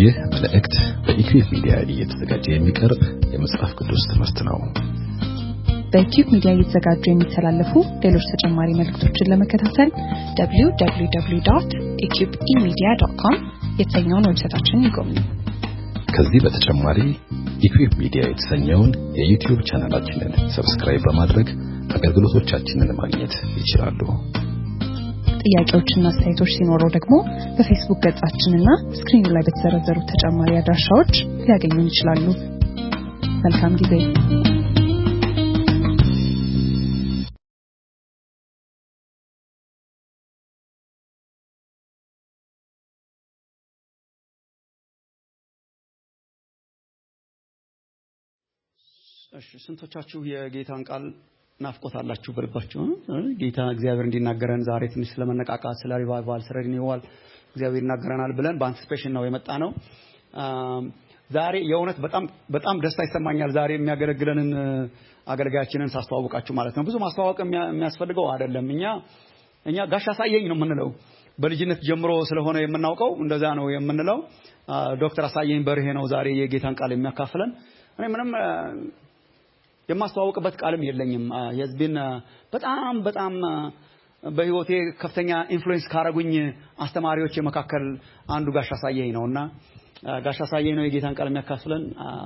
ይህ መልእክት በኢኩዌብ ሚዲያ እየተዘጋጀ የሚቀርብ የመጽሐፍ ቅዱስ ትምህርት ነው። በኢኩብ ሚዲያ እየተዘጋጁ የሚተላለፉ ሌሎች ተጨማሪ መልእክቶችን ለመከታተል www.eqbemedia.com የተሰኘውን ዌብሳይታችንን ይጎብኙ። ከዚህ በተጨማሪ ኢኩዌብ ሚዲያ የተሰኘውን የዩቲዩብ ቻናላችንን ሰብስክራይብ በማድረግ አገልግሎቶቻችንን ማግኘት ይችላሉ። ጥያቄዎችና አስተያየቶች ሲኖረው ደግሞ በፌስቡክ ገጻችንና ስክሪኑ ላይ በተዘረዘሩ ተጨማሪ አድራሻዎች ሊያገኙን ይችላሉ። መልካም ጊዜ። እሺ ስንቶቻችሁ የጌታን ቃል ናፍቆት አላችሁ በልባችሁ? ጌታ እግዚአብሔር እንዲናገረን ዛሬ ትንሽ ስለመነቃቃት፣ ስለ ሪቫይቫል፣ ስለ ሪኒዋል እግዚአብሔር ይናገረናል ብለን በአንቲሲፔሽን ነው የመጣ ነው። ዛሬ የእውነት በጣም በጣም ደስታ ይሰማኛል። ዛሬ የሚያገለግለንን አገልጋያችንን ሳስተዋውቃችሁ ማለት ነው። ብዙ ማስተዋወቅ የሚያስፈልገው አይደለም። እኛ እኛ ጋሽ አሳየኝ ነው የምንለው በልጅነት ጀምሮ ስለሆነ የምናውቀው እንደዛ ነው የምንለው። ዶክተር አሳየኝ በርሄ ነው ዛሬ የጌታን ቃል የሚያካፍለን። እኔ ምንም የማስተዋወቅበት ቃልም የለኝም። የህዝብን በጣም በጣም በህይወቴ ከፍተኛ ኢንፍሉዌንስ ካረጉኝ አስተማሪዎች መካከል አንዱ ጋሽ አሳየኝ ነውና ጋሽ አሳየኝ ነው የጌታን ቃል የሚያካፍለን።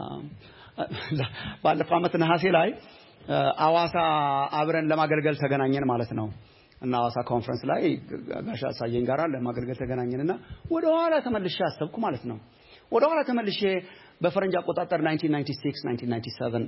ባለፈው ዓመት ነሐሴ ላይ አዋሳ አብረን ለማገልገል ተገናኘን ማለት ነው እና አዋሳ ኮንፈረንስ ላይ ጋሽ አሳየኝ ጋር ለማገልገል ተገናኘንና ወደ ኋላ ተመልሼ አሰብኩ ማለት ነው። ወደ ኋላ ተመልሼ በፈረንጅ አቆጣጠር 1996 1997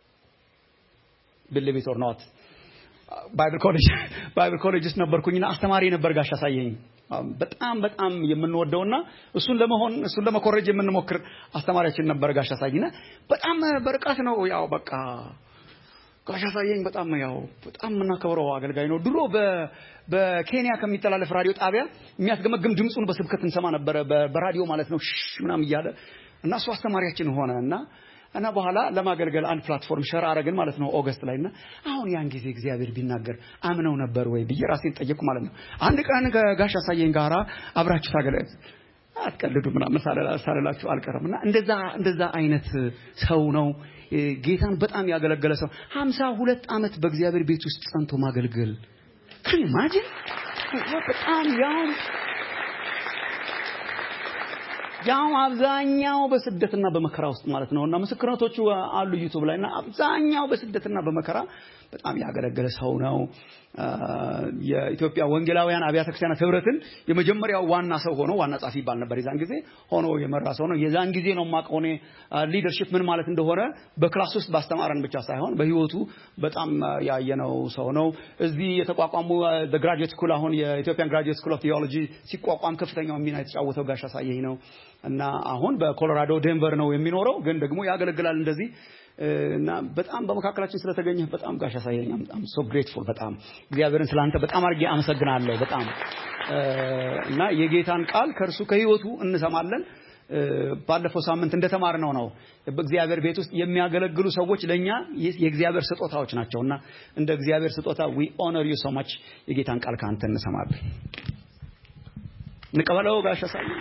ቢሊቭ ኦር ኖት ባይብል ኮሌጅ ባይብል ኮሌጅ ውስጥ ነበርኩኝና አስተማሪ ነበር ጋሽ አሳየኝ። በጣም በጣም የምንወደውና እሱን ለመሆን እሱን ለመኮረጅ የምንሞክር አስተማሪያችን ነበር ጋሽ አሳየኝና በጣም በርቀት ነው ያው በቃ ጋሽ አሳየኝ በጣም ያው በጣም የምናከብረው አገልጋይ ነው። ድሮ በኬንያ ከሚተላለፍ ራዲዮ ጣቢያ የሚያስገመግም ድምፁን በስብከት እንሰማ ነበረ በራዲዮ ማለት ነው ምናምን እያለ እና እሱ አስተማሪያችን ሆነ እና እና በኋላ ለማገልገል አንድ ፕላትፎርም ሸር አረግን ማለት ነው ኦገስት ላይ እና አሁን ያን ጊዜ እግዚአብሔር ቢናገር አምነው ነበር ወይ ብዬ ራሴን ጠየቅኩ ማለት ነው። አንድ ቀን ከጋሽ አሳየኝ ጋራ አብራችሁ ታገለ አትቀልዱ ምናምን ሳልላችሁ አልቀርም እና እንደዛ እንደዛ አይነት ሰው ነው። ጌታን በጣም ያገለገለ ሰው ሀምሳ ሁለት ዓመት በእግዚአብሔር ቤት ውስጥ ጸንቶ ማገልገል ኢማጂን በጣም ያው ያው አብዛኛው በስደትና በመከራ ውስጥ ማለት ነው እና ምስክርነቶቹ አሉ ዩቱብ ላይ እና አብዛኛው በስደትና በመከራ በጣም ያገለገለ ሰው ነው። የኢትዮጵያ ወንጌላውያን አብያተ ክርስቲያናት ህብረትን የመጀመሪያው ዋና ሰው ሆኖ ዋና ጻፊ ይባል ነበር የዛን ጊዜ ሆኖ የመራ ሰው ነው። የዛን ጊዜ ነው የማውቀው እኔ ሊደርሺፕ ምን ማለት እንደሆነ በክላስ ውስጥ ባስተማረን ብቻ ሳይሆን በህይወቱ በጣም ያየነው ሰው ነው። እዚህ የተቋቋሙ ግራጁዌት ስኩል አሁን የኢትዮጵያን ግራጁዌት ስኩል ኦፍ ቴዎሎጂ ሲቋቋም ከፍተኛው ሚና የተጫወተው ጋሽ አሳየኝ ነው እና አሁን በኮሎራዶ ዴንቨር ነው የሚኖረው፣ ግን ደግሞ ያገለግላል እንደዚህ እና በጣም በመካከላችን ስለተገኘህ በጣም ጋሽ አሳየኝ በጣም ሶ ግሬትፉል በጣም እግዚአብሔርን ስላንተ በጣም አድርጌ አመሰግናለሁ። በጣም እና የጌታን ቃል ከእርሱ ከህይወቱ እንሰማለን። ባለፈው ሳምንት እንደተማርነው ነው በእግዚአብሔር ቤት ውስጥ የሚያገለግሉ ሰዎች ለእኛ የእግዚአብሔር ስጦታዎች ናቸው እና እንደ እግዚአብሔር ስጦታ ዊ ኦነር ዩ ሶ ማች የጌታን ቃል ከአንተ እንሰማለን። እንቀበለው ጋሽ አሳየኝ።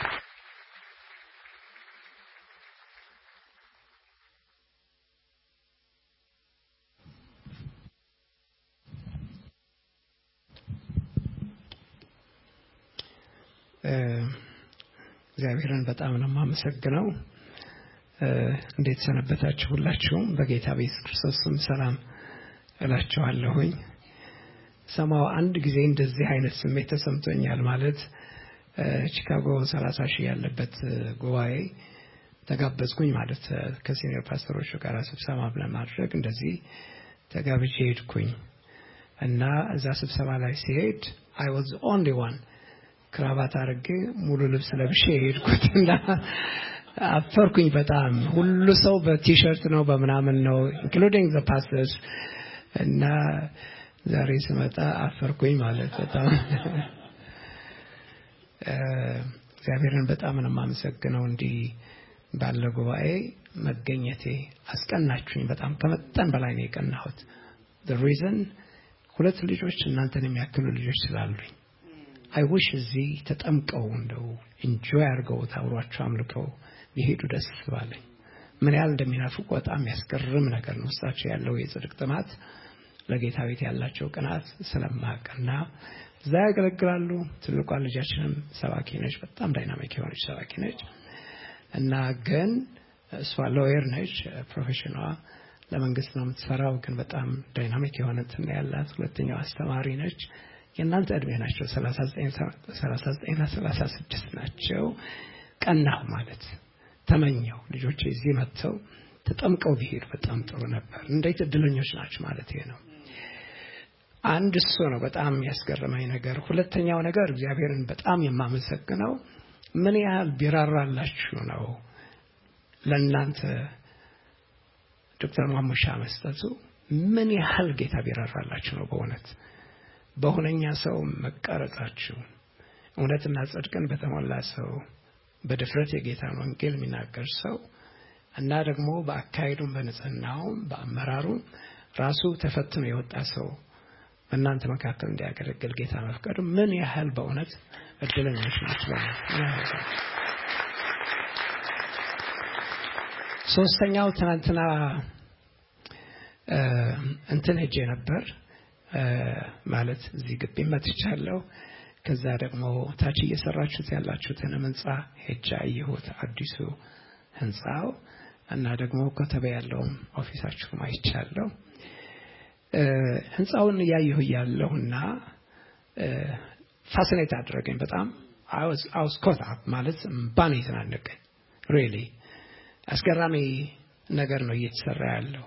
እግዚአብሔርን በጣም ነው የማመሰግነው። እንዴት ሰነበታችሁ? ሁላችሁም በጌታ በኢየሱስ ክርስቶስ ስም ሰላም እላችኋለሁኝ። ሰማው አንድ ጊዜ እንደዚህ አይነት ስሜት ተሰምቶኛል። ማለት ቺካጎ ሰላሳ ሺህ ያለበት ጉባኤ ተጋበዝኩኝ ማለት ከሲኒየር ፓስተሮቹ ጋር ስብሰባ ለማድረግ እንደዚህ ተጋብቼ ሄድኩኝ እና እዛ ስብሰባ ላይ ሲሄድ አይ ዋዝ ኦንሊ ዋን ክራባት አድርጌ ሙሉ ልብስ ለብሼ የሄድኩት እና አፈርኩኝ በጣም ሁሉ ሰው በቲሸርት ነው በምናምን ነው ኢንክሉዲንግ ዘ ፓስተርስ እና ዛሬ ስመጣ አፈርኩኝ ማለት በጣም እግዚአብሔርን በጣም ነው የማመሰግነው እንዲህ ባለ ጉባኤ መገኘቴ አስቀናችሁኝ በጣም ከመጠን በላይ ነው የቀናሁት ሪዘን ሁለት ልጆች እናንተን የሚያክሉ ልጆች ስላሉኝ አይውሽ እዚህ ተጠምቀው እንደው ኢንጆይ አድርገው አብሯቸው አምልከው ቢሄዱ ደስ ባለኝ። ምን ያህል እንደሚናፍቁ በጣም የሚያስገርም ነገር ነው። ውስጣቸው ያለው የጽድቅ ጥማት ለጌታ ቤት ያላቸው ቅናት ስለማቅና እዛ ያገለግላሉ። ትልቋ ልጃችንም ሰባኪ ነች። በጣም ዳይናሚክ የሆነች ሰባኪ ነች እና ግን እሷ ሎየር ነች ፕሮፌሽኗ ለመንግስት ነው የምትሰራው። ግን በጣም ዳይናሚክ የሆነ እንትን ያላት። ሁለተኛው አስተማሪ ነች። የእናንተ እድሜ ናቸው። 39ና 36 ናቸው። ቀናሁ ማለት ተመኘው ልጆች እዚህ መጥተው ተጠምቀው ቢሄዱ በጣም ጥሩ ነበር። እንዴት እድለኞች ናቸው ማለት ይሄ ነው። አንድ እሱ ነው በጣም ያስገረመኝ ነገር። ሁለተኛው ነገር እግዚአብሔርን በጣም የማመሰግነው ምን ያህል ቢራራላችሁ ነው ለእናንተ ዶክተር ማሙሻ መስጠቱ ምን ያህል ጌታ ቢራራላችሁ ነው በእውነት በሁነኛ ሰው መቀረጻችሁ እውነትና ጽድቅን በተሞላ ሰው በድፍረት የጌታን ወንጌል የሚናገር ሰው እና ደግሞ በአካሄዱም በንጽህናውም በአመራሩም ራሱ ተፈትኖ የወጣ ሰው በእናንተ መካከል እንዲያገለግል ጌታ መፍቀዱ ምን ያህል በእውነት እድለኞች ናቸው። ሶስተኛው ትናንትና እንትን ሄጄ ነበር ማለት እዚህ ግቢ መጥቻለሁ። ከዛ ደግሞ ታች እየሰራችሁት ያላችሁትን ህንፃ ሄጄ አየሁት፣ አዲሱ ህንፃው እና ደግሞ ኮተቤ ያለውም ኦፊሳችሁም አይቻለሁ። ህንፃውን እያየሁ እያለሁና ፋሲኔት አደረገኝ በጣም አውስ ኮታ ማለት ባን የተናነቀኝ ሪሊ አስገራሚ ነገር ነው እየተሰራ ያለው።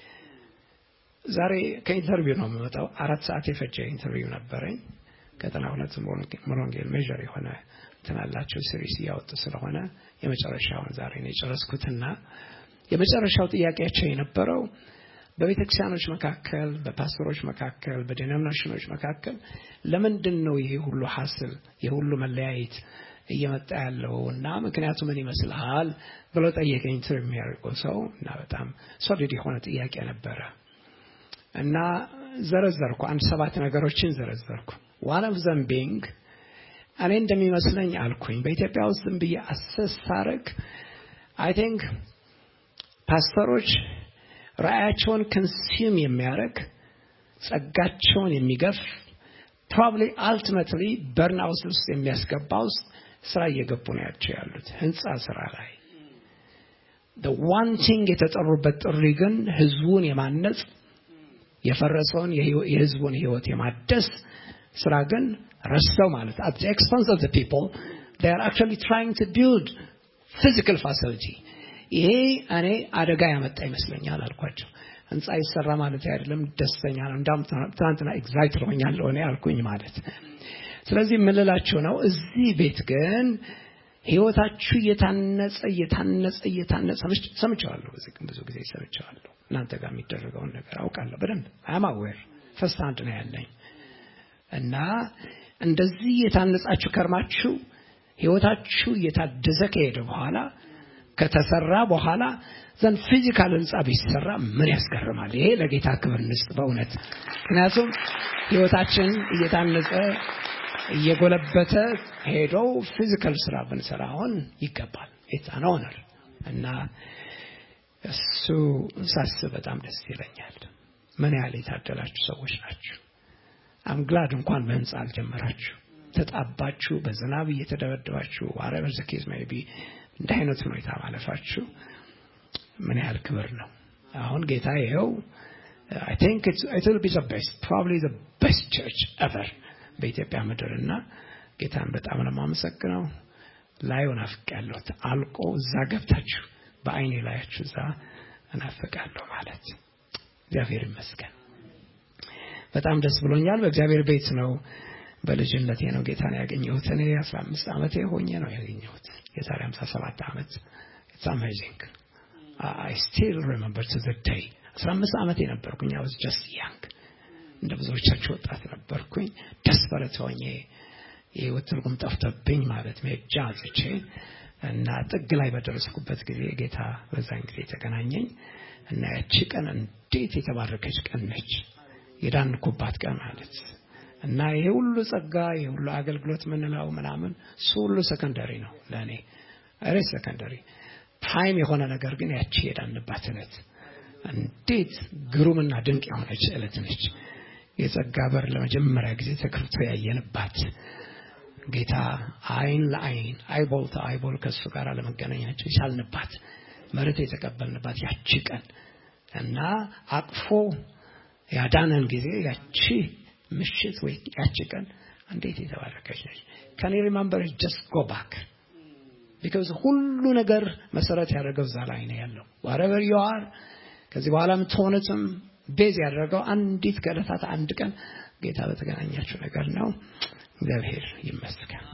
ዛሬ ከኢንተርቪው ነው የምመጣው። አራት ሰዓት የፈጀ ኢንተርቪው ነበረኝ። ከጠና ሁለት ሞሮንጌል ሜዥር የሆነ ትናላቸው ሲሪስ እያወጡ ስለሆነ የመጨረሻውን ዛሬ ነው የጨረስኩትና የመጨረሻው ጥያቄያቸው የነበረው በቤተ ክርስቲያኖች መካከል፣ በፓስተሮች መካከል፣ በዲኖሚኔሽኖች መካከል ለምንድን ነው ይሄ ሁሉ ሀስል ይሄ ሁሉ መለያየት እየመጣ ያለው እና ምክንያቱ ምን ይመስልሃል ብሎ ጠየቀኝ። ትር የሚያደርገው ሰው እና በጣም ሶሊድ የሆነ ጥያቄ ነበረ እና ዘረዘርኩ። አንድ ሰባት ነገሮችን ዘረዘርኩ። ዋን ኦፍ ዘም ቢንግ እኔ እንደሚመስለኝ አልኩኝ በኢትዮጵያ ውስጥ ዝም ብዬ አሰስ ሳረግ አይ ቲንክ ፓስተሮች ራእያቸውን ኮንሱም የሚያደርግ ጸጋቸውን የሚገፍ ፕሮባብሊ አልቲሜትሊ በርናውስ ውስጥ የሚያስገባ ውስጥ ስራ እየገቡ ነው ያቸው ያሉት ህንፃ ስራ ላይ ዋንቲንግ የተጠሩበት ጥሪ ግን ህዝቡን የማነጽ የፈረሰውን የህዝቡን ህይወት የማደስ ስራ ግን ረስተው ማለት at the expense of the people they are actually trying to build physical facility ይሄ እኔ አደጋ ያመጣ ይመስለኛል አልኳቸው። ህንፃ ይሰራ ማለት አይደለም፣ ደስተኛ ነው። እንዳውም ትናንትና ኤግዛይት ሆኛለሁ እኔ አልኩኝ ማለት። ስለዚህ የምልላችሁ ነው እዚህ ቤት ግን ህይወታችሁ እየታነጸ እየታነጸ እየታነጸ ሰምቼዋለሁ። ብዙ ጊዜ ሰምቼዋለሁ። እናንተ ጋር የሚደረገውን ነገር አውቃለሁ በደንብ አም አዌር ፈስት አንድ ነው ያለኝ እና እንደዚህ እየታነጻችሁ ከርማችሁ ህይወታችሁ እየታደሰ ከሄደ በኋላ ከተሰራ በኋላ ዘንድ ፊዚካል ህንፃ ቢሰራ ምን ያስገርማል? ይሄ ለጌታ ክብር እንስጥ በእውነት ምክንያቱም ህይወታችን እየታነጸ እየጎለበተ ሄዶ ፊዚካል ስራ ብንሰራ አሁን ይገባል። ኢትስ ኦነር እና እሱ ሳስብ በጣም ደስ ይለኛል። ምን ያህል የታደላችሁ ሰዎች ናችሁ። አምግላድ እንኳን በህንፃ አልጀመራችሁ ተጣባችሁ፣ በዝናብ እየተደበደባችሁ ዋረበር ዘኬዝ ሜይ ቢ እንደ አይነት ሁኔታ ማለፋችሁ ምን ያህል ክብር ነው። አሁን ጌታ ይኸው አይ ቲንክ ኢት ዊል ቢ ዘ ቤስት ፕሮባብሊ ዘ ቤስት ቸርች ኤቨር በኢትዮጵያ ምድርና ጌታን በጣም ነው የማመሰግነው። ላዩ ናፍቄያለሁ። አልቆ እዛ ገብታችሁ በአይኔ ላያችሁ እዛ እናፍቃለሁ ማለት እግዚአብሔር ይመስገን። በጣም ደስ ብሎኛል። በእግዚአብሔር ቤት ነው በልጅነቴ ነው ጌታን ያገኘሁት። እኔ 15 ዓመቴ ሆኜ ነው ያገኘሁት የዛሬ 57 ዓመት ኢትስ አሜዚንግ አይ ስቲል ሪሜምበር ቱ ዘ ዴይ 15 ዓመቴ ነበርኩኝ። አይ ዋዝ ጀስት ያንግ እንደ ብዙዎቻችሁ ወጣት ነበርኩኝ። ደስፐረት ሆኜ የህይወት ትርጉም ጠፍቶብኝ ማለት መሄጃ አጥቼ እና ጥግ ላይ በደረስኩበት ጊዜ ጌታ በዛን ጊዜ ተገናኘኝ እና ያቺ ቀን እንዴት የተባረከች ቀን ነች። የዳንኩባት ቀን ማለት እና ይሄ ሁሉ ጸጋ ይሄ ሁሉ አገልግሎት ምንለው ምናምን እሱ ሁሉ ሰከንደሪ ነው ለእኔ ሬ ሰከንደሪ ታይም የሆነ ነገር ግን ያቺ የዳንባት እለት እንዴት ግሩምና ድንቅ የሆነች እለት ነች የጸጋ በር ለመጀመሪያ ጊዜ ተከፍቶ ያየንባት ጌታ አይን ለአይን አይቦል አይቦል ከእሱ ጋር ለመገናኘት የቻልንባት መሬት የተቀበልንባት ያቺ ቀን እና አቅፎ ያዳነን ጊዜ ያቺ ምሽት ወይ ያቺ ቀን እንዴት የተባረከች ነች ከኔ ሪማምበር ጀስት ጎ ባክ ቢካዝ ሁሉ ነገር መሰረት ያደረገው እዛ ላይ ነው ያለው ዋረቨር ዩ አር ከዚህ በኋላ የምትሆኑትም ቤዝ ያደረገው አንዲት ከዕለታት አንድ ቀን ጌታ በተገናኛችሁ ነገር ነው እግዚአብሔር ይመስገን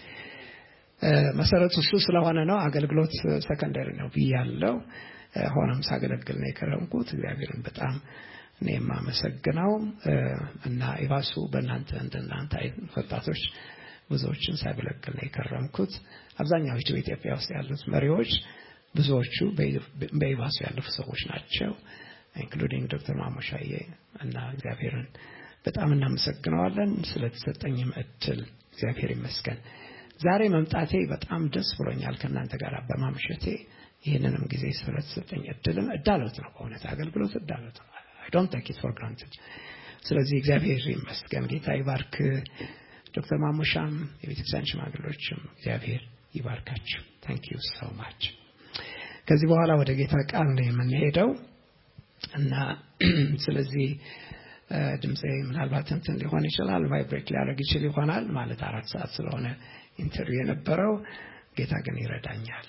መሰረቱ እሱ ስለሆነ ነው አገልግሎት ሰከንደሪ ነው ብያለው ሆነም ሳገለግል ነው የከረምኩት እግዚአብሔርን በጣም እኔ የማመሰግነው እና ኢባሱ በእናንተ እንደናንተ ወጣቶች ብዙዎችን ሳገለግል ነው የከረምኩት አብዛኛዎቹ በኢትዮጵያ ውስጥ ያሉት መሪዎች ብዙዎቹ በኢባሱ ያለፉ ሰዎች ናቸው ኢንክሉዲንግ ዶክተር ማሞሻዬ እና እግዚአብሔርን በጣም እናመሰግነዋለን ስለተሰጠኝም እድል እግዚአብሔር ይመስገን ዛሬ መምጣቴ በጣም ደስ ብሎኛል ከእናንተ ጋር በማምሸቴ ይህንንም ጊዜ ስለተሰጠኝ እድልም እዳሎት ነው በእውነት አገልግሎት እዳሎት ነው አይ ዶንት ቴክ ኢት ፎር ግራንትድ ስለዚህ እግዚአብሔር ይመስገን ጌታ ይባርክ ዶክተር ማሙሻም የቤተክርስቲያን ሽማግሎችም እግዚአብሔር ይባርካችሁ ታንክ ዩ ሶ ማች ከዚህ በኋላ ወደ ጌታ ቃል ነው የምንሄደው እና ስለዚህ ድምፄ ምናልባት እንትን ሊሆን ይችላል ቫይብሬት ሊያደርግ ይችል ይሆናል ማለት አራት ሰዓት ስለሆነ ኢንተርቪው የነበረው ጌታ ግን ይረዳኛል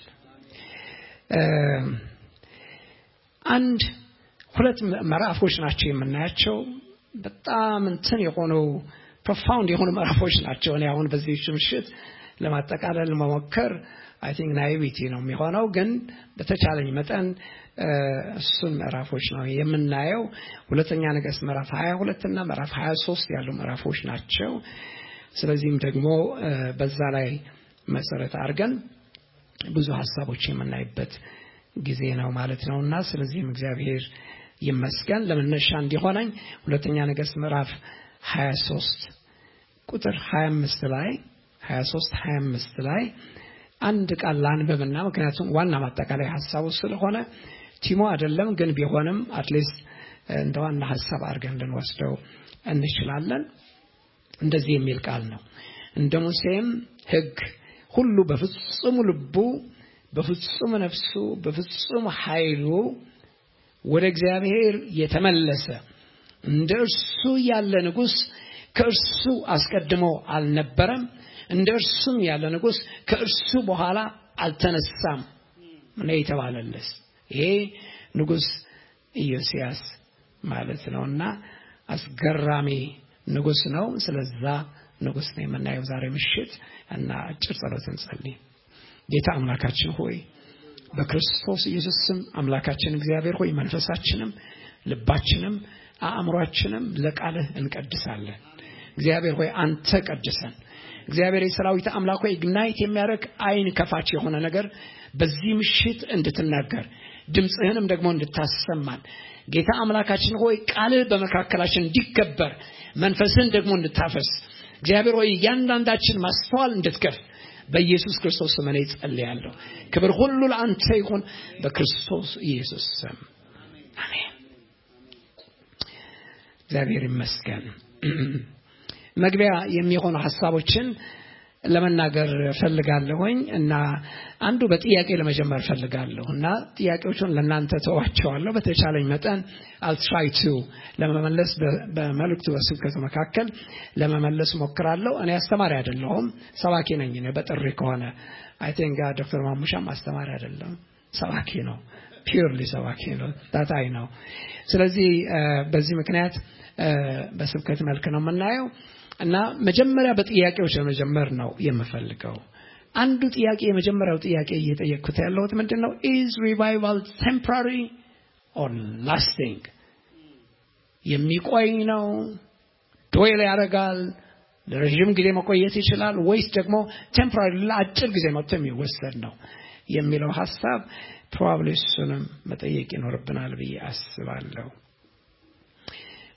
አንድ ሁለት ምዕራፎች ናቸው የምናያቸው በጣም እንትን የሆኑ ፕሮፋውንድ የሆኑ ምዕራፎች ናቸው እኔ አሁን በዚህ ምሽት ለማጠቃለል መሞከር አይ ቲንክ ናይቪቲ ነው የሚሆነው ግን በተቻለኝ መጠን እሱን ምዕራፎች ነው የምናየው ሁለተኛ ነገስት ምዕራፍ 22 እና ምዕራፍ 23 ያሉ ምዕራፎች ናቸው ስለዚህም ደግሞ በዛ ላይ መሰረት አድርገን ብዙ ሀሳቦች የምናይበት ጊዜ ነው ማለት ነው እና ስለዚህም እግዚአብሔር ይመስገን ለመነሻ እንዲሆነኝ ሁለተኛ ነገስት ምዕራፍ 23 ቁጥር 25 ላይ 23 25 ላይ አንድ ቃል ላንብብና ምክንያቱም ዋና ማጠቃላይ ሀሳቡ ስለሆነ ቲሞ አይደለም ግን ቢሆንም አትሊስት እንደ ዋና ሀሳብ አድርገን ልንወስደው እንችላለን እንደዚህ የሚል ቃል ነው እንደ ሙሴም ህግ ሁሉ በፍጹም ልቡ በፍጹም ነፍሱ በፍጹም ኃይሉ ወደ እግዚአብሔር የተመለሰ እንደ እርሱ ያለ ንጉሥ ከእርሱ አስቀድሞ አልነበረም እንደ እርሱም ያለ ንጉሥ ከእርሱ በኋላ አልተነሳም ነው የተባለለስ ይሄ ንጉሥ ኢዮስያስ ማለት ነውና አስገራሚ ንጉሥ ነው ስለዛ ንጉሥ ነው የምናየው ዛሬ ምሽት እና አጭር ጸሎት እንጸልይ ጌታ አምላካችን ሆይ በክርስቶስ ኢየሱስ ስም አምላካችን እግዚአብሔር ሆይ መንፈሳችንም ልባችንም አእምሯችንም ለቃልህ እንቀድሳለን እግዚአብሔር ሆይ አንተ ቀድሰን እግዚአብሔር የሰራዊት አምላክ ሆይ ግናይት የሚያደርግ አይን ከፋች የሆነ ነገር በዚህ ምሽት እንድትናገር ድምፅህንም ደግሞ እንድታሰማን ጌታ አምላካችን ሆይ ቃልህ በመካከላችን እንዲከበር መንፈስህን ደግሞ እንድታፈስ እግዚአብሔር ሆይ እያንዳንዳችን ማስተዋል እንድትከፍ በኢየሱስ ክርስቶስ ስም እኔ ጸልያለሁ ክብር ሁሉ ለአንተ ይሁን በክርስቶስ ኢየሱስ ስም አሜን እግዚአብሔር ይመስገን መግቢያ የሚሆኑ ሀሳቦችን ለመናገር ፈልጋለሁኝ እና አንዱ በጥያቄ ለመጀመር ፈልጋለሁ እና ጥያቄዎቹን ለእናንተ ተዋቸዋለሁ በተቻለኝ መጠን አልትራይቱ ለመመለስ በመልእክቱ በስብከቱ መካከል ለመመለስ ሞክራለሁ እኔ አስተማሪ አይደለሁም ሰባኪ ነኝ በጥሪ ከሆነ አይ ቲንክ ዶክተር ማሙሻም አስተማሪ አይደለም ሰባኪ ነው ፒርሊ ሰባኪ ነው ታታይ ነው ስለዚህ በዚህ ምክንያት በስብከት መልክ ነው የምናየው እና መጀመሪያ በጥያቄዎች ለመጀመር ነው የምፈልገው አንዱ ጥያቄ የመጀመሪያው ጥያቄ እየጠየቅኩት ያለሁት ምንድን ነው ኢዝ ሪቫይቫል ቴምፖራሪ ኦር ላስቲንግ የሚቆይ ነው ዶይል ያደርጋል ለረዥም ጊዜ መቆየት ይችላል ወይስ ደግሞ ቴምፖራሪ ለአጭር ጊዜ መጥቶ የሚወሰድ ነው የሚለው ሀሳብ ፕሮባብሊ እሱንም መጠየቅ ይኖርብናል ብዬ አስባለሁ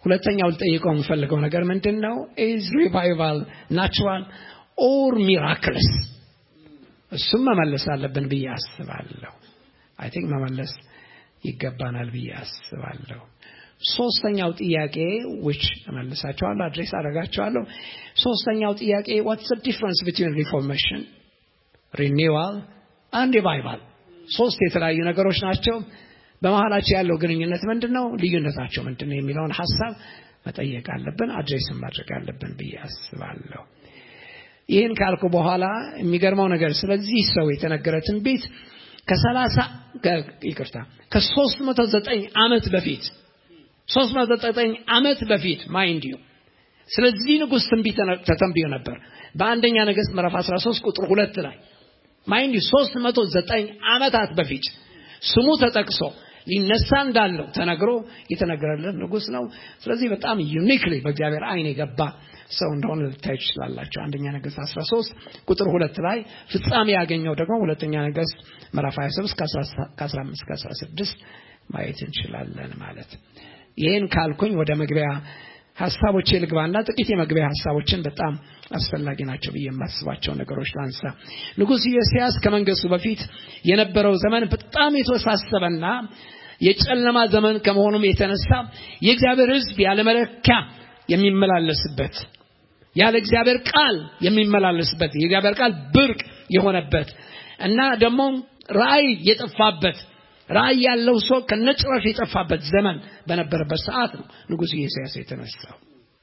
ሁለተኛው ልጠይቀው የምፈልገው ነገር ምንድን ነው? ኢዝ ሪቫይቫል ናቹራል ኦር ሚራክልስ? እሱም መመለስ አለብን ብዬ አስባለሁ። አይ ቲንክ መመለስ ይገባናል ብዬ አስባለሁ። ሶስተኛው ጥያቄ which እመልሳቸዋለሁ አድሬስ አደርጋቸዋለሁ። ሶስተኛው ጥያቄ what's the difference between reformation, renewal and revival? ሶስት የተለያዩ ነገሮች ናቸው። በመሀላቸው ያለው ግንኙነት ምንድን ነው? ልዩነታቸው ምንድን ነው? የሚለውን ሀሳብ መጠየቅ አለብን፣ አድሬስን ማድረግ አለብን ብዬ አስባለሁ። ይህን ካልኩ በኋላ የሚገርመው ነገር ስለዚህ ሰው የተነገረ ትንቢት ከሰላሳ ይቅርታ ከሶስት መቶ ዘጠኝ ዓመት በፊት ሶስት መቶ ዘጠኝ ዓመት በፊት ማይንድ ዩ ስለዚህ ንጉሥ ትንቢት ተተንብዮ ነበር በአንደኛ ነገሥት ምዕራፍ 13 ቁጥር ሁለት ላይ ማይንድ ዩ ሶስት መቶ ዘጠኝ ዓመታት በፊት ስሙ ተጠቅሶ ሊነሳ እንዳለው ተነግሮ የተነገረለት ንጉሥ ነው። ስለዚህ በጣም ዩኒክሊ በእግዚአብሔር አይን የገባ ሰው እንደሆነ ልታዩ ትችላላቸው። አንደኛ ነገሥት 13 ቁጥር ሁለት ላይ ፍጻሜ ያገኘው ደግሞ ሁለተኛ ነገሥት ምዕራፍ 23 ከ15 16 ማየት እንችላለን ማለት ይህን ካልኩኝ ወደ መግቢያ ሀሳቦቼ ልግባና ጥቂት የመግቢያ ሀሳቦችን በጣም አስፈላጊ ናቸው ብዬ የማስባቸው ነገሮች ላንሳ። ንጉሥ ኢዮስያስ ከመንገሱ በፊት የነበረው ዘመን በጣም የተወሳሰበና የጨለማ ዘመን ከመሆኑም የተነሳ የእግዚአብሔር ሕዝብ ያለመለኪያ የሚመላለስበት ያለ እግዚአብሔር ቃል የሚመላለስበት የእግዚአብሔር ቃል ብርቅ የሆነበት እና ደግሞ ራእይ የጠፋበት ራእይ ያለው ሰው ከነጭራሽ የጠፋበት ዘመን በነበረበት ሰዓት ነው ንጉሥ ኢዮስያስ የተነሳው።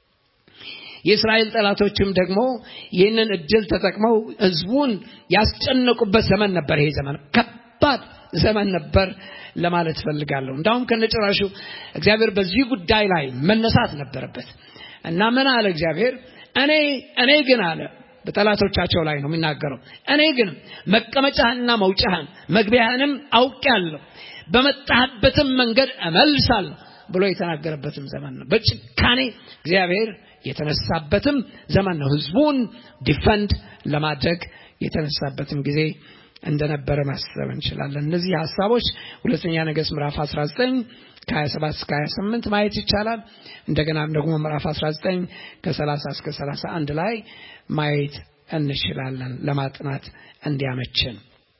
የእስራኤል ጠላቶችም ደግሞ ይህንን እድል ተጠቅመው ህዝቡን ያስጨነቁበት ዘመን ነበር። ይሄ ዘመን ከባድ ዘመን ነበር ለማለት ፈልጋለሁ። እንዳውም ከነጭራሹ እግዚአብሔር በዚህ ጉዳይ ላይ መነሳት ነበረበት እና ምን አለ እግዚአብሔር? እኔ እኔ ግን አለ በጠላቶቻቸው ላይ ነው የሚናገረው። እኔ ግን መቀመጫህንና መውጫህን መግቢያህንም አውቄአለሁ፣ በመጣህበትም መንገድ እመልሳለሁ ብሎ የተናገረበትም ዘመን ነው። በጭካኔ እግዚአብሔር የተነሳበትም ዘመን ነው። ህዝቡን ዲፈንድ ለማድረግ የተነሳበትም ጊዜ እንደነበረ ማሰብ እንችላለን። እነዚህ ሀሳቦች ሁለተኛ ነገሥት ምዕራፍ 19 ከ27 እስከ 28 ማየት ይቻላል። እንደገና ደግሞ ምዕራፍ 19 ከ30 እስከ 31 ላይ ማየት እንችላለን ለማጥናት እንዲያመችን።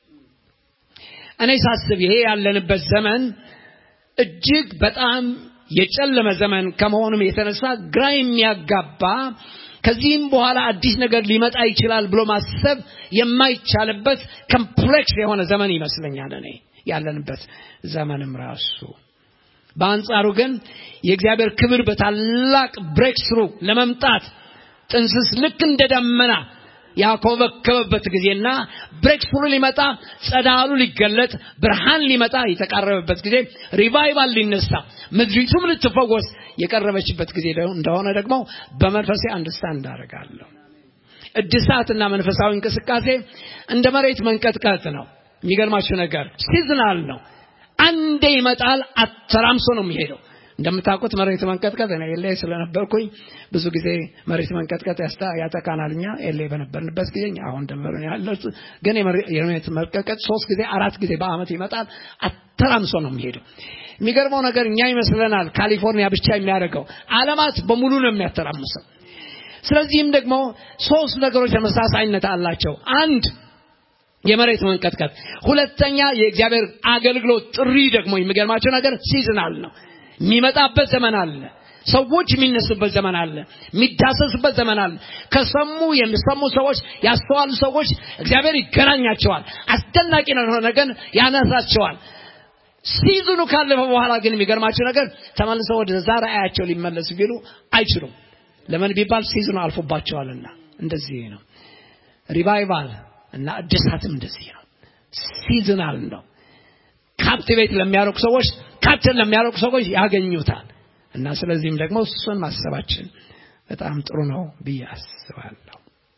እኔ ሳስብ ይሄ ያለንበት ዘመን እጅግ በጣም የጨለመ ዘመን ከመሆኑም የተነሳ ግራ የሚያጋባ ከዚህም በኋላ አዲስ ነገር ሊመጣ ይችላል ብሎ ማሰብ የማይቻልበት ኮምፕሌክስ የሆነ ዘመን ይመስለኛል እኔ ያለንበት ዘመንም ራሱ በአንጻሩ ግን የእግዚአብሔር ክብር በታላቅ ብሬክ ስሩ ለመምጣት ጥንስስ ልክ እንደ ደመና ያኮበከበበት ጊዜና ብሬክ ስሩ ሊመጣ ጸዳሉ ሊገለጥ ብርሃን ሊመጣ የተቃረበበት ጊዜ ሪቫይቫል ሊነሳ ምድሪቱም ልትፈወስ የቀረበችበት ጊዜ እንደሆነ ደግሞ በመንፈሴ አንደርስታንድ አደርጋለሁ። እድሳትና መንፈሳዊ እንቅስቃሴ እንደ መሬት መንቀጥቀጥ ነው። የሚገርማችሁ ነገር ሲዝናል ነው። አንዴ ይመጣል፣ አተራምሶ ነው የሚሄደው። እንደምታውቁት መሬት መንቀጥቀጥ እኔ ኤሌ ስለነበርኩኝ ብዙ ጊዜ መሬት መንቀጥቀጥ ያጠቃናል። እኛ ኤሌ በነበርንበት ጊዜ አሁን ደንበር ያለው ግን የመሬት መንቀጥቀጥ ሶስት ጊዜ አራት ጊዜ በአመት ይመጣል፣ አተራምሶ ነው የሚሄደው። የሚገርመው ነገር እኛ ይመስለናል ካሊፎርኒያ ብቻ የሚያደርገው ዓለማት በሙሉ ነው የሚያተራምሰው። ስለዚህም ደግሞ ሶስት ነገሮች ተመሳሳይነት አላቸው። አንድ የመሬት መንቀጥቀጥ፣ ሁለተኛ የእግዚአብሔር አገልግሎት ጥሪ ደግሞ የሚገርማቸው ነገር ሲዝናል ነው። የሚመጣበት ዘመን አለ። ሰዎች የሚነሱበት ዘመን አለ። የሚዳሰሱበት ዘመን አለ። ከሰሙ የሚሰሙ ሰዎች ያስተዋሉ ሰዎች እግዚአብሔር ይገናኛቸዋል። አስደናቂ የሆነ ነገር ያነሳቸዋል። ሲዝኑ ካለፈ በኋላ ግን የሚገርማቸው ነገር ተመልሰው ወደ ዛ ራእያቸው ሊመለሱ ቢሉ አይችሉም። ለምን ቢባል ሲዝኑ አልፎባቸዋልና። እንደዚህ ነው። ሪቫይቫል እና እድሳትም እንደዚህ ነው። ሲዝናል ነው። ካፕቲቬት ለሚያደርጉ ሰዎች ካፕትን ለሚያደርጉ ሰዎች ያገኙታል። እና ስለዚህም ደግሞ እሱን ማሰባችን በጣም ጥሩ ነው ብዬ አስባለሁ።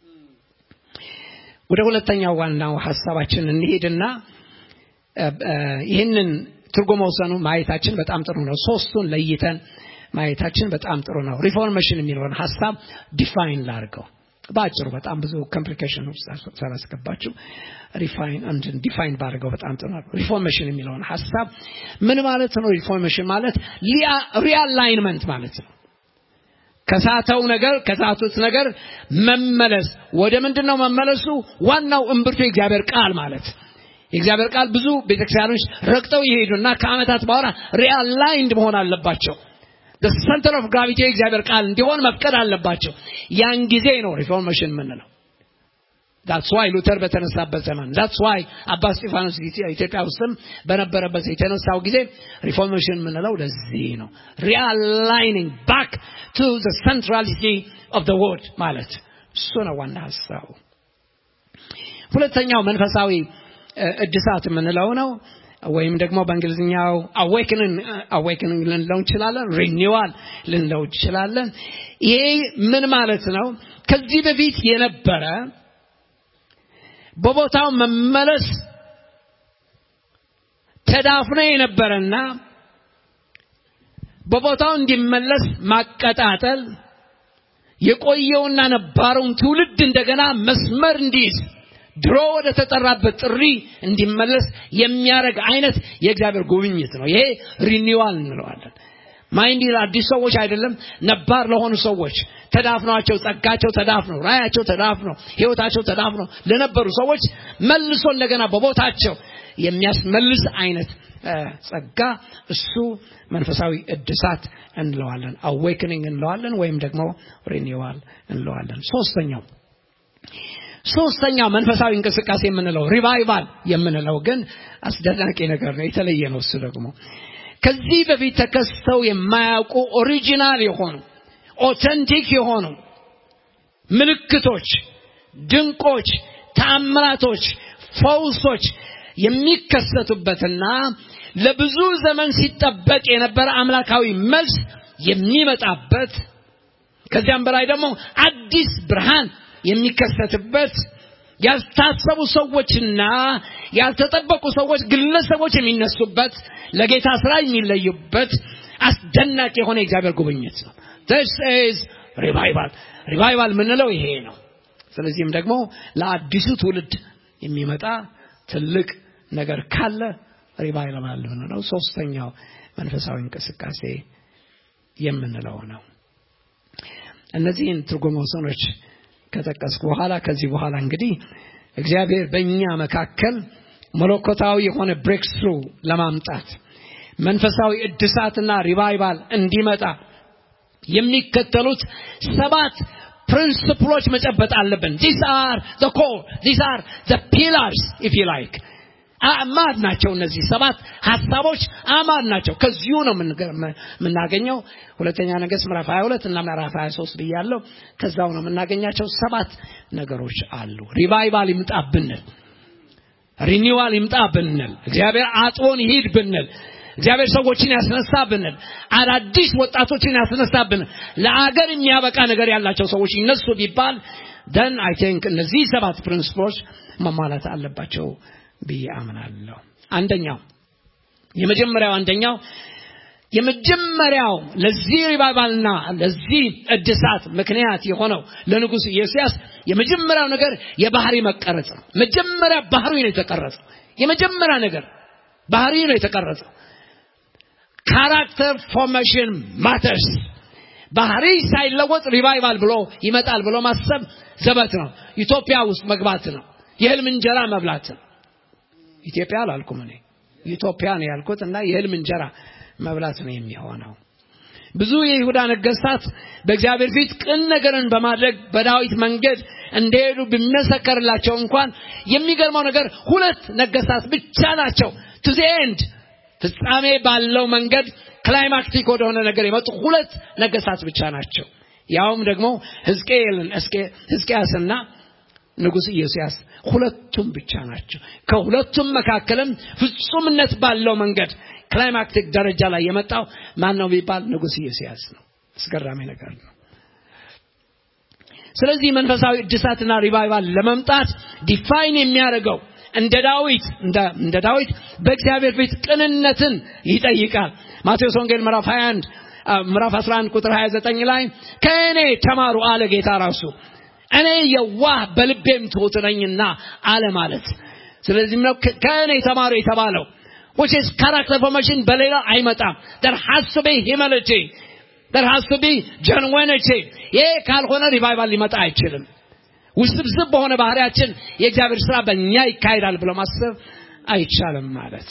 ወደ ሁለተኛው ዋናው ሀሳባችን እንሄድና ይህንን ትርጉም ወሰኑ ማየታችን በጣም ጥሩ ነው። ሶስቱን ለይተን ማየታችን በጣም ጥሩ ነው። ሪፎርሜሽን የሚለውን ሀሳብ ዲፋይን ላድርገው በአጭሩ በጣም ብዙ ኮምፕሊኬሽን ውስጥ ስላስገባችሁ ሪፋይን እንትን ዲፋይን ባድርገው በጣም ጥሩ ነው። ሪፎርሜሽን የሚለውን ሀሳብ ምን ማለት ነው? ሪፎርሜሽን ማለት ሪአላይንመንት ማለት ነው። ከሳተው ነገር ከሳቱት ነገር መመለስ ወደ ምንድን ነው መመለሱ? ዋናው እምብርቱ የእግዚአብሔር ቃል ማለት የእግዚአብሔር ቃል ብዙ ቤተክርስቲያኖች ረግጠው ይሄዱና ከዓመታት በኋላ ሪአላይንድ መሆን አለባቸው። ሰንተር ኦፍ ግራቪቲ የእግዚአብሔር ቃል እንዲሆን መፍቀድ አለባቸው። ያን ጊዜ ነው ሪፎርሜሽን የምንለው። ዳትስ ዋይ ሉተር በተነሳበት ዘመን ዳትስ ዋይ አባ እስጢፋኖስ ኢትዮጵያ ውስጥም በነበረበት የተነሳው ጊዜ ሪፎርሜሽን የምንለው ለዚህ ነው። ሪአላይኒንግ ባክ ቱ ዘ ሰንትራሊቲ ኦፍ ዘ ወርድ ማለት እሱ ነው ዋና ሀሳቡ። ሁለተኛው መንፈሳዊ እድሳት የምንለው ነው ወይም ደግሞ በእንግሊዝኛው አዌክኒንግ ልንለው እንችላለን፣ ሪኒዋል ልንለው እንችላለን። ይሄ ምን ማለት ነው? ከዚህ በፊት የነበረ በቦታው መመለስ ተዳፍኖ የነበረና በቦታው እንዲመለስ ማቀጣጠል የቆየውና ነባረውን ትውልድ እንደገና መስመር እንዲይዝ ድሮ ወደ ተጠራበት ጥሪ እንዲመለስ የሚያደርግ አይነት የእግዚአብሔር ጉብኝት ነው። ይሄ ሪኒዋል እንለዋለን። ማይንድ አዲስ ሰዎች አይደለም፣ ነባር ለሆኑ ሰዎች ተዳፍኗቸው፣ ጸጋቸው ተዳፍኖ፣ ራያቸው ተዳፍኖ፣ ህይወታቸው ተዳፍኖ ለነበሩ ሰዎች መልሶ እንደገና በቦታቸው የሚያስመልስ አይነት ጸጋ እሱ መንፈሳዊ እድሳት እንለዋለን። አዌክኒንግ እንለዋለን ወይም ደግሞ ሪኒዋል እንለዋለን። ሶስተኛው ሶስተኛው መንፈሳዊ እንቅስቃሴ የምንለው ሪቫይቫል የምንለው ግን አስደናቂ ነገር ነው። የተለየ ነው። እሱ ደግሞ ከዚህ በፊት ተከስተው የማያውቁ ኦሪጂናል የሆኑ ኦተንቲክ የሆኑ ምልክቶች፣ ድንቆች፣ ተአምራቶች፣ ፈውሶች የሚከሰቱበትና ለብዙ ዘመን ሲጠበቅ የነበረ አምላካዊ መልስ የሚመጣበት ከዚያም በላይ ደግሞ አዲስ ብርሃን የሚከሰትበት ያልታሰቡ ሰዎችና ያልተጠበቁ ሰዎች ግለሰቦች የሚነሱበት ለጌታ ስራ የሚለዩበት አስደናቂ የሆነ የእግዚአብሔር ጉብኝት ነው። this is revival ሪቫይቫል የምንለው ይሄ ነው። ስለዚህም ደግሞ ለአዲሱ ትውልድ የሚመጣ ትልቅ ነገር ካለ ሪቫይቫል የምንለው ሶስተኛው መንፈሳዊ እንቅስቃሴ የምንለው ነው። እነዚህን ትርጉም ወሰኖች ከጠቀስኩ በኋላ ከዚህ በኋላ እንግዲህ እግዚአብሔር በእኛ መካከል መለኮታዊ የሆነ ብሬክስሩ ለማምጣት መንፈሳዊ እድሳትና ሪቫይቫል እንዲመጣ የሚከተሉት ሰባት ፕሪንስፕሎች መጨበጥ አለብን። ዲስ አር ዘ ኮር ዲስ አር ዘ ፒላርስ ኢፍ ዩ ላይክ አማድ ናቸው። እነዚህ ሰባት ሀሳቦች አማድ ናቸው። ከዚሁ ነው የምናገኘው። ሁለተኛ ነገሥት ምዕራፍ 22 እና ምዕራፍ 23 ብያለሁ። ከዛው ነው የምናገኛቸው። ሰባት ነገሮች አሉ። ሪቫይቫል ይምጣ ብንል፣ ሪኒዋል ይምጣ ብንል፣ እግዚአብሔር አጥቦን ይሂድ ብንል፣ እግዚአብሔር ሰዎችን ያስነሳ ብንል፣ አዳዲስ ወጣቶችን ያስነሳ ብንል፣ ለአገር የሚያበቃ ነገር ያላቸው ሰዎች ይነሱ ቢባል ደን አይ ቲንክ እነዚህ ሰባት ፕሪንስፕሎች መሟላት አለባቸው ብዬ አምናለሁ። አንደኛው የመጀመሪያው አንደኛው የመጀመሪያው ለዚህ ሪቫይቫልና ለዚህ እድሳት ምክንያት የሆነው ለንጉሥ ኢዮስያስ የመጀመሪያው ነገር የባህሪ መቀረጽ ነው። መጀመሪያ ባህሪ ነው የተቀረጸው። የመጀመሪያ ነገር ባህሪ ነው የተቀረጸው። ካራክተር ፎርሜሽን ማተርስ። ባህሪ ሳይለወጥ ሪቫይቫል ብሎ ይመጣል ብሎ ማሰብ ዘበት ነው። ኢትዮጵያ ውስጥ መግባት ነው። የህልም እንጀራ መብላት ነው። ኢትዮጵያ አላልኩም እኔ ኢትዮጵያ ነው ያልኩት እና የህልም እንጀራ መብላት ነው የሚሆነው። ብዙ የይሁዳ ነገስታት በእግዚአብሔር ፊት ቅን ነገርን በማድረግ በዳዊት መንገድ እንደሄዱ ቢመሰከርላቸው እንኳን የሚገርመው ነገር ሁለት ነገስታት ብቻ ናቸው ቱ ዘ ኤንድ ፍጻሜ ባለው መንገድ ክላይማክቲክ ወደሆነ ነገር የመጡ ሁለት ነገስታት ብቻ ናቸው። ያውም ደግሞ ሕዝቅኤልን ሕዝቅያስና ንጉሥ ኢዮስያስ ሁለቱም ብቻ ናቸው። ከሁለቱም መካከልም ፍጹምነት ባለው መንገድ ክላይማክቲክ ደረጃ ላይ የመጣው ማን ነው ቢባል ንጉሥ ኢዮስያስ ነው። አስገራሚ ነገር ነው። ስለዚህ መንፈሳዊ እድሳትና ሪቫይቫል ለመምጣት ዲፋይን የሚያደርገው እንደ ዳዊት እንደ ዳዊት በእግዚአብሔር ፊት ቅንነትን ይጠይቃል። ማቴዎስ ወንጌል ምዕራፍ 21 ምዕራፍ 11 ቁጥር 29 ላይ ከእኔ ተማሩ አለ ጌታ ራሱ እኔ የዋህ በልቤም ትሑት ነኝና አለ ማለት። ስለዚህም ነው ከእኔ ተማሩ የተባለው which is character formation በሌላ አይመጣም። there has to be humility there has to be genuinity ይሄ ካልሆነ ሪቫይቫል ሊመጣ አይችልም ውስብስብ በሆነ ባህሪያችን የእግዚአብሔር ስራ በእኛ ይካሄዳል ብሎ ማሰብ አይቻልም ማለት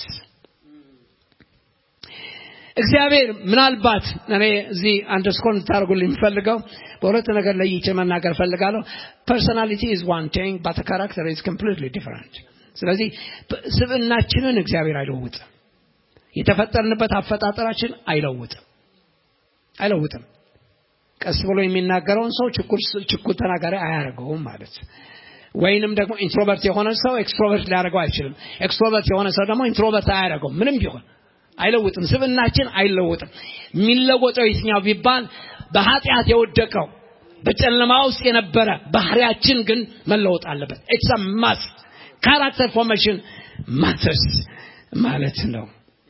እግዚአብሔር ምናልባት እኔ እዚህ አንደርስኮር እንድታደርጉልኝ የምፈልገው በሁለት ነገር ለይቼ መናገር ፈልጋለሁ ፐርሶናሊቲ ኢዝ ዋን ቲንግ ባት ካራክተር ኢዝ ኮምፕሊትሊ ዲፈረንት ስለዚህ ስብዕናችንን እግዚአብሔር አይለውጥም የተፈጠርንበት አፈጣጠራችን አይለውጥም አይለውጥም ቀስ ብሎ የሚናገረውን ሰው ችኩል ተናጋሪ አያደርገውም ማለት ወይንም ደግሞ ኢንትሮቨርት የሆነ ሰው ኤክስትሮቨርት ሊያደርገው አይችልም ኤክስትሮቨርት የሆነ ሰው ደግሞ ኢንትሮቨርት አያደርገውም ምንም ቢሆን አይለውጥም ስብናችን አይለውጥም የሚለወጠው የትኛው ቢባል በኃጢአት የወደቀው በጨለማ ውስጥ የነበረ ባህሪያችን ግን መለወጥ አለበት ኢትስ ማስ ካራክተር ፎርሜሽን ማተርስ ማለት ነው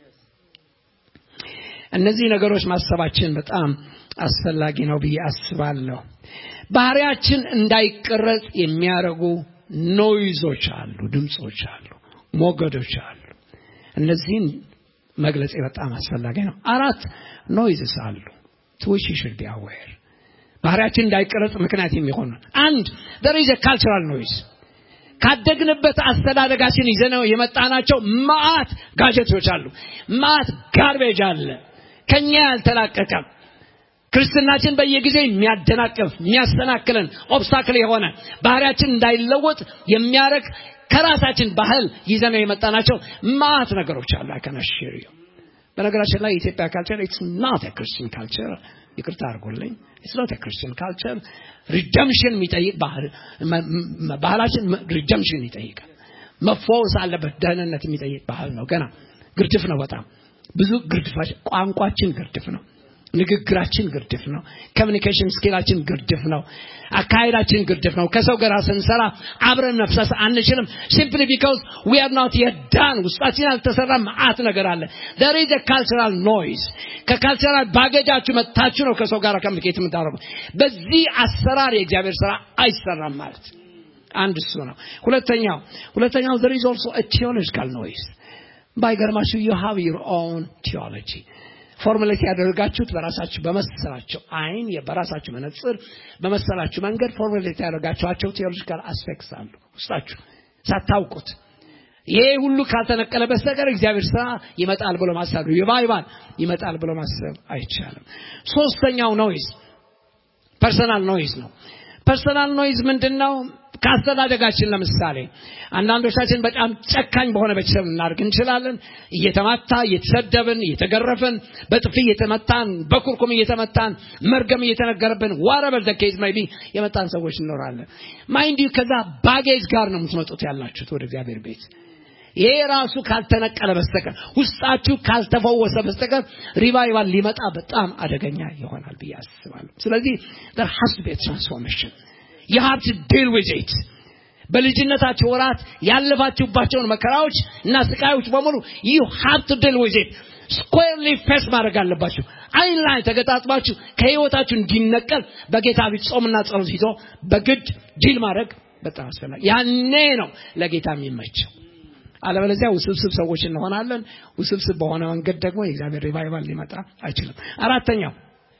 እነዚህ ነገሮች ማሰባችን በጣም አስፈላጊ ነው ብዬ አስባለሁ ባህሪያችን እንዳይቀረጽ የሚያደርጉ ኖይዞች አሉ ድምፆች አሉ ሞገዶች አሉ እነዚህን መግለጽ በጣም አስፈላጊ ነው አራት ኖይዝስ አሉ ትዊች ሽድ ቢ አዌር ባህሪያችን እንዳይቀረጽ ምክንያት የሚሆን አንድ there is a cultural noise ካደግንበት አስተዳደጋችን ይዘነው የመጣናቸው ማአት ጋጀቶች አሉ ማአት ጋርቤጅ አለ ከኛ ያልተላቀቀ ክርስትናችን በየጊዜው የሚያደናቅፍ የሚያሰናክለን ኦብስታክል የሆነ ባህሪያችን እንዳይለወጥ የሚያረግ ከራሳችን ባህል ይዘነው የመጣናቸው ማት ነገሮች አሉ አከናሽር በነገራችን ላይ የኢትዮጵያ ካልቸር ኢትስ ናት ክርስቲያን ካልቸር ይቅርታ አድርጎልኝ ኢትስ ናት ክርስቲያን ካልቸር ሪደምሽን የሚጠይቅ ባህላችን ሪደምሽን ይጠይቃል መፈወስ አለበት ደህንነት የሚጠይቅ ባህል ነው ገና ግርድፍ ነው በጣም ብዙ ግርድፋች ቋንቋችን ግርድፍ ነው ንግግራችን ግርድፍ ነው ኮሚኒኬሽን ስኪላችን ግርድፍ ነው አካሄዳችን ግርድፍ ነው ከሰው ጋር ስንሰራ አብረን መፍሰስ አንችልም ሲምፕሊ ቢካውዝ ዊ አር ኖት የት ዳን ውስጣችን ያልተሰራ መዓት ነገር አለ there is a cultural noise ከካልቸራል ባገጃችሁ መጥታችሁ ነው ከሰው ጋር ኮሚኒኬት የምታደርጉ በዚህ አሰራር የእግዚአብሔር ስራ አይሰራም ማለት አንድ እሱ ነው ሁለተኛው ሁለተኛው there is also a theological noise ባይገርማችሁ you have your own theology ፎርሙሌት ያደርጋችሁት በራሳችሁ በመሰላቸው አይን በራሳችሁ መነጽር በመሰላችሁ መንገድ ፎርሙሌት ያደርጋችኋቸው ቴዎሎጂካል አስፔክትስ አሉ ውስጣችሁ ሳታውቁት ይሄ ሁሉ ካልተነቀለ በስተቀር እግዚአብሔር ስራ ይመጣል ብሎ ማሰብ ሪቫይቫል ይመጣል ብሎ ማሰብ አይቻልም ሶስተኛው ኖይዝ ፐርሰናል ኖይዝ ነው ፐርሰናል ኖይዝ ምንድን ነው ከአስተዳደጋችን ለምሳሌ አንዳንዶቻችን በጣም ጨካኝ በሆነ ቤተሰብ እናድርግ እንችላለን እየተማታ እየተሰደብን እየተገረፍን በጥፊ እየተመታን በኩርኩም እየተመታን መርገም እየተነገረብን ዋረበር ዘኬዝ maybe የመጣን ሰዎች እንኖራለን ማይንድ ከዛ ባጌጅ ጋር ነው የምትመጡት ያላችሁት ወደ እግዚአብሔር ቤት ይሄ ራሱ ካልተነቀለ በስተቀር ውስጣችሁ ካልተፈወሰ በስተቀር ሪቫይቫል ሊመጣ በጣም አደገኛ ይሆናል ብዬ አስባለሁ ስለዚህ there has to be a transformation you have to deal with it በልጅነታችሁ ወራት ያለፋችሁባቸውን መከራዎች እና ስቃዮች በሙሉ you have to deal with it ስኩዌርሊ ፌስ ማድረግ አለባችሁ አይን ላይ ተገጣጥባችሁ ከህይወታችሁ እንዲነቀል በጌታ ፊት ጾምና ጸሎት ይዞ በግድ ዲል ማድረግ በጣም አስፈላጊ ያኔ ነው ለጌታ የሚመቸው አለበለዚያ ውስብስብ ሰዎች እንሆናለን ውስብስብ በሆነ መንገድ ደግሞ የእግዚአብሔር ሪቫይቫል ሊመጣ አይችልም አራተኛው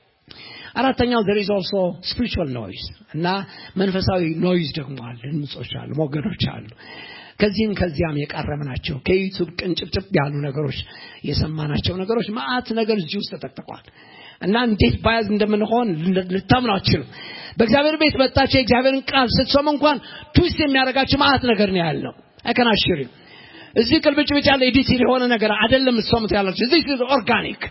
አራተኛው there is also spiritual noise እና መንፈሳዊ ኖይዝ ደግሞ አለ ድምጾች አሉ ሞገዶች አሉ ከዚህም ከዚያም የቃረም ናቸው ከዩቱብ ቅንጭብጭብ ያሉ ነገሮች የሰማናቸው ነገሮች ማአት ነገር እዚህ ውስጥ ተጠቅጥቋል እና እንዴት ባያዝ እንደምንሆን ልታምኑ አትችሉም በእግዚአብሔር ቤት መጣቸው የእግዚአብሔርን ቃል ስትሰሙ እንኳን ትዊስት የሚያደርጋቸው ማአት ነገር ነው ያለው አይከናሽሪም እዚህ ቅልብጭ ብጭ ያለ ኤዲቲድ የሆነ ነገር አይደለም እሷምት ያላችሁ እዚህ ኦርጋኒክ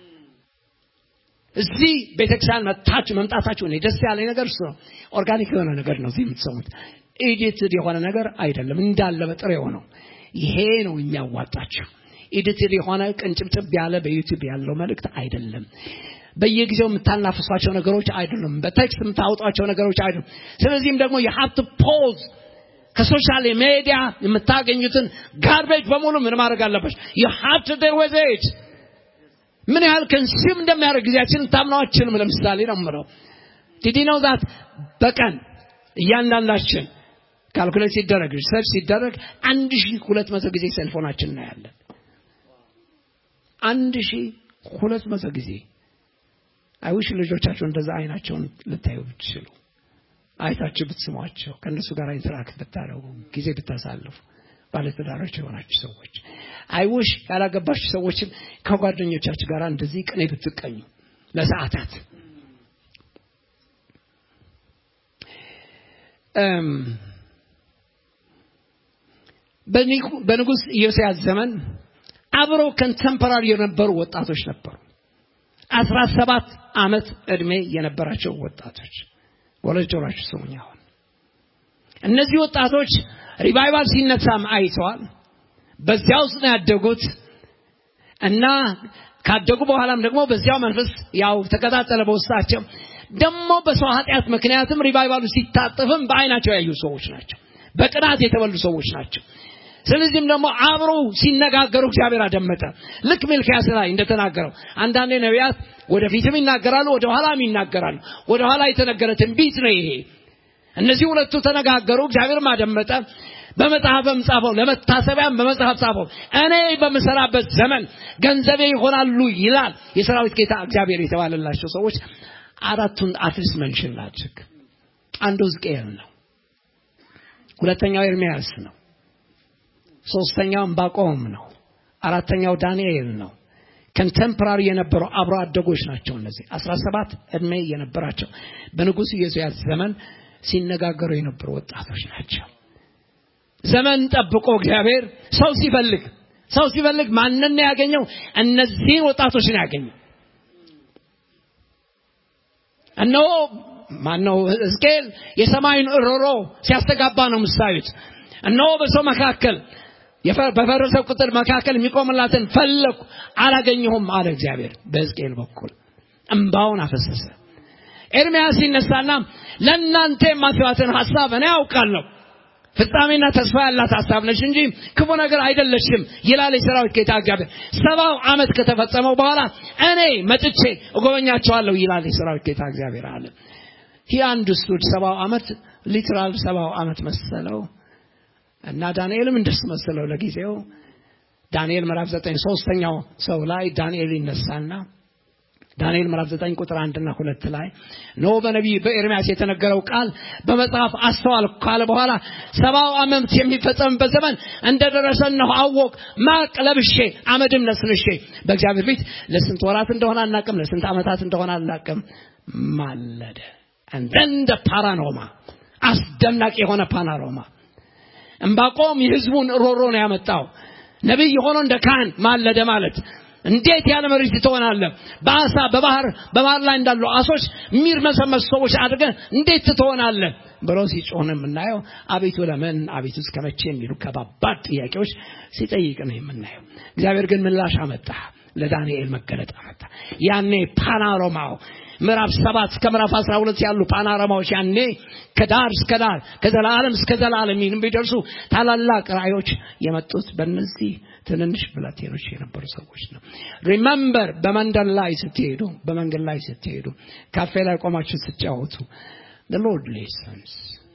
እዚህ ቤተክርስቲያን መታችሁ መምጣታችሁ እኔ ደስ ያለኝ ነገር እሱ ነው ኦርጋኒክ የሆነ ነገር ነው እዚህ የምትሰሙት ኤዲትድ የሆነ ነገር አይደለም እንዳለ በጥሬ የሆነው ይሄ ነው የሚያዋጣችሁ ኤዲትድ የሆነ ቅንጭብጭብ ያለ በዩቲዩብ ያለው መልእክት አይደለም በየጊዜው የምታናፍሷቸው ነገሮች አይደሉም በቴክስት የምታወጧቸው ነገሮች አይደሉም ስለዚህም ደግሞ የሀብት ፖዝ ከሶሻል ሚዲያ የምታገኙትን ጋርቤጅ በሙሉ ምን ማድረግ አለባች የሀብት ደወዘች ምን ያህል ከንሲም እንደሚያደርግ ጊዜያችን ልታምነው አችልም ለምሳሌ ነው ምለው ዲዲ ነው ዛት በቀን እያንዳንዳችን ካልኩሌት ሲደረግ ሪሰርች ሲደረግ አንድ ሺ ሁለት መቶ ጊዜ ሴልፎናችን እናያለን አንድ ሺ ሁለት መቶ ጊዜ አይውሽ ልጆቻቸው እንደዛ አይናቸውን ልታዩ ብትችሉ አይታችሁ ብትስሟቸው ከእነሱ ጋር ኢንተራክት ብታደረጉ ጊዜ ብታሳልፉ ባለትዳሮች የሆናችሁ ሰዎች አይውሽ ያላገባችሁ ሰዎችም ከጓደኞቻችሁ ጋር እንደዚህ ቅኔ ብትቀኙ ለሰዓታት በንጉሥ ኢዮስያስ ዘመን አብሮ ከንተምፐራሪ የነበሩ ወጣቶች ነበሩ አስራ ሰባት ዓመት ዕድሜ የነበራቸው ወጣቶች ወለጆራችሁ ስሙኝ አሁን እነዚህ ወጣቶች ሪቫይቫል ሲነሳም አይተዋል በዚያ ውስጥ ነው ያደጉት እና ካደጉ በኋላም ደግሞ በዚያው መንፈስ ያው ተቀጣጠለ በውስጣቸው ደግሞ በሰው ኃጢአት ምክንያትም ሪቫይቫሉ ሲታጠፍም በአይናቸው ያዩ ሰዎች ናቸው በቅናት የተበሉ ሰዎች ናቸው ስለዚህም ደግሞ አብረው ሲነጋገሩ እግዚአብሔር አደመጠ ልክ ሚልክያስ ላይ እንደተናገረው አንዳንዴ ነቢያት ወደፊትም ይናገራሉ ወደ ኋላም ይናገራሉ ወደ ኋላ የተነገረ ትንቢት ነው ይሄ እነዚህ ሁለቱ ተነጋገሩ እግዚአብሔርም አደመጠ በመጽሐፍም ጻፈው ለመታሰቢያም በመጽሐፍ ጻፈው እኔ በምሰራበት ዘመን ገንዘቤ ይሆናሉ ይላል የሰራዊት ጌታ እግዚአብሔር የተባለላቸው ሰዎች አራቱን አትሊስት መንሽን ላድርግ አንዱ ሕዝቅኤል ነው ሁለተኛው ኤርሚያስ ነው ሶስተኛው ዕንባቆም ነው አራተኛው ዳንኤል ነው ኮንቴምፖራሪ የነበሩ አብሮ አደጎች ናቸው እነዚህ አስራ ሰባት እድሜ የነበራቸው በንጉሥ ኢዮስያስ ዘመን ሲነጋገሩ የነበሩ ወጣቶች ናቸው ዘመን ጠብቆ እግዚአብሔር ሰው ሲፈልግ ሰው ሲፈልግ ማንን ያገኘው እነዚህን ወጣቶች ነው ያገኘው እነሆ ማነው ሕዝቅኤል የሰማይን እሮሮ ሲያስተጋባ ነው ምሳዩት እነሆ በሰው መካከል በፈረሰ ቁጥር መካከል የሚቆምላትን ፈለኩ አላገኘሁም አለ እግዚአብሔር በሕዝቅኤል በኩል እምባውን አፈሰሰ ኤርሚያስ ሲነሳና ለእናንተ የማስባትን ሀሳብ እኔ አውቃለሁ ፍጻሜና ተስፋ ያላት ሀሳብ ነች እንጂ ክፉ ነገር አይደለችም ይላል የሰራዊት ጌታ እግዚአብሔር ሰባው ዓመት ከተፈጸመው በኋላ እኔ መጥቼ እጎበኛቸዋለሁ ይላል የሰራዊት ጌታ እግዚአብሔር አለ ይህ አንድ ስቱድ ሰባው ዓመት ሊትራል ሰባው ዓመት መሰለው እና ዳንኤልም እንደሱ መሰለው ለጊዜው ዳንኤል ምዕራፍ ዘጠኝ ሶስተኛው ሰው ላይ ዳንኤል ይነሳና ዳንኤል ምዕራፍ 9 ቁጥር 1 እና 2 ላይ ኖ በነቢይ በኤርሚያስ የተነገረው ቃል በመጽሐፍ አስተዋል ካለ በኋላ ሰባው ዓመት የሚፈጸምበት ዘመን እንደደረሰ ነው አወቅ ማቅ ለብሼ አመድም ነስንሼ በእግዚአብሔር ፊት ለስንት ወራት እንደሆነ አናቅም ለስንት ዓመታት እንደሆነ አናቅም ማለደ እንደ ፓራኖማ አስደናቂ የሆነ ፓናሮማ እምባቆም የህዝቡን ሮሮ ነው ያመጣው ነቢይ ሆኖ እንደ ካህን ማለደ ማለት እንዴት ያለ መሬት ትሆናለህ በአሳ በባህር በባህር ላይ እንዳሉ አሶች የሚርመሰመሱ ሰዎች አድርገህ እንዴት ትሆናለህ ብሎ ሲጮህ የምናየው አቤቱ ለምን አቤቱ እስከ መቼ የሚሉ ከባባድ ጥያቄዎች ሲጠይቅ ነው የምናየው እግዚአብሔር ግን ምላሽ አመጣ ለዳንኤል መገለጥ አመጣ ያኔ ፓናሮማው ምዕራፍ ሰባት እስከ ምዕራፍ አስራ ሁለት ያሉ ፓናራማዎች ያኔ ከዳር እስከ ዳር ከዘላለም እስከ ዘላለም የሚደርሱ ታላላቅ ራእዮች የመጡት በእነዚህ ትንንሽ ብላቴኖች የነበሩ ሰዎች ነው ሪመምበር በመንደር ላይ ስትሄዱ በመንገድ ላይ ስትሄዱ ካፌ ላይ ቆማችሁ ስትጫወቱ ሎርድ ሌሰንስ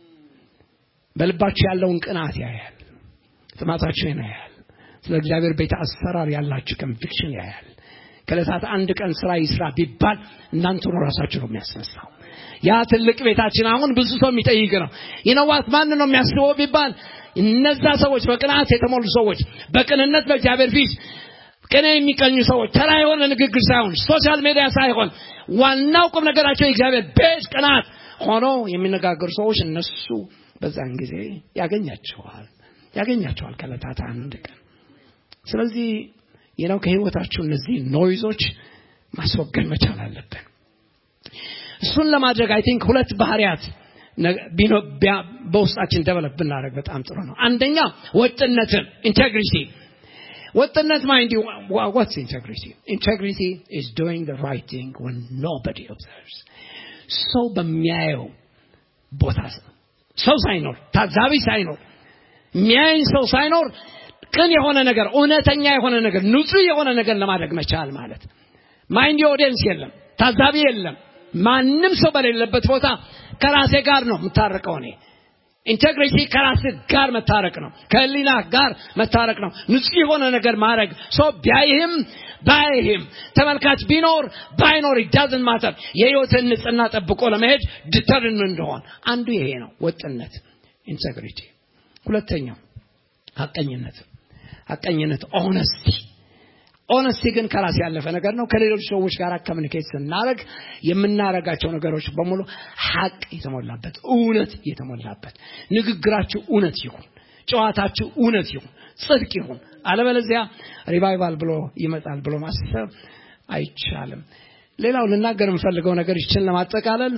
በልባችሁ ያለውን ቅናት ያያል ጥማታችሁን ያያል ስለ እግዚአብሔር ቤት አሰራር ያላችሁ ኮንቪክሽን ያያል ከለታት አንድ ቀን ስራ ይስራ ቢባል እናንተ ነው ራሳችሁ ነው የሚያስነሳው ያ ትልቅ ቤታችን አሁን ብዙ ሰው የሚጠይቅ ነው ይነዋት ማን ነው የሚያስበው ቢባል እነዛ ሰዎች በቅንዓት የተሞሉ ሰዎች በቅንነት በእግዚአብሔር ፊት ቅኔ የሚቀኙ ሰዎች ተራ የሆነ ንግግር ሳይሆን ሶሻል ሚዲያ ሳይሆን ዋናው ቁም ነገራቸው የእግዚአብሔር ቤት ቅናት ሆኖ የሚነጋገሩ ሰዎች እነሱ በዛን ጊዜ ያገኛቸዋል ያገኛቸዋል ከለታት አንድ ቀን ስለዚህ የነው ከህይወታችሁ እነዚህ ኖይዞች ማስወገድ መቻል አለብን እሱን ለማድረግ አይ ቲንክ ሁለት ባህሪያት በውስጣችን ደበለብ ብናደረግ በጣም ጥሩ ነው አንደኛ ወጥነትን ኢንቴግሪቲ ወጥነት ማይንድ ዋትስ ኢንቴግሪቲ ኢንቴግሪቲ ኢዝ ዶይንግ the right thing when nobody observes ሰው በሚያየው ቦታ ሰው ሳይኖር ታዛቢ ሳይኖር የሚያየኝ ሰው ሳይኖር ቅን የሆነ ነገር እውነተኛ የሆነ ነገር ንጹህ የሆነ ነገር ለማድረግ መቻል ማለት ማይንድ ኦዲየንስ የለም ታዛቢ የለም ማንም ሰው በሌለበት ቦታ ከራሴ ጋር ነው የምታረቀው እኔ ኢንቴግሪቲ ከራስህ ጋር መታረቅ ነው። ከህሊና ጋር መታረቅ ነው። ንጹህ የሆነ ነገር ማድረግ ሰው ቢያይህም ባይህም ተመልካች ቢኖር ባይኖር ዳዝን ማተር የህይወትን ንጽህና ጠብቆ ለመሄድ ድተርን እንደሆን አንዱ ይሄ ነው ወጥነት ኢንቴግሪቲ ሁለተኛው ሀቀኝነት ሀቀኝነት ኦነስቲ ኦነስቲ ግን ከራስ ያለፈ ነገር ነው ከሌሎች ሰዎች ጋር ኮሚኒኬት ስናደረግ የምናረጋቸው ነገሮች በሙሉ ሀቅ የተሞላበት እውነት የተሞላበት ንግግራችሁ እውነት ይሁን ጨዋታችሁ እውነት ይሁን ጽድቅ ይሁን አለበለዚያ ሪቫይቫል ብሎ ይመጣል ብሎ ማሰብ አይቻልም ሌላው ልናገር የምፈልገው ነገር ይችን ለማጠቃለል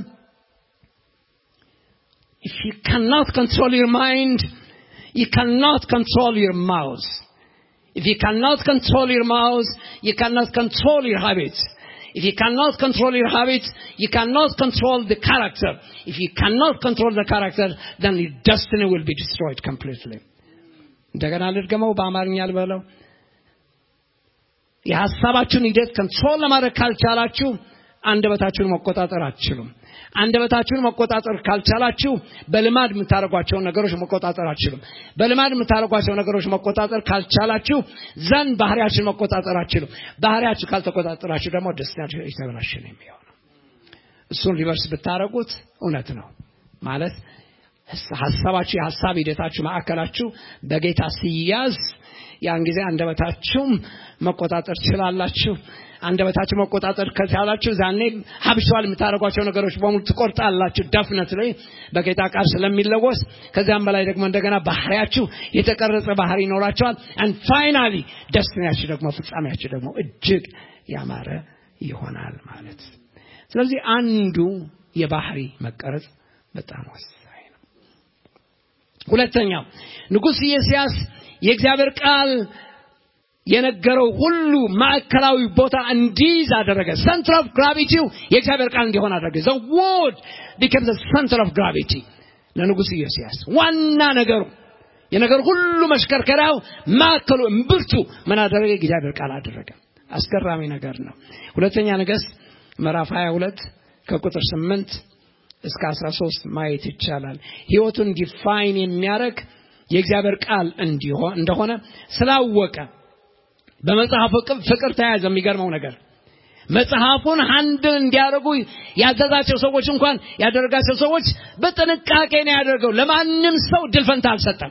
if you cannot control your mind you cannot control your mouth if you cannot control your mouth you cannot control your habits if you cannot control your habits you cannot control the character if you cannot control the character then your destiny will be destroyed completely እንደገና ልድገመው በአማርኛ ልበለው የሀሳባችሁን ሂደት ኮንትሮል ለማድረግ ካልቻላችሁ አንደበታችሁን መቆጣጠር አትችሉም አንደበታችሁን መቆጣጠር ካልቻላችሁ በልማድ የምታደርጓቸውን ነገሮች መቆጣጠር አትችሉም በልማድ የምታደርጓቸው ነገሮች መቆጣጠር ካልቻላችሁ ዘንድ ባህሪያችን መቆጣጠር አትችሉም ባህሪያችሁ ካልተቆጣጠራችሁ ደግሞ ደስታችሁ የተበላሸ ነው የሚሆነው እሱን ሪቨርስ ብታደረጉት እውነት ነው ማለት ሀሳባችሁ የሀሳብ ሂደታችሁ ማዕከላችሁ በጌታ ሲያዝ ያን ጊዜ አንደበታችሁም መቆጣጠር ትችላላችሁ አንደበታችሁ መቆጣጠር ከቻላችሁ ዛኔ ሀብሸዋል የምታደርጓቸው ነገሮች በሙሉ ትቆርጣላችሁ ደፍነት ላይ በጌታ ቃል ስለሚለወስ ከዚያም በላይ ደግሞ እንደገና ባህሪያችሁ የተቀረጸ ባህሪ ይኖራቸዋል አንድ ፋይናሊ ደስትናያችሁ ደግሞ ፍጻሜያችሁ ደግሞ እጅግ ያማረ ይሆናል ማለት ስለዚህ አንዱ የባህሪ መቀረጽ በጣም ወሳኝ ነው ሁለተኛው ንጉሥ ኢዮስያስ የእግዚአብሔር ቃል የነገረው ሁሉ ማዕከላዊ ቦታ እንዲይዝ አደረገ ሰንትር ኦፍ ግራቪቲው የእግዚአብሔር ቃል እንዲሆን አደረገ ዘ ወርድ ቢከም ሰንትር ኦፍ ግራቪቲ ለንጉሥ ኢዮስያስ ዋና ነገሩ የነገር ሁሉ መሽከርከሪያው ማዕከሉ እምብርቱ ምን አደረገ እግዚአብሔር ቃል አደረገ አስገራሚ ነገር ነው ሁለተኛ ነገሥት ምዕራፍ 22 ከቁጥር 8 እስከ 13 ማየት ይቻላል ህይወቱን ዲፋይን የሚያደርግ የእግዚአብሔር ቃል እንደሆነ ስላወቀ በመጽሐፉ ፍቅር ተያዘ የሚገርመው ነገር መጽሐፉን አንድል እንዲያደርጉ ያዘዛቸው ሰዎች እንኳን ያደረጋቸው ሰዎች በጥንቃቄ ነው ያደርገው ለማንም ሰው ድል ፈንታ አልሰጠም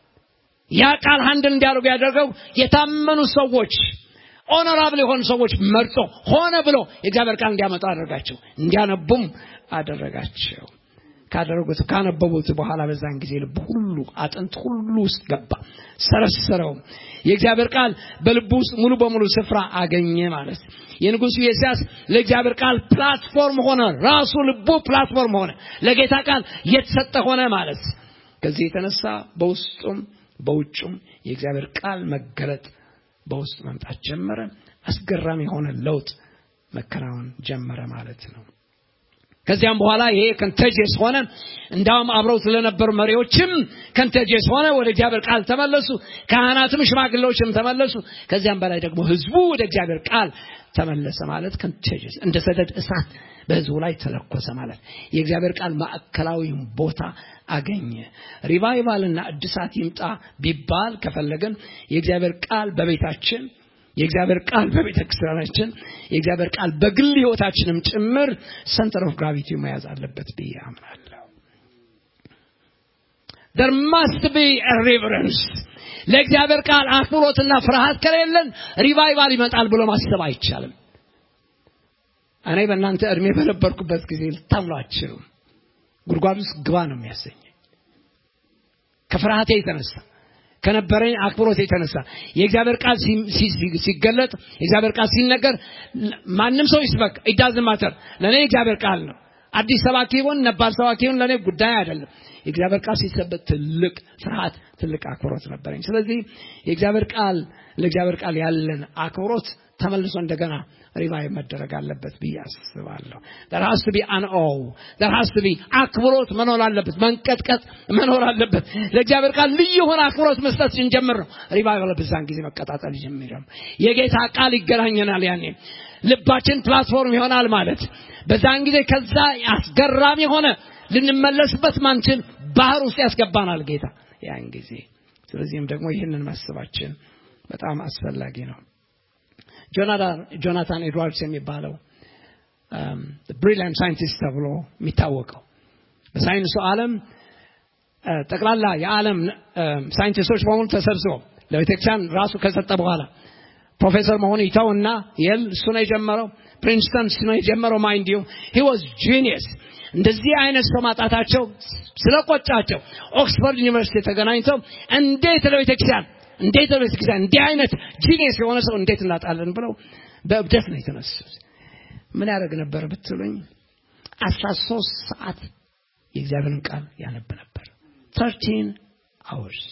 ያ ቃል አንድል እንዲያደርጉ ያደርገው የታመኑ ሰዎች ኦነራብል የሆኑ ሰዎች መርጦ ሆነ ብሎ የእግዚአብሔር ቃል እንዲያመጡ አደረጋቸው እንዲያነቡም አደረጋቸው ካደረጉት ካነበቡት በኋላ በዛን ጊዜ ልብ ሁሉ አጥንት ሁሉ ውስጥ ገባ ሰረሰረው የእግዚአብሔር ቃል በልቡ ውስጥ ሙሉ በሙሉ ስፍራ አገኘ ማለት የንጉሱ ኢዮስያስ ለእግዚአብሔር ቃል ፕላትፎርም ሆነ ራሱ ልቡ ፕላትፎርም ሆነ ለጌታ ቃል የተሰጠ ሆነ ማለት ከዚህ የተነሳ በውስጡም በውጩም የእግዚአብሔር ቃል መገለጥ በውስጥ መምጣት ጀመረ አስገራሚ የሆነ ለውጥ መከናወን ጀመረ ማለት ነው ከዚያም በኋላ ይሄ ከንተጀስ ሆነ እንዳውም አብረው ስለነበሩ መሪዎችም ከንተጀስ ሆነ ወደ እግዚአብሔር ቃል ተመለሱ ካህናትም ሽማግሌዎችም ተመለሱ ከዚያም በላይ ደግሞ ህዝቡ ወደ እግዚአብሔር ቃል ተመለሰ ማለት ከንተጀስ እንደ ሰደድ እሳት በህዝቡ ላይ ተለኮሰ ማለት የእግዚአብሔር ቃል ማዕከላዊ ቦታ አገኘ ሪቫይቫልና እድሳት ይምጣ ቢባል ከፈለገን የእግዚአብሔር ቃል በቤታችን የእግዚአብሔር ቃል በቤተ ክርስቲያናችን የእግዚአብሔር ቃል በግል ህይወታችንም ጭምር ሰንተር ኦፍ ግራቪቲ መያዝ አለበት ብዬ አምናለሁ there must be a reverence ለእግዚአብሔር ቃል አክብሮትና ፍርሃት ከሌለን ሪቫይቫል ይመጣል ብሎ ማሰብ አይቻልም እኔ በእናንተ እድሜ በነበርኩበት ጊዜ ልታምኑ አችሉም ጉድጓድ ውስጥ ግባ ነው የሚያሰኝ ከፍርሃቴ የተነሳ ከነበረኝ አክብሮት የተነሳ የእግዚአብሔር ቃል ሲገለጥ የእግዚአብሔር ቃል ሲነገር ማንም ሰው ይስበክ ኢዳዝን ማተር ለእኔ የእግዚአብሔር ቃል ነው አዲስ ሰባኪ ይሆን ነባር ሰባኪ ይሆን ለእኔ ጉዳይ አይደለም የእግዚአብሔር ቃል ሲሰበት ትልቅ ፍርሃት ትልቅ አክብሮት ነበረኝ ስለዚህ የእግዚአብሔር ቃል ለእግዚአብሔር ቃል ያለን አክብሮት ተመልሶ እንደገና ሪቫይቭ መደረግ አለበት ብዬ አስባለሁ there has to be an awe there has to be አክብሮት መኖር አለበት መንቀጥቀጥ መኖር አለበት ለእግዚአብሔር ቃል ልዩ የሆነ አክብሮት መስጠት ስንጀምር ነው ሪቫይቫል በዛን ጊዜ መቀጣጠል ይጀምራል የጌታ ቃል ይገናኘናል ያኔ ልባችን ፕላትፎርም ይሆናል ማለት በዛን ጊዜ ከዛ አስገራሚ የሆነ ልንመለስበት ማንችል ባህር ውስጥ ያስገባናል ጌታ ያን ጊዜ። ስለዚህም ደግሞ ይህንን ማሰባችን በጣም አስፈላጊ ነው። ጆናታን ኤድዋርድስ የሚባለው ብሪሊያንት ሳይንቲስት ተብሎ የሚታወቀው በሳይንሱ ዓለም ጠቅላላ የዓለም ሳይንቲስቶች በሙሉ ተሰብስበው ለቤተክርስቲያን ራሱ ከሰጠ በኋላ ፕሮፌሰር መሆን ይተውና የል እሱ ነው የጀመረው ፕሪንስተን እሱ ነው የጀመረው ማይንድ ዩ ሂ ዋዝ ጂኒየስ እንደዚህ አይነት ሰው ማጣታቸው ስለቆጫቸው ኦክስፎርድ ዩኒቨርሲቲ ተገናኝተው እንዴት ለቤተክርስቲያን እንዴት ለቤተክርስቲያን እንዲህ አይነት ጂኒየስ የሆነ ሰው እንዴት እናጣለን ብለው በእብደት ነው የተነሱት ምን ያደርግ ነበር ብትሉኝ አስራ ሶስት ሰዓት የእግዚአብሔርን ቃል ያነብ ነበር ተርቲን አወርስ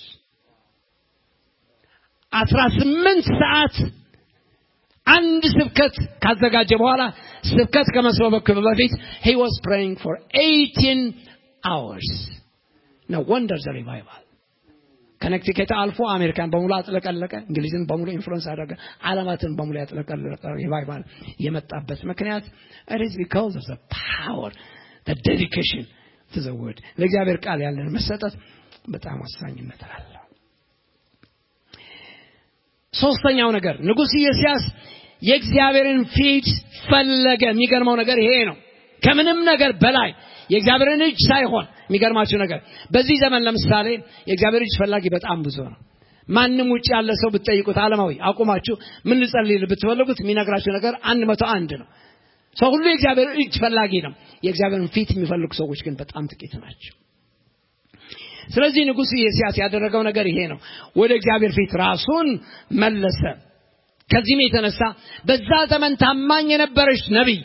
አስራ ስምንት ሰዓት አንድ ስብከት ካዘጋጀ በኋላ ስብከት ከመስበክ በፊት he was praying for 18 hours no wonder the revival ከነክቲኬት አልፎ አሜሪካን በሙሉ አጥለቀለቀ እንግሊዝን በሙሉ ኢንፍሉዌንስ አደረገ ዓለማትን በሙሉ ያጥለቀለቀ ሪቫይቫል የመጣበት ምክንያት it is because of the power the dedication to the word ለእግዚአብሔር ቃል ያለን መሰጠት በጣም ወሳኝነት አለው ሶስተኛው ነገር ንጉሥ ኢዮስያስ የእግዚአብሔርን ፊት ፈለገ የሚገርመው ነገር ይሄ ነው ከምንም ነገር በላይ የእግዚአብሔርን እጅ ሳይሆን የሚገርማችሁ ነገር በዚህ ዘመን ለምሳሌ የእግዚአብሔር እጅ ፈላጊ በጣም ብዙ ነው ማንም ውጭ ያለ ሰው ብትጠይቁት አለማዊ አቁማችሁ ምን ልጸልይ ብትፈልጉት የሚነግራችሁ ነገር አንድ መቶ አንድ ነው ሰው ሁሉ የእግዚአብሔር እጅ ፈላጊ ነው የእግዚአብሔርን ፊት የሚፈልጉ ሰዎች ግን በጣም ጥቂት ናቸው ስለዚህ ንጉሥ ኢዮስያስ ያደረገው ነገር ይሄ ነው ወደ እግዚአብሔር ፊት ራሱን መለሰ ከዚህም የተነሳ በዛ ዘመን ታማኝ የነበረች ነቢይ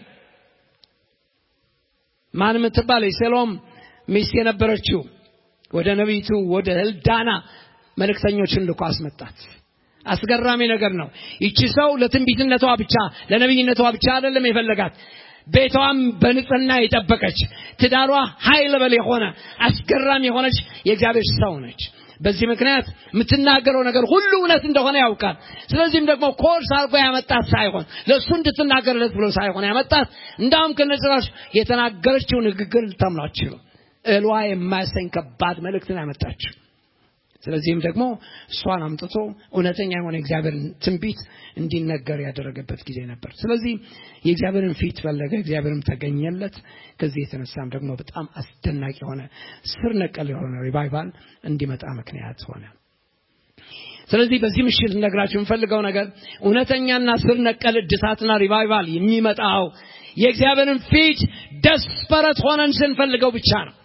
ማን የምትባል የሴሎም ሚስት የነበረችው ወደ ነቢይቱ ወደ ህልዳና መልእክተኞችን ልኮ አስመጣት አስገራሚ ነገር ነው ይቺ ሰው ለትንቢትነቷ ብቻ ለነቢይነቷ ብቻ አይደለም የፈለጋት ቤቷም በንጽህና የጠበቀች ትዳሯ ኃይል በል የሆነ አስገራሚ የሆነች የእግዚአብሔር ሰው ነች በዚህ ምክንያት የምትናገረው ነገር ሁሉ እውነት እንደሆነ ያውቃል ስለዚህም ደግሞ ኮርስ አድርጎ ያመጣት ሳይሆን ለእሱ እንድትናገርለት ብሎ ሳይሆን ያመጣት እንዳውም ከነጭራሽ የተናገረችው ንግግር ልታምኗችው እሏ የማያሰኝ ከባድ መልእክትን ያመጣችው ስለዚህም ደግሞ እሷን አምጥቶ እውነተኛ የሆነ እግዚአብሔርን ትንቢት እንዲነገር ያደረገበት ጊዜ ነበር ስለዚህ የእግዚአብሔርን ፊት ፈለገ እግዚአብሔርም ተገኘለት ከዚህ የተነሳም ደግሞ በጣም አስደናቂ የሆነ ስር ነቀል የሆነ ሪቫይቫል እንዲመጣ ምክንያት ሆነ ስለዚህ በዚህ ምሽት ልነግራችሁ የምፈልገው ነገር እውነተኛና ስር ነቀል እድሳትና ሪቫይቫል የሚመጣው የእግዚአብሔርን ፊት ደስፐረት ሆነን ስንፈልገው ብቻ ነው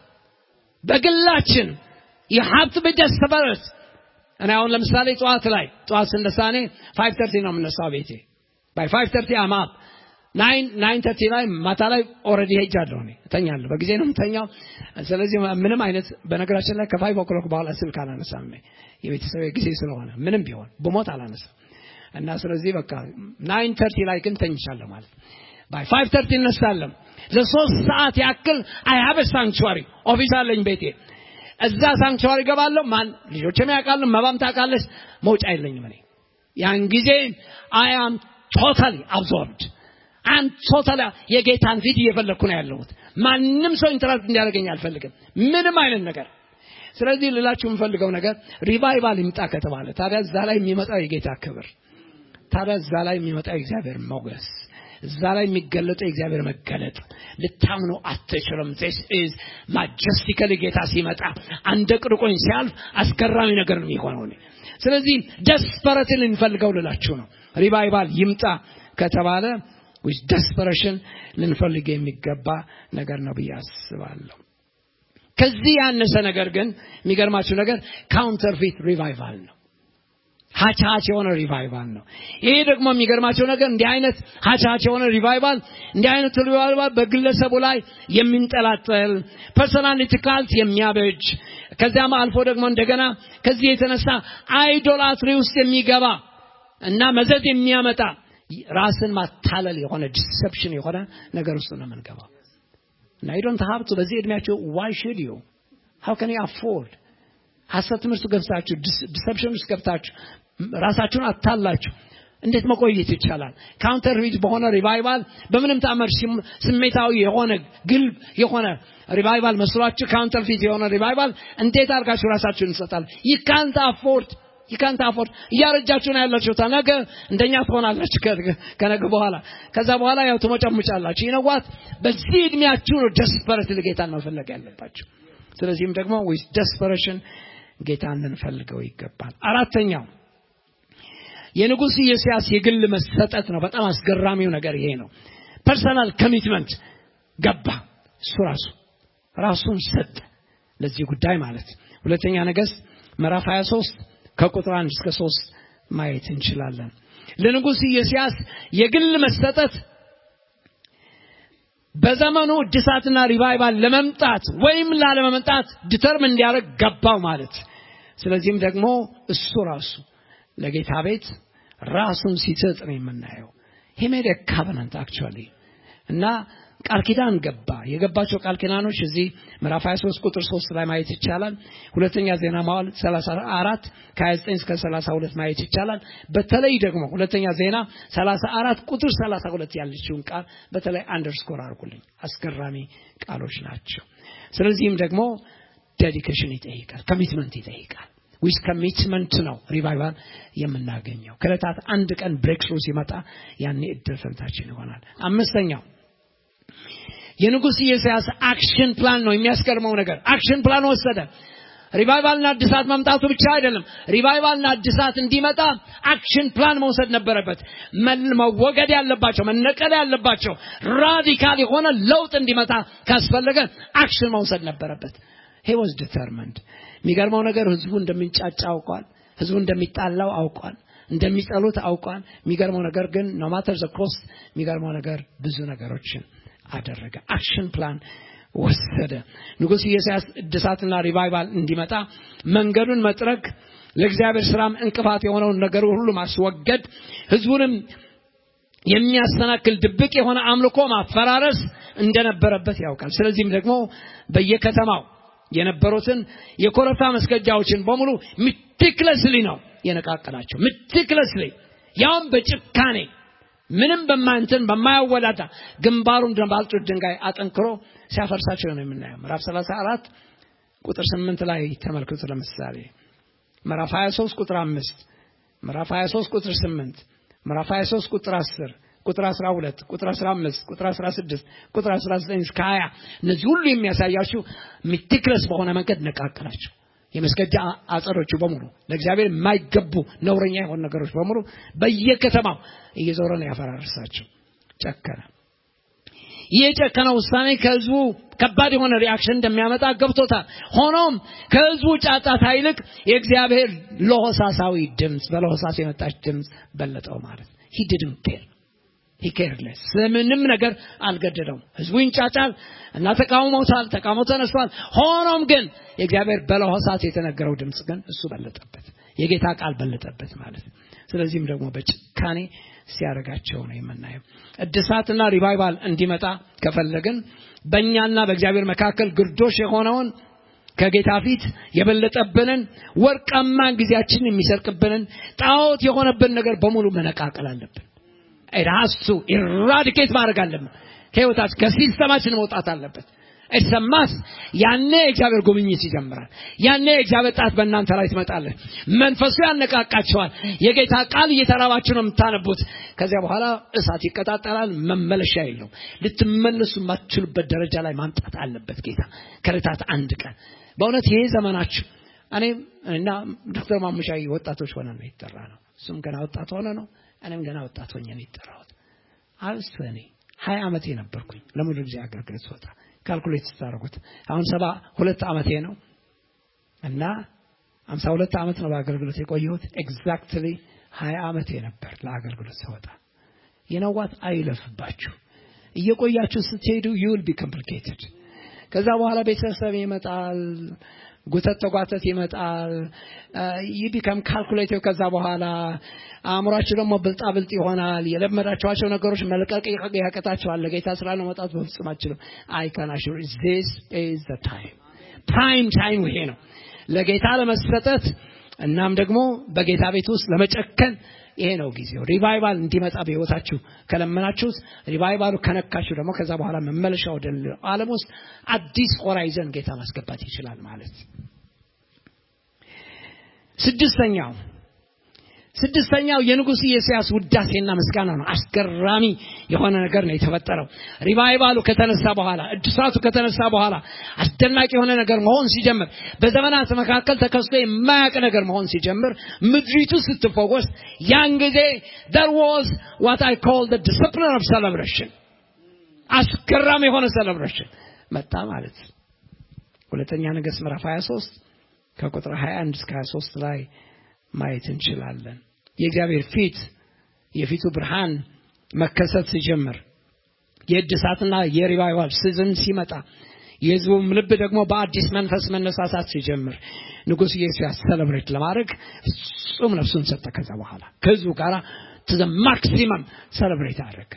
በግላችን you have to be desperate እኔ አሁን ለምሳሌ ጠዋት ላይ ጠዋት ስነሳ እኔ ፋይቭ ተርቲ ነው የምነሳው ቤቴ ባይ ፋይቭ ተርቲ አማፕ ናይን ናይን ተርቲ ላይ ማታ ላይ ኦልሬዲ ሄጃለሁ እኔ እተኛለሁ በጊዜ ነው የምተኛው ስለዚህ ምንም አይነት በነገራችን ላይ ከፋይቭ ኦክሎክ በኋላ ስልክ አላነሳም የቤተሰብ ጊዜ ስለሆነ ምንም ቢሆን ብሞት አላነሳም እና ስለዚህ በቃ ናይን ተርቲ ላይ ግን ተኝቻለሁ ማለት ባይ ፋይቭ ተርቲ እነሳለሁ ለሶስት ሰዓት ያክል አይ ሀብ ሳንክቹዋሪ ኦፊስ አለኝ ቤቴ እዛ ሳንክቹዋሪ ገባለሁ ማን ልጆችም ያውቃሉ መባም ታውቃለች መውጫ የለኝም እኔ ያን ጊዜ አይ አም ቶታሊ አብዞርብድ አም ቶታሊ የጌታን ፊት እየፈለግኩ ነው ያለሁት ማንም ሰው ኢንተራክት እንዲያደርገኝ አልፈልግም ምንም አይነት ነገር ስለዚህ ልላችሁ የምፈልገው ነገር ሪቫይቫል ይምጣ ከተባለ ታዲያ እዛ ላይ የሚመጣው የጌታ ክብር ታዲያ እዛ ላይ የሚመጣው የእግዚአብሔር ሞገስ እዛ ላይ የሚገለጠው የእግዚአብሔር መገለጥ ልታምኑ አትችልም ዚስ ኢዝ ማጀስቲካሊ ጌታ ሲመጣ አንደ ቅርቆኝ ሲያልፍ አስገራሚ ነገር ነው የሚሆነው ስለዚህ ደስፐረትን ልንፈልገው ልላችሁ ነው ሪቫይቫል ይምጣ ከተባለ ዊዝ ደስፐሬሽን ልንፈልግ የሚገባ ነገር ነው ብዬ አስባለሁ ከዚህ ያነሰ ነገር ግን የሚገርማችሁ ነገር ካውንተርፊት ሪቫይቫል ነው ሀቻች የሆነ ሪቫይቫል ነው ይሄ ደግሞ የሚገርማቸው ነገር እንዲህ አይነት ሀቻች የሆነ ሪቫይቫል እንዲህ አይነት ሪቫይቫል በግለሰቡ ላይ የሚንጠላጠል ፐርሶናሊቲ ካልት የሚያበጅ ከዚያም አልፎ ደግሞ እንደገና ከዚህ የተነሳ አይዶላትሪ ውስጥ የሚገባ እና መዘዝ የሚያመጣ ራስን ማታለል የሆነ ዲሰፕሽን የሆነ ነገር ውስጥ ነው የምንገባው እና ዶንት ሀብቱ በዚህ እድሜያቸው ዋይ ሽድ ዩ ሀው ከን አፎርድ ሀሰት ትምህርት ገብታችሁ ዲሰፕሽን ውስጥ ገብታችሁ ራሳችሁን አታላችሁ እንዴት መቆየት ይቻላል? ካውንተር ፊት በሆነ ሪቫይቫል በምንም ተአምር ስሜታዊ የሆነ ግልብ የሆነ ሪቫይቫል መስሏችሁ ካውንተር ፊት የሆነ ሪቫይቫል እንዴት አድርጋችሁ ራሳችሁን እንሰጣል? ይካንት አፎርድ ይካንት አፎርድ እያረጃችሁ ነው ያላችሁ። ነገ እንደኛ ትሆናላችሁ ከነገ በኋላ። ከዛ በኋላ ያው ትሞጨሙጫላችሁ። ይነዋት በዚህ እድሜያችሁ ነው ደስፐረት ጌታን መፈለግ ያለባችሁ። ስለዚህም ደግሞ ዊዝ ደስፐሬሽን ጌታን ልንፈልገው ይገባል። አራተኛው የንጉሥ ኢዮስያስ የግል መሰጠት ነው። በጣም አስገራሚው ነገር ይሄ ነው። ፐርሰናል ኮሚትመንት ገባ። እሱ ራሱ ራሱን ሰጠ ለዚህ ጉዳይ ማለት ሁለተኛ ነገሥት ምዕራፍ 23 ከቁጥር 1 እስከ 3 ማየት እንችላለን። ለንጉሥ ኢዮስያስ የግል መሰጠት በዘመኑ እድሳትና ሪቫይቫል ለመምጣት ወይም ላለመምጣት ዲተርም እንዲያደርግ ገባው ማለት ስለዚህም ደግሞ እሱ ራሱ ለጌታ ቤት ራሱን ሲሰጥ ነው የምናየው ሂ ሜድ ካቨናንት አክቹዋሊ እና ቃል ኪዳን ገባ የገባቸው ቃል ኪዳኖች እዚህ ምዕራፍ 23 ቁጥር 3 ላይ ማየት ይቻላል ሁለተኛ ዜና መዋዕል 34 ከ29 እስከ 32 ማየት ይቻላል በተለይ ደግሞ ሁለተኛ ዜና 34 ቁጥር 32 ያለችውን ቃል በተለይ አንደርስኮር አድርጉልኝ አስገራሚ ቃሎች ናቸው ስለዚህም ደግሞ ዴዲኬሽን ይጠይቃል ኮሚትመንት ይጠይቃል ዊዝ ኮሚትመንት ነው ሪቫይቫል የምናገኘው ከዕለታት አንድ ቀን ብሬክ ስሩ ሲመጣ ያኔ እድል ፈንታችን ይሆናል አምስተኛው የንጉሥ ኢዮስያስ አክሽን ፕላን ነው የሚያስገርመው ነገር አክሽን ፕላን ወሰደ ሪቫይቫልና እድሳት መምጣቱ ብቻ አይደለም ሪቫይቫልና እድሳት እንዲመጣ አክሽን ፕላን መውሰድ ነበረበት መወገድ ያለባቸው መነቀል ያለባቸው ራዲካል የሆነ ለውጥ እንዲመጣ ካስፈለገ አክሽን መውሰድ ነበረበት ሄ ዋዝ ዲተርመንድ የሚገርመው ነገር ህዝቡ እንደሚንጫጫ አውቋል ህዝቡ እንደሚጣላው አውቋል እንደሚጸሉት አውቋል የሚገርመው ነገር ግን ኖማተር ዘ ኮስት የሚገርመው ነገር ብዙ ነገሮችን አደረገ አክሽን ፕላን ወሰደ ንጉሥ ኢዮስያስ እድሳትና ሪቫይቫል እንዲመጣ መንገዱን መጥረግ ለእግዚአብሔር ስራም እንቅፋት የሆነውን ነገር ሁሉ ማስወገድ ህዝቡንም የሚያሰናክል ድብቅ የሆነ አምልኮ ማፈራረስ እንደነበረበት ያውቃል ስለዚህም ደግሞ በየከተማው የነበሩትን የኮረብታ መስገጃዎችን በሙሉ ምትክለስሊ ነው የነቃቀላቸው ምትክለስሊ ያውም በጭካኔ ምንም በማንትን በማያወዳዳ ግንባሩን ባልጩት ድንጋይ አጠንክሮ ሲያፈርሳቸው ነው የምናየው ምዕራፍ 34 ቁጥር 8 ላይ ተመልክቱ ለምሳሌ ምዕራፍ 23 ቁጥር 5 ምዕራፍ 23 ቁጥር 8 ምዕራፍ 23 ቁጥር 10 ቁጥር 12 ቁጥር 15 ቁጥር 16 ቁጥር 19 እስከ 20 እነዚህ ሁሉ የሚያሳያችሁ ሚቲክለስ በሆነ መንገድ ነቃቀላቸው የመስገጃ አጸዶቹ በሙሉ ለእግዚአብሔር የማይገቡ ነውረኛ የሆኑ ነገሮች በሙሉ በየከተማው እየዞረ ነው ያፈራርሳቸው ጨከነ ይህ የጨከነ ውሳኔ ከህዝቡ ከባድ የሆነ ሪአክሽን እንደሚያመጣ ገብቶታል ሆኖም ከህዝቡ ጫጫታ ይልቅ የእግዚአብሔር ለሆሳሳዊ ድምፅ በለሆሳስ የመጣች ድምፅ በለጠው ማለት ሂ ዲድን ኬር ሂኬርለስ ስለምንም ነገር አልገደደውም ህዝቡ ይንጫጫል እና ተቃውሞታል ተቃውሞ ተነስቷል ሆኖም ግን የእግዚአብሔር በለሆሳት የተነገረው ድምፅ ግን እሱ በለጠበት የጌታ ቃል በለጠበት ማለት ስለዚህም ደግሞ በጭካኔ ሲያደርጋቸው ነው የምናየው እድሳትና ሪቫይቫል እንዲመጣ ከፈለግን በእኛና በእግዚአብሔር መካከል ግርዶሽ የሆነውን ከጌታ ፊት የበለጠብንን ወርቃማ ጊዜያችንን የሚሰርቅብንን ጣዖት የሆነብን ነገር በሙሉ መነቃቀል አለብን ራሱ ኢራዲኬት ማድረግ አለብን ከህይወታችን ከሲስተማችን መውጣት አለበት እሰማስ ያኔ እግዚአብሔር ጉብኝት ይጀምራል ያኔ እግዚአብሔር ጣት በእናንተ ላይ ትመጣለህ መንፈሱ ያነቃቃቸዋል የጌታ ቃል እየተራባችሁ ነው የምታነቡት ከዚያ በኋላ እሳት ይቀጣጠላል መመለሻ የለው ልትመለሱ የማትችሉበት ደረጃ ላይ ማምጣት አለበት ጌታ ከልታት አንድ ቀን በእውነት ይሄ ዘመናችሁ እኔ እና ዶክተር ማሙሻ ወጣቶች ሆነ ነው የተጠራ ነው እሱም ገና ወጣት ሆነ ነው እኔም ገና ወጣት ሆኜ ነው የጠራሁት አብስ እኔ ሀያ ዓመቴ ነበርኩኝ ለሙሉ ጊዜ አገልግሎት ስወጣ ካልኩሌት ስታደርጉት አሁን ሰባ ሁለት ዓመቴ ነው እና አምሳ ሁለት ዓመት ነው በአገልግሎት የቆየሁት ኤግዛክትሊ ሀያ ዓመቴ ነበር ለአገልግሎት ስወጣ የነዋት አይለፍባችሁ እየቆያችሁ ስትሄዱ ዩል ቢ ኮምፕሊኬትድ ከዛ በኋላ ቤተሰብ ይመጣል ጉተት ተጓተት ይመጣል ይህ ቢከም ካልኩሌቲቭ ከዛ በኋላ አእምሯችሁ ደግሞ ብልጣ ብልጥ ይሆናል የለመዳችኋቸው ነገሮች መልቀቅ ያቀጣቸዋል ለጌታ ስራ ለመውጣት በፍጹም አችልም አይካናሹር ዚስ ኢዝ ዘ ታይም ፕራይም ታይም ይሄ ነው ለጌታ ለመሰጠት እናም ደግሞ በጌታ ቤት ውስጥ ለመጨከን ይሄ ነው ጊዜው። ሪቫይቫል እንዲመጣ በህይወታችሁ ከለመናችሁት ሪቫይቫሉ ከነካችሁ ደግሞ ከዛ በኋላ መመለሻ ወደ ዓለም ውስጥ አዲስ ሆራይዘን ጌታ ማስገባት ይችላል ማለት። ስድስተኛው ስድስተኛው የንጉሥ ኢዮስያስ ውዳሴና ምስጋና ነው። አስገራሚ የሆነ ነገር ነው የተፈጠረው። ሪቫይቫሉ ከተነሳ በኋላ እድሳቱ ከተነሳ በኋላ አስደናቂ የሆነ ነገር መሆን ሲጀምር፣ በዘመናት መካከል ተከስቶ የማያውቅ ነገር መሆን ሲጀምር፣ ምድሪቱ ስትፈወስ፣ ያን ጊዜ there was what I call the discipline of celebration አስገራሚ የሆነ celebration መጣ ማለት ሁለተኛ ነገሥት ምዕራፍ 23 ከቁጥር 21 እስከ 23 ላይ ማየት እንችላለን። የእግዚአብሔር ፊት የፊቱ ብርሃን መከሰት ሲጀምር የእድሳትና የሪቫይቫል ሲዝን ሲመጣ የህዝቡም ልብ ደግሞ በአዲስ መንፈስ መነሳሳት ሲጀምር ንጉሥ ኢዮስያስ ሰለብሬት ለማድረግ ፍጹም ነፍሱን ሰጠ። ከዛ በኋላ ከህዝቡ ጋር ቱ ማክሲመም ሰለብሬት አደረገ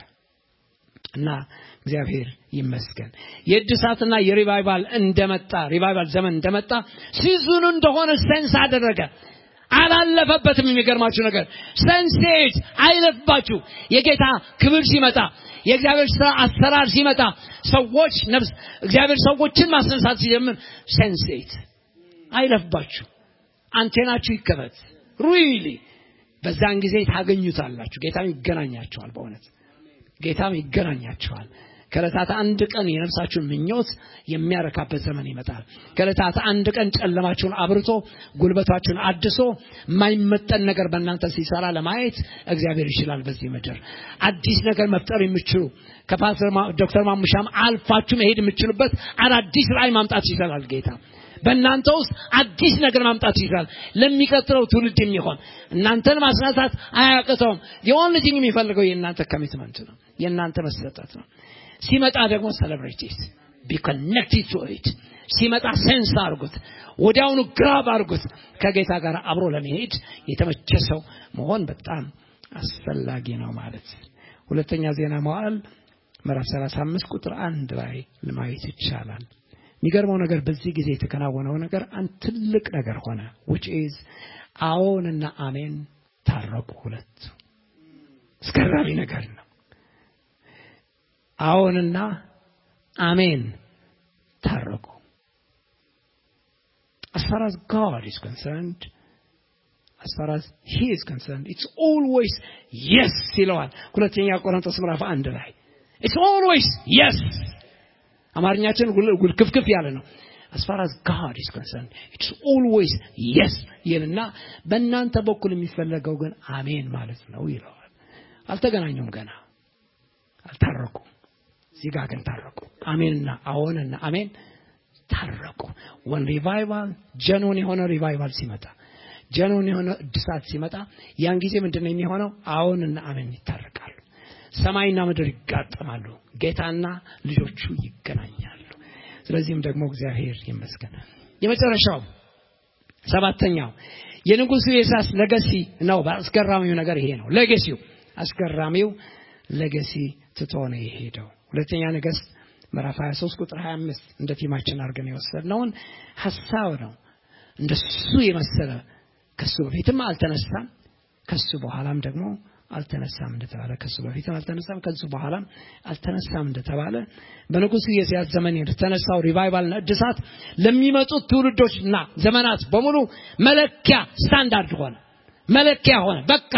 እና እግዚአብሔር ይመስገን የእድሳትና የሪቫይቫል እንደመጣ ሪቫይቫል ዘመን እንደመጣ ሲዝኑ እንደሆነ ሴንስ አደረገ። አላለፈበትም። የሚገርማችሁ ነገር ሰንሴት አይለፍባችሁ። የጌታ ክብር ሲመጣ የእግዚአብሔር ስራ አሰራር ሲመጣ ሰዎች ነፍስ እግዚአብሔር ሰዎችን ማስነሳት ሲጀምር ሰንሴት አይለፍባችሁ። አንቴናችሁ ይከፈት። ሪሊ በዛን ጊዜ ታገኙታላችሁ። ጌታም ይገናኛቸዋል። በእውነት ጌታም ይገናኛቸዋል። ከዕለታት አንድ ቀን የነፍሳችሁን ምኞት የሚያረካበት ዘመን ይመጣል። ከዕለታት አንድ ቀን ጨለማችሁን አብርቶ ጉልበታችሁን አድሶ የማይመጠን ነገር በእናንተ ሲሰራ ለማየት እግዚአብሔር ይችላል። በዚህ ምድር አዲስ ነገር መፍጠር የሚችሉ ከፓስተር ዶክተር ማሙሻም አልፋችሁ መሄድ የምችሉበት አዳዲስ ራእይ ማምጣት ይችላል ጌታ በእናንተ ውስጥ አዲስ ነገር ማምጣት ይችላል። ለሚቀጥለው ትውልድ የሚሆን እናንተን ማስነሳት አያቅተውም። የኦንሊ ቲንግ የሚፈልገው የእናንተ ኮሚትመንት ነው፣ የእናንተ መሰጠት ነው። ሲመጣ ደግሞ ሰለብሬቲስ ቢ ኮኔክትድ ቱ ኢት ሲመጣ ሴንስ አድርጉት፣ ወዲያውኑ ግራብ አድርጉት። ከጌታ ጋር አብሮ ለመሄድ የተመቸ ሰው መሆን በጣም አስፈላጊ ነው ማለት ሁለተኛ ዜና መዋዕል ምዕራፍ 35 ቁጥር አንድ ላይ ለማየት ይቻላል። የሚገርመው ነገር በዚህ ጊዜ የተከናወነው ነገር አንድ ትልቅ ነገር ሆነ which is አዎንና አሜን ታረቁ ሁለቱ አስገራሚ ነገር ነው አዎንና አሜን ታረቁ as far as God is concerned as far as he is concerned it's always yes ይለዋል ሁለተኛ ቆሮንቶስ ምዕራፍ አንድ ላይ it's always yes አማርኛችን ክፍክፍ ያለ ነው as far as God is concerned it's always yes ይልና በእናንተ በኩል የሚፈለገው ግን አሜን ማለት ነው ይለዋል አልተገናኙም ገና አልታረቁም እዚህ ጋር ግን ታረቁ አሜንና አዎንና አሜን ታረቁ ወን ሪቫይቫል ጀኖን የሆነ ሪቫይቫል ሲመጣ ጀኖን የሆነ እድሳት ሲመጣ ያን ጊዜ ምንድን ነው የሚሆነው አዎንና አሜን ይታረቃሉ ሰማይና ምድር ይጋጠማሉ ጌታና ልጆቹ ይገናኛሉ ስለዚህም ደግሞ እግዚአብሔር ይመስገን የመጨረሻው ሰባተኛው የንጉሱ የሳስ ለገሲ ነው አስገራሚው ነገር ይሄ ነው ለገሲው አስገራሚው ለገሲ ትቶ ነው የሄደው ሁለተኛ ነገስት ምዕራፍ 23 ቁጥር 25 እንደ ቲማችን አድርገን የወሰድነውን ሐሳብ ነው እንደሱ የመሰለ ከሱ በፊትም አልተነሳም ከሱ በኋላም ደግሞ አልተነሳም እንደተባለ ከሱ በፊትም አልተነሳም ከሱ በኋላም አልተነሳም እንደተባለ በንጉሱ ኢዮስያስ ዘመን የተነሳው ሪቫይቫልና እድሳት ለሚመጡት ትውልዶችና ዘመናት በሙሉ መለኪያ ስታንዳርድ ሆነ መለኪያ ሆነ በቃ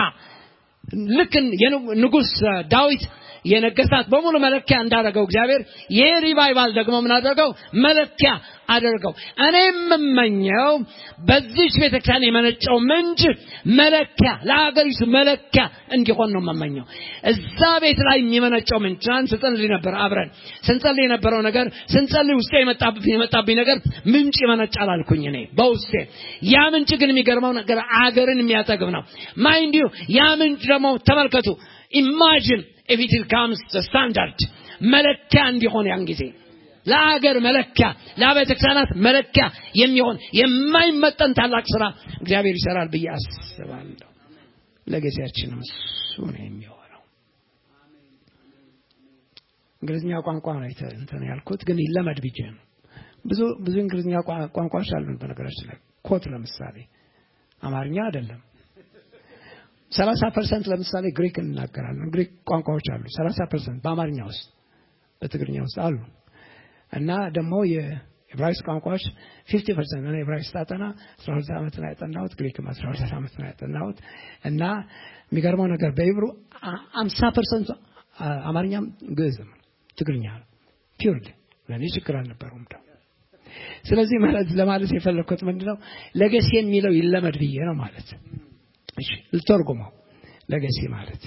ልክ ንጉስ ዳዊት የነገስታት በሙሉ መለኪያ እንዳደረገው እግዚአብሔር ይህ ሪቫይቫል ደግሞ ምን አደረገው መለኪያ አደርገው እኔ የምመኘው በዚች ቤተክርስቲያን የመነጨው ምንጭ መለኪያ ለሀገሪቱ መለኪያ እንዲሆን ነው የምመኘው እዛ ቤት ላይ የሚመነጨው ምንጭ ትናንት ስንጸልይ ነበር አብረን ስንጸልይ የነበረው ነገር ስንጸልይ ውስጤ የመጣብኝ ነገር ምንጭ ይመነጫል አልኩኝ እኔ በውስጤ ያ ምንጭ ግን የሚገርመው ነገር አገርን የሚያጠግብ ነው ማይንድ ያ ምንጭ ደግሞ ተመልከቱ ኢማጂን if it comes the standard መለኪያ እንዲሆን ያን ጊዜ ለአገር መለኪያ ለአብያተ ክርስቲያናት መለኪያ የሚሆን የማይመጠን ታላቅ ስራ እግዚአብሔር ይሰራል ብዬ አስባለሁ ለጊዜያችንም እሱ ነው የሚሆነው እንግሊዝኛ ቋንቋ ነው እንትን ያልኩት ግን ይለመድ ብዬ ነው ብዙ ብዙ እንግሊዝኛ ቋንቋዎች አሉን በነገራችን ላይ ኮት ለምሳሌ አማርኛ አይደለም። ሰላሳ ፐርሰንት ለምሳሌ ግሪክ እንናገራለን። ግሪክ ቋንቋዎች አሉ። ሰላሳ ፐርሰንት በአማርኛ ውስጥ በትግርኛ ውስጥ አሉ እና ደግሞ የዕብራይስጥ ቋንቋዎች ፊፍቲ ፐርሰንት እኔ ዕብራይስጥ አጠና አስራ ሁለት ዓመት ነው ያጠናሁት። ግሪክም አስራ ሁለት ዓመት ነው ያጠናሁት እና የሚገርመው ነገር በኢብሩ አምሳ ፐርሰንት አማርኛም ግዕዝም ትግርኛ ነው ፒውርሊ ለእኔ ችግር አልነበረውም ደግሞ ስለዚህ ማለት ለማለት የፈለግኩት ምንድነው ለገሴ የሚለው ይለመድ ብዬ ነው ማለት እሺ ልተርጉመው ለገሴ ማለት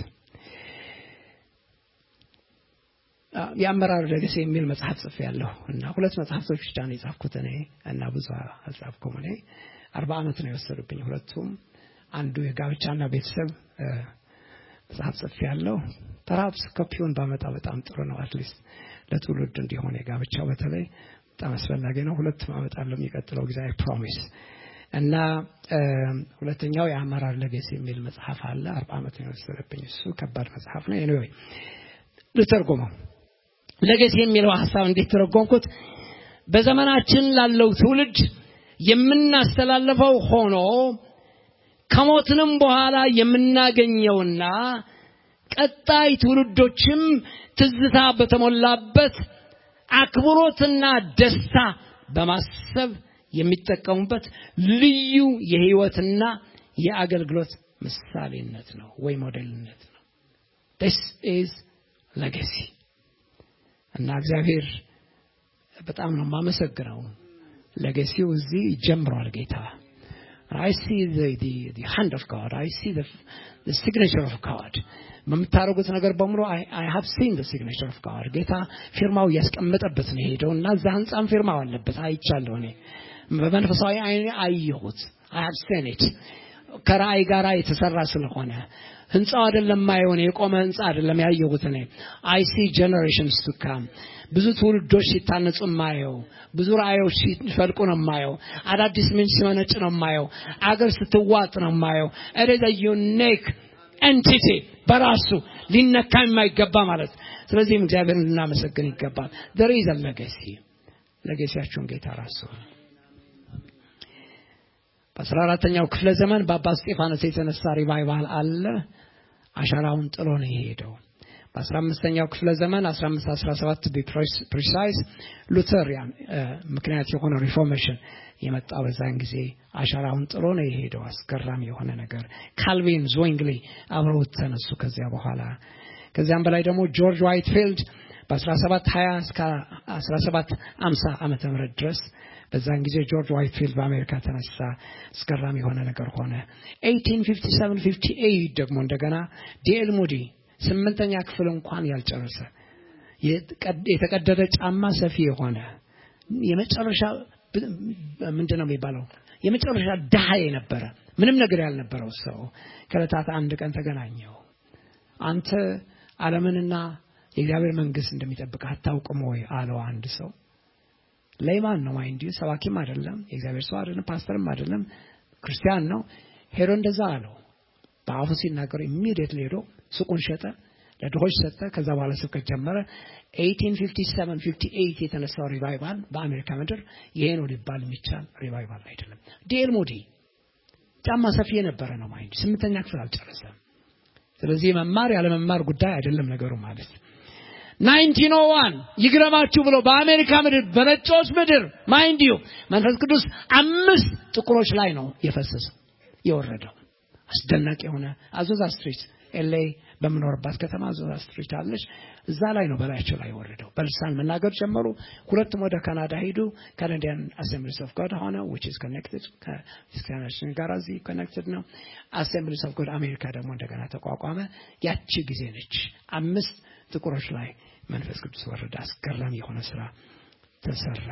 የአመራር ለገሴ የሚል መጽሐፍ ጽፌ ያለሁ እና ሁለት መጽሐፍቶች ብቻ ነው የጻፍኩት እኔ እና ብዙ አልጻፍኩም እኔ አርባ ዓመት ነው የወሰዱብኝ ሁለቱም አንዱ የጋብቻና ቤተሰብ መጽሐፍ ጽፌ ያለሁ ፐርሃፕስ ኮፒውን ባመጣ በጣም ጥሩ ነው አትሊስት ለትውልድ እንዲሆን የጋብቻው በተለይ በጣም አስፈላጊ ነው ሁለቱም አመጣለሁ የሚቀጥለው ጊዜ አይ ፕሮሚስ እና ሁለተኛው የአመራር ለገሴ የሚል መጽሐፍ አለ አርባ ዓመት ነው የወሰደብኝ እሱ ከባድ መጽሐፍ ነው ኤኒዌይ ልተርጉመው ለገሴ የሚለው ሀሳብ እንዴት ተረጎምኩት በዘመናችን ላለው ትውልድ የምናስተላልፈው ሆኖ ከሞትንም በኋላ የምናገኘውና ቀጣይ ትውልዶችም ትዝታ በተሞላበት አክብሮትና ደስታ በማሰብ የሚጠቀሙበት ልዩ የህይወትና የአገልግሎት ምሳሌነት ነው ወይ ሞዴልነት ነው ስ ኢዝ ለገሲ እና እግዚአብሔር በጣም ነው የማመሰግነው ለገሲው እዚህ ጀምሯል ጌታ I see the, the, the hand of God. I see the, the signature of God. በምታደርጉት ነገር በሙሉ I have seen the signature of God. ጌታ ፊርማው እያስቀመጠበት ነው የሄደው እና እዛ ህንፃም ፊርማው አለበት አይቻለሁ እኔ በመንፈሳዊ አይኔ አየሁት I have seen it. ከራእይ ጋር የተሰራ ስለሆነ ህንፃው አይደለም ማየውን የቆመ ህንፃ አይደለም ያየሁት እኔ አይ ሲ ጀነሬሽንስ ቱ ካም ብዙ ትውልዶች ሲታነጹ ማየው ብዙ ራእዮች ሲፈልቁ ነው ማየው አዳዲስ ምንጭ ሲመነጭ ነው ማየው አገር ስትዋጥ ነው ማየው ኢት ዩኒክ ኤንቲቲ በራሱ ሊነካ የማይገባ ማለት ስለዚህም እግዚአብሔርን ልናመሰግን ይገባል there is a legacy ለገሲያችሁን ጌታ ራሱ በአስራ አራተኛው ክፍለ ዘመን በአባ እስጢፋኖስ የተነሳ ሪቫይቫል አለ አሻራውን ጥሎ ነው የሄደው በአስራ አምስተኛው ክፍለ ዘመን አስራ አምስት አስራ ሰባት ፕሪሳይስ ሉተሪያን ምክንያት የሆነ ሪፎርሜሽን የመጣ በዛን ጊዜ አሻራውን ጥሎ ነው የሄደው አስገራሚ የሆነ ነገር ካልቪን ዞንግሊ አብረውት ተነሱ ከዚያ በኋላ ከዚያም በላይ ደግሞ ጆርጅ ዋይትፊልድ በ1720 እስከ 1750 ዓመተ ምህረት ድረስ በዛን ጊዜ ጆርጅ ዋይትፊልድ በአሜሪካ ተነሳ አስገራሚ የሆነ ነገር ሆነ 1857 ደግሞ እንደገና ዲኤል ሙዲ ስምንተኛ ክፍል እንኳን ያልጨረሰ የተቀደደ ጫማ ሰፊ የሆነ የመጨረሻ ምንድን ነው የሚባለው የመጨረሻ ድሃ የነበረ ምንም ነገር ያልነበረው ሰው ከለታት አንድ ቀን ተገናኘው አንተ ዓለምንና የእግዚአብሔር መንግስት እንደሚጠብቅ አታውቅም ወይ አለው አንድ ሰው ለይማን ነው ማይንድ ሰባኪም አይደለም የእግዚአብሔር ሰው አይደለም ፓስተርም አይደለም ክርስቲያን ነው ሄዶ እንደዛ አለው በአፉ ሲናገሩ ኢሚዲየትሊ ሄዶ ሱቁን ሸጠ ለድሆች ሰጠ ከዛ በኋላ ስብከት ጀመረ 1857 የተነሳው ሪቫይቫል በአሜሪካ ምድር ይሄ ነው ሊባል የሚቻል ሪቫይቫል አይደለም ዲኤል ሞዲ ጫማ ሰፊ የነበረ ነው ማይንድ ስምንተኛ ክፍል አልጨረሰም ስለዚህ መማር ያለመማር ጉዳይ አይደለም ነገሩ ማለት 1901 ይግረማችሁ ብሎ በአሜሪካ ምድር በነጮች ምድር ማይንድ ዩ መንፈስ ቅዱስ አምስት ጥቁሮች ላይ ነው የፈሰሰው የወረደው አስደናቂ የሆነ አዞዛ ስትሪት ኤልኤ በምኖርባት ከተማ አዞዛ ስትሪት አለች እዛ ላይ ነው በላያቸው ላይ የወረደው በልሳን መናገር ጀመሩ ሁለቱም ወደ ካናዳ ሄዱ ካናዲያን አሴምብሊስ ኦፍ ጎድ ሆነ ዊች ኢዝ ኮኔክትድ ከክርስቲያናችን ጋር እዚህ ኮኔክትድ ነው አሴምብሊስ ኦፍ ጎድ አሜሪካ ደግሞ እንደገና ተቋቋመ ያቺ ጊዜ ነች አምስት ጥቁሮች ላይ መንፈስ ቅዱስ ወረደ አስገራሚ የሆነ ስራ ተሰራ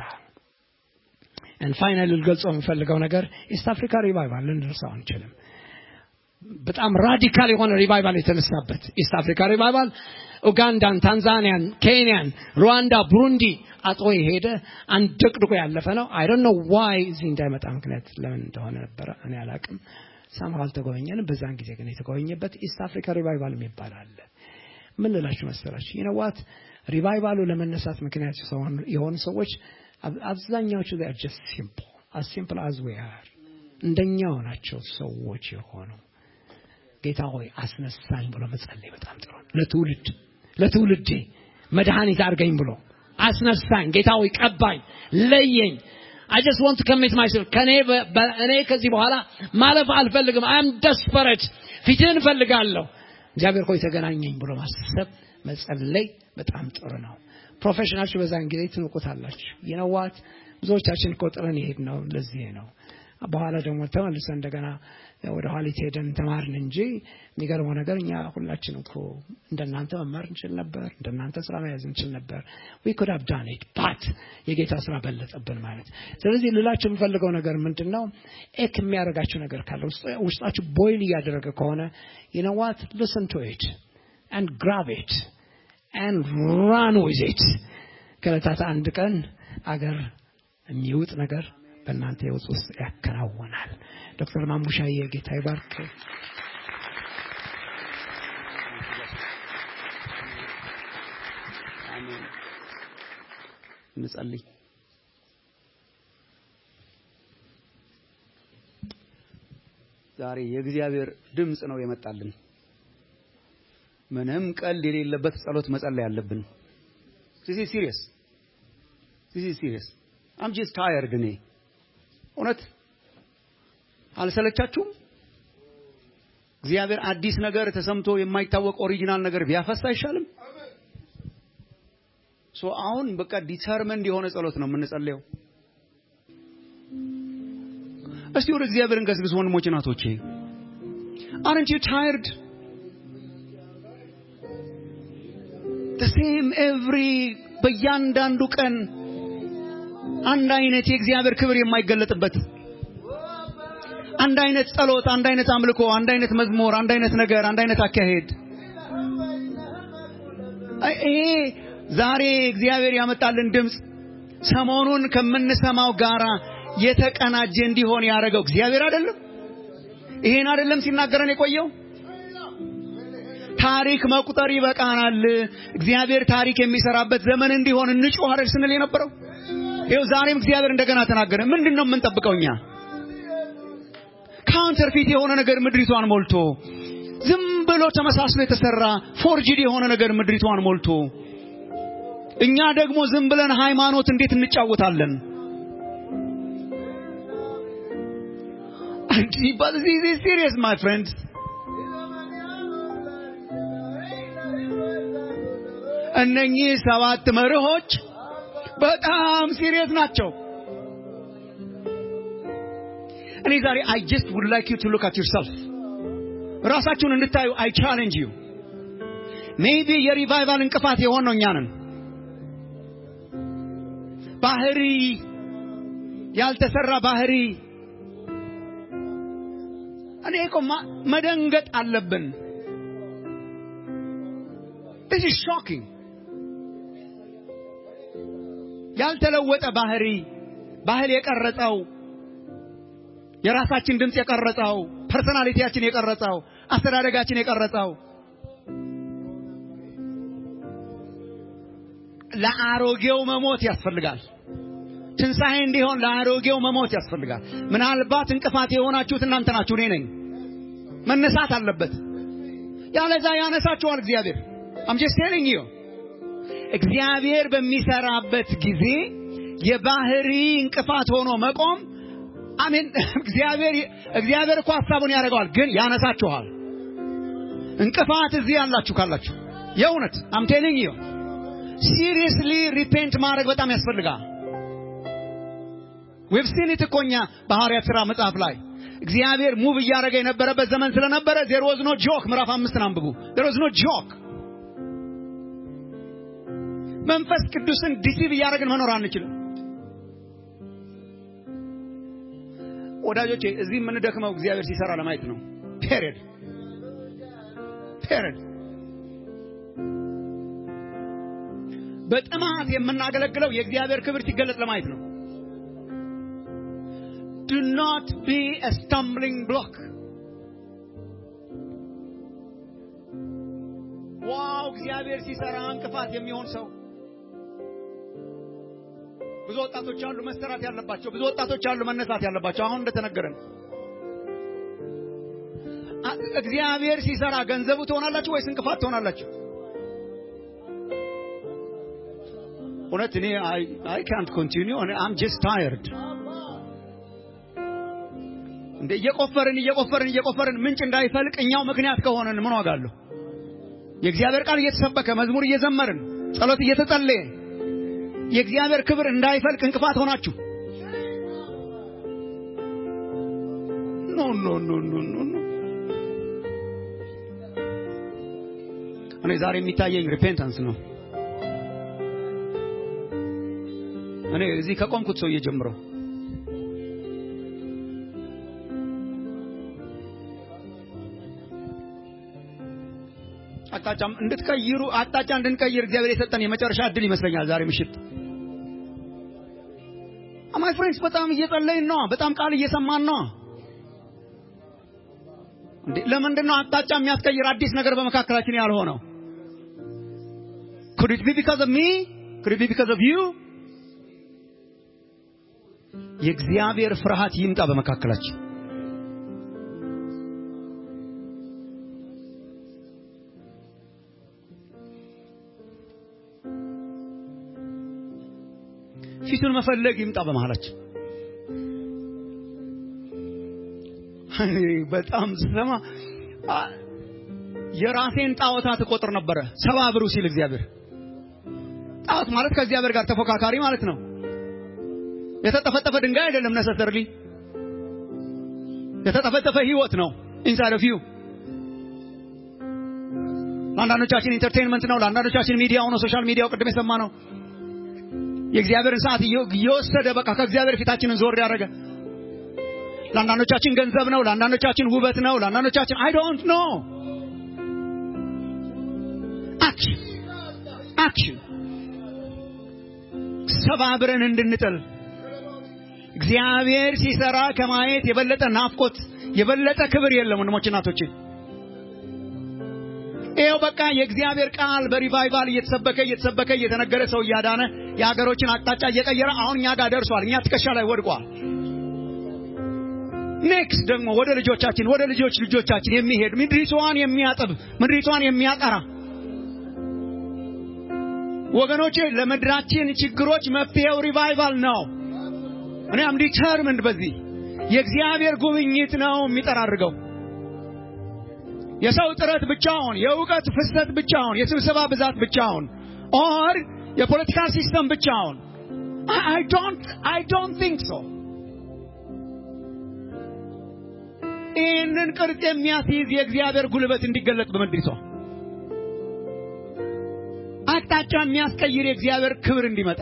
ፋይናል ልገልጸው የምፈልገው ነገር ኢስት አፍሪካ ሪቫይቫል ልንደርሰው አንችልም በጣም ራዲካል የሆነ ሪቫይቫል የተነሳበት ኢስት አፍሪካ ሪቫይቫል ኡጋንዳን ታንዛኒያን ኬንያን ሩዋንዳ ብሩንዲ አጥሮ የሄደ አንደቅድቆ ያለፈ ነው አይ ዶንት ኖ ዋይ እዚህ እንዳይመጣ ምክንያት ለምን እንደሆነ ነበረ እኔ አላቅም ሳምሃ አልተጎበኘንም በዛን ጊዜ ግን የተጎበኘበት ኢስት አፍሪካ ሪቫይቫል የሚባል አለ ምን ልላችሁ መሰላችሁ ይነዋት ሪቫይቫሉ ለመነሳት ምክንያት የሆኑ ሰዎች አብዛኛዎቹ ር ጀስት ሲምፕል አስ ሲምፕል አዝ ዊ አር እንደኛው ናቸው ሰዎች የሆኑ ጌታ ሆይ አስነሳኝ ብሎ መጸለይ በጣም ጥሩ ነው። ለትውልድ ለትውልዴ መድኃኒት አድርገኝ ብሎ አስነሳኝ። ጌታ ሆይ ቀባኝ፣ ለየኝ። I just want to commit myself ከኔ እኔ ከዚህ በኋላ ማለፍ አልፈልግም። I am desperate ፊትህን እፈልጋለሁ። እግዚአብሔር ሆይ ተገናኘኝ ብሎ ማሰብ መጸለይ በጣም ጥሩ ነው። ፕሮፌሽናችሁ በዛን ጊዜ ትንቁታላችሁ። ይነዋት ብዙዎቻችን እኮ ጥረን ይሄድ ነው ለዚህ ነው። በኋላ ደግሞ ተመልሰን እንደገና ወደ ኋሊት ሄደን ተማርን እንጂ የሚገርመው ነገር እኛ ሁላችን እኮ እንደናንተ መማር እንችል ነበር፣ እንደናንተ ስራ መያዝ እንችል ነበር። ዊ ኩድ ሃቭ ዳን ኢት ባት የጌታ ስራ በለጠብን ማለት። ስለዚህ ልላችሁ የምፈልገው ነገር ምንድን ነው? ኤክ የሚያደርጋችሁ ነገር ካለ ውስጣችሁ ቦይል እያደረገ ከሆነ ይነዋት ሊስን ቱ ኢት and grab it and run with it ከዕለታት አንድ ቀን አገር የሚውጥ ነገር በእናንተ ህይወት ውስጥ ያከናውናል። ዶክተር ማሙሻዬ ጌታ ይባርክ። እንጸልይ። ዛሬ የእግዚአብሔር ድምፅ ነው የመጣልን። ምንም ቀልድ የሌለበት ጸሎት መጸለይ አለብን። ዚስ ኢዝ ሲሪየስ ዚስ ኢዝ ሲሪየስ አም ጀስት ታየርድ እኔ እውነት አልሰለቻችሁም? እግዚአብሔር አዲስ ነገር ተሰምቶ የማይታወቅ ኦሪጂናል ነገር ቢያፈስ አይሻልም? ሶ አሁን በቃ ዲተርመንድ የሆነ ጸሎት ነው የምንጸልየው። እስቲ ወደ እግዚአብሔር እንገስግስ ወንድሞች እናቶቼ። አረንት ዩ ታይርድ the same every በእያንዳንዱ ቀን አንድ አይነት የእግዚአብሔር ክብር የማይገለጥበት አንድ አይነት ጸሎት፣ አንድ አይነት አምልኮ፣ አንድ አይነት መዝሙር፣ አንድ አይነት ነገር፣ አንድ አይነት አካሄድ። ይሄ ዛሬ እግዚአብሔር ያመጣልን ድምፅ ሰሞኑን ከምንሰማው ጋራ የተቀናጀ እንዲሆን ያደረገው እግዚአብሔር አይደለም? ይሄን አይደለም ሲናገረን የቆየው? ታሪክ መቁጠር ይበቃናል፣ እግዚአብሔር ታሪክ የሚሰራበት ዘመን እንዲሆን እንጩህ አይደል ስንል የነበረው? ይኸው ዛሬም እግዚአብሔር እንደገና ተናገረ። ምንድን ነው የምንጠብቀው እኛ? ካውንተርፊት የሆነ ነገር ምድሪቷን ሞልቶ ዝም ብሎ ተመሳስሎ የተሰራ ፎርጅድ የሆነ ነገር ምድሪቷን ሞልቶ እኛ ደግሞ ዝም ብለን ሃይማኖት እንዴት እንጫወታለን? But this is serious, my friends. እነኚህ ሰባት መርሆች በጣም ሲሪየስ ናቸው። እኔ ዛሬ አይ ጀስት ውድ ላይክ ዩ ቱ ሉክ አት ዩርሰልፍ ራሳችሁን እንድታዩ አይ ቻሌንጅ ዩ ሜይቢ የሪቫይቫል እንቅፋት የሆነው እኛ ነን። ባህሪ ያልተሰራ ባህሪ እኔ እኮ መደንገጥ አለብን። this is shocking ያልተለወጠ ባህሪ ባህል የቀረጸው የራሳችን ድምፅ የቀረጸው ፐርሰናሊቲያችን የቀረጸው አስተዳደጋችን የቀረጸው ለአሮጌው መሞት ያስፈልጋል። ትንሣኤ እንዲሆን ለአሮጌው መሞት ያስፈልጋል። ምናልባት እንቅፋት የሆናችሁት እናንተ ናችሁ፣ እኔ ነኝ። መነሳት አለበት። ያለዛ ያነሳችኋል እግዚአብሔር። አም ጀስት ቴሊንግ ዩ እግዚአብሔር በሚሰራበት ጊዜ የባህሪ እንቅፋት ሆኖ መቆም አሜን። እግዚአብሔር እግዚአብሔር እኮ ሐሳቡን ያደርገዋል፣ ግን ያነሳችኋል። እንቅፋት እዚህ ያላችሁ ካላችሁ የእውነት አም ቴሊንግ ዩ ሲሪየስሊ ሪፔንት ማድረግ በጣም ያስፈልጋል። ዌብ ሲን እኮ እኛ በሐዋርያት ሥራ መጽሐፍ ላይ እግዚአብሔር ሙቭ እያደረገ የነበረበት ዘመን ስለነበረ ዜር ዋዝ ኖ ጆክ። ምዕራፍ አምስትን አንብቡ። ዜር ዋዝ ኖ ጆክ። መንፈስ ቅዱስን ዲሲቭ እያደረግን መኖር አንችልም። ወዳጆቼ እዚህ የምንደክመው እግዚአብሔር ሲሰራ ለማየት ነው። ፔሪድ ፔሪድ። በጥማት የምናገለግለው የእግዚአብሔር ክብር ሲገለጥ ለማየት ነው። do not be a stumbling block. ዋው እግዚአብሔር ሲሰራ እንቅፋት የሚሆን ሰው ብዙ ወጣቶች አሉ መሰራት ያለባቸው፣ ብዙ ወጣቶች አሉ መነሳት ያለባቸው። አሁን እንደተነገረን እግዚአብሔር ሲሰራ ገንዘቡ ትሆናላችሁ ወይስ እንቅፋት ትሆናላችሁ? እውነት እኔ አይ ካንት ኮንቲኒው አም ጀስት ታየርድ እንደ እየቆፈርን እየቆፈርን እየቆፈርን ምንጭ እንዳይፈልቅ እኛው ምክንያት ከሆነን ምን ዋጋ አለው? የእግዚአብሔር ቃል እየተሰበከ መዝሙር እየዘመርን ጸሎት እየተጸለየ የእግዚአብሔር ክብር እንዳይፈልቅ እንቅፋት ሆናችሁ ኖ ኖ ኖ ኖ ኖ ኖ እኔ ዛሬ የሚታየኝ ሪፔንታንስ ነው። እኔ እዚህ ከቆምኩት ሰውዬ ጀምሮ አቅጣጫ እንድትቀይሩ አቅጣጫ እንድንቀይር እግዚአብሔር የሰጠን የመጨረሻ እድል ይመስለኛል ዛሬ ምሽት። ማይ ፍሬንድስ በጣም እየጸለይን ነው። በጣም ቃል እየሰማን ነው። እንዴ ለምንድን ነው አቅጣጫ የሚያስቀይር አዲስ ነገር በመካከላችን ያልሆነው? could it be because of me could it be because of you የእግዚአብሔር ፍርሃት ይምጣ በመካከላችን። ፊቱን መፈለግ ይምጣ በመሃላችን። በጣም ስሰማ የራሴን ጣዖታት እቆጥር ነበረ። ሰባብሩ ሲል እግዚአብሔር ጣዖት ማለት ከእግዚአብሔር ጋር ተፎካካሪ ማለት ነው። የተጠፈጠፈ ድንጋይ አይደለም። ነሰሰርሊ የተጠፈጠፈ ህይወት ነው። ኢንሳይድ ኦፍ ዩ ለአንዳንዶቻችን ኢንተርቴንመንት ነው። ለአንዳንዶቻችን ሚዲያው ነው። ሶሻል ሚዲያው ቅድም የሰማ ነው። የእግዚአብሔርን ሰዓት እየወሰደ በቃ ከእግዚአብሔር ፊታችንን ዞር ያደረገ ለአንዳንዶቻችን ገንዘብ ነው። ለአንዳንዶቻችን ውበት ነው። ለአንዳንዶቻችን አይ ዶንት ኖ አክሽን አክሽን ሰባብረን እንድንጥል እግዚአብሔር ሲሰራ ከማየት የበለጠ ናፍቆት የበለጠ ክብር የለም። ወንድሞች እናቶቼ፣ ይኸው በቃ የእግዚአብሔር ቃል በሪቫይቫል እየተሰበከ እየተሰበከ እየተነገረ ሰው እያዳነ የሀገሮችን አቅጣጫ እየቀየረ አሁን እኛ ጋር ደርሷል። እኛ ትከሻ ላይ ወድቋል። ኔክስት ደግሞ ወደ ልጆቻችን ወደ ልጆች ልጆቻችን የሚሄድ ምድሪቷን የሚያጥብ ምድሪቷን የሚያጠራ ወገኖቼ ለምድራችን ችግሮች መፍትሄው ሪቫይቫል ነው። እኔ አም ዲተርምንድ በዚህ የእግዚአብሔር ጉብኝት ነው የሚጠራርገው። የሰው ጥረት ብቻውን፣ የእውቀት ፍሰት ብቻውን፣ የስብሰባ ብዛት ብቻውን ኦር የፖለቲካ ሲስተም ብቻውን አይ ዶንት አይ ዶንት ቲንክ ሶ። ይህንን ቅርጽ የሚያስይዝ የእግዚአብሔር ጉልበት እንዲገለጥ በምድሪቷ አቅጣጫ የሚያስቀይር የእግዚአብሔር ክብር እንዲመጣ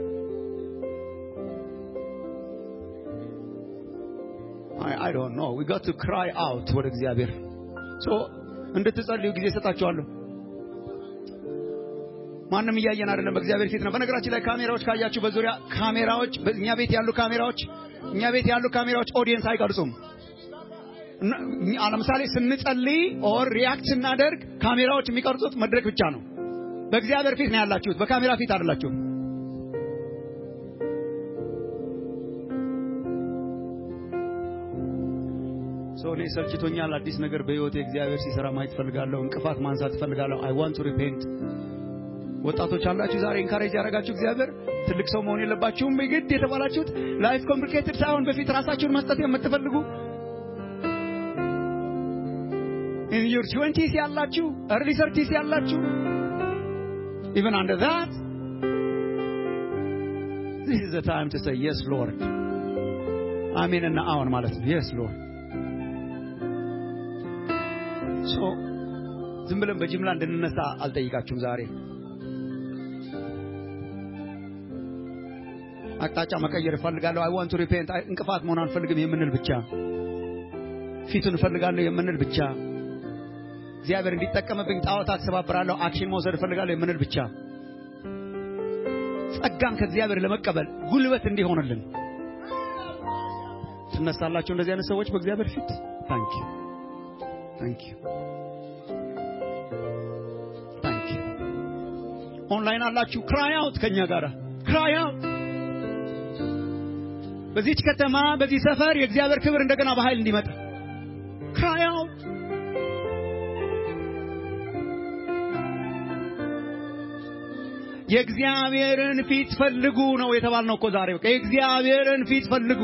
I don't know. We got to cry out ወደ እግዚአብሔር ሶ እንድትጸልዩ ጊዜ ሰጣችኋለሁ። ማንም እያየን አይደለም፣ በእግዚአብሔር ፊት ነው። በነገራችን ላይ ካሜራዎች ካያችሁ በዙሪያ ካሜራዎች፣ እኛ ቤት ያሉ ካሜራዎች እኛ ቤት ያሉ ካሜራዎች ኦዲየንስ አይቀርጹም። ለምሳሌ ስንጸልይ ኦር ሪያክት ስናደርግ ካሜራዎች የሚቀርጹት መድረክ ብቻ ነው። በእግዚአብሔር ፊት ነው ያላችሁት፣ በካሜራ ፊት አይደላችሁም። ሰው እኔ ሰልችቶኛል። አዲስ ነገር በህይወቴ እግዚአብሔር ሲሰራ ማየት ፈልጋለሁ። እንቅፋት ማንሳት ፈልጋለሁ። አይ ዋንት ቱ ሪፔንት። ወጣቶች አላችሁ ዛሬ ኢንካሬጅ ያደረጋችሁ እግዚአብሔር ትልቅ ሰው መሆን የለባችሁም ግድ የተባላችሁት ላይፍ ኮምፕሊኬትድ ሳይሆን በፊት ራሳችሁን መስጠት የምትፈልጉ ኢን ዩር ትዌንቲስ ያላችሁ እርሊ ሰርቲስ ያላችሁ ኢቨን አንደር ዛት ዚስ ኢዝ ዘ ታይም ቱ ሴይ የስ ሎርድ አሜን እና አዎን ማለት ነው። የስ ሎርድ ሶ ዝም ብለን በጅምላ እንድንነሳ አልጠይቃችሁም። ዛሬ አቅጣጫ መቀየር እፈልጋለሁ። አይ ዋንት ቱ ሪፔንት እንቅፋት መሆን አልፈልግም የምንል ብቻ ፊቱን እፈልጋለሁ የምንል ብቻ እግዚአብሔር እንዲጠቀምብኝ ጣዖታት ሰባብራለሁ አክሽን መውሰድ እፈልጋለሁ የምንል ብቻ ጸጋን ከእግዚአብሔር ለመቀበል ጉልበት እንዲሆንልን ትነሳላችሁ። እንደዚህ አይነት ሰዎች በእግዚአብሔር ፊት ታንክ ዩ ታንክ ዩ ታንክ ዩ። ኦንላይን አላችሁ ክራይ አውት ከኛ ጋር ክራይ አውት። በዚች ከተማ በዚህ ሰፈር የእግዚአብሔር ክብር እንደገና በኃይል እንዲመጣ ክራይ አውት። የእግዚአብሔርን ፊት ፈልጉ ነው የተባልነው እኮ ዛሬ። በቃ የእግዚአብሔርን ፊት ፈልጉ፣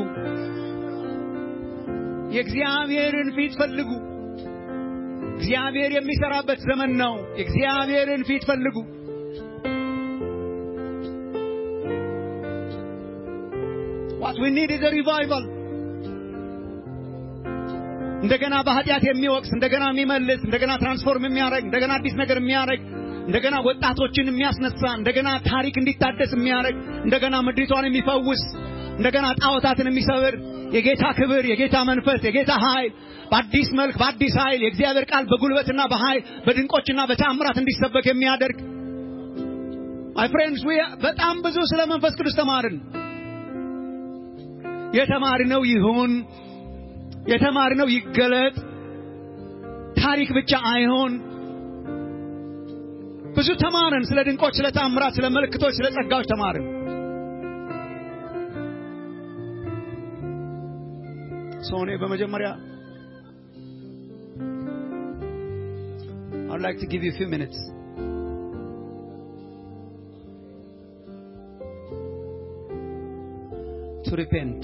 የእግዚአብሔርን ፊት ፈልጉ። እግዚአብሔር የሚሰራበት ዘመን ነው። የእግዚአብሔርን ፊት ፈልጉ። What we need is a revival. እንደገና በኃጢአት የሚወቅስ እንደገና የሚመልስ እንደገና ትራንስፎርም የሚያደርግ እንደገና አዲስ ነገር የሚያደርግ እንደገና ወጣቶችን የሚያስነሳ እንደገና ታሪክ እንዲታደስ የሚያደርግ እንደገና ምድሪቷን የሚፈውስ እንደገና ጣዖታትን የሚሰብር የጌታ ክብር፣ የጌታ መንፈስ፣ የጌታ ኃይል በአዲስ መልክ በአዲስ ኃይል የእግዚአብሔር ቃል በጉልበትና በኃይል በድንቆችና በታምራት እንዲሰበክ የሚያደርግ ማይ ፍሬንድስ በጣም ብዙ ስለ መንፈስ ቅዱስ ተማርን። የተማርነው ይሁን የተማርነው ይገለጥ፣ ታሪክ ብቻ አይሆን። ብዙ ተማርን። ስለ ድንቆች፣ ስለ ታምራት፣ ስለ ምልክቶች፣ ስለ ጸጋዎች ተማርን። ሶኔ በመጀመሪያ I'd like to give you a few minutes. To repent.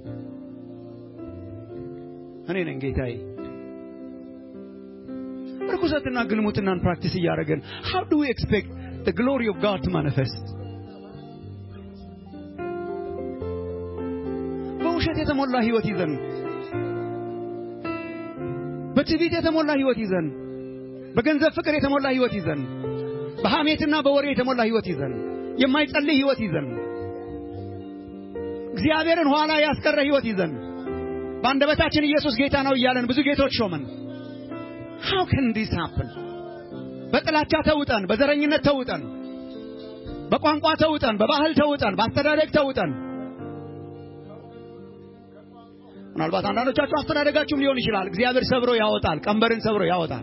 እኔ ነኝ ጌታዬ። ርኩሰትና ግልሙትናን ፕራክቲስ እያደረገን how do we expect the glory of God to manifest? በውሸት የተሞላ ህይወት ይዘን በትዕቢት የተሞላ ህይወት ይዘን በገንዘብ ፍቅር የተሞላ ህይወት ይዘን በሐሜትና በወሬ የተሞላ ህይወት ይዘን የማይጸልይ ህይወት ይዘን እግዚአብሔርን ኋላ ያስቀረ ህይወት ይዘን በአንደበታችን ኢየሱስ ጌታ ነው እያለን ብዙ ጌቶች ሾመን how can this happen በጥላቻ ተውጠን በዘረኝነት ተውጠን በቋንቋ ተውጠን በባህል ተውጠን በአስተዳደግ ተውጠን ምናልባት አንዳንዶቻችሁ አስተዳደጋችሁም ሊሆን ይችላል እግዚአብሔር ሰብሮ ያወጣል ቀንበርን ሰብሮ ያወጣል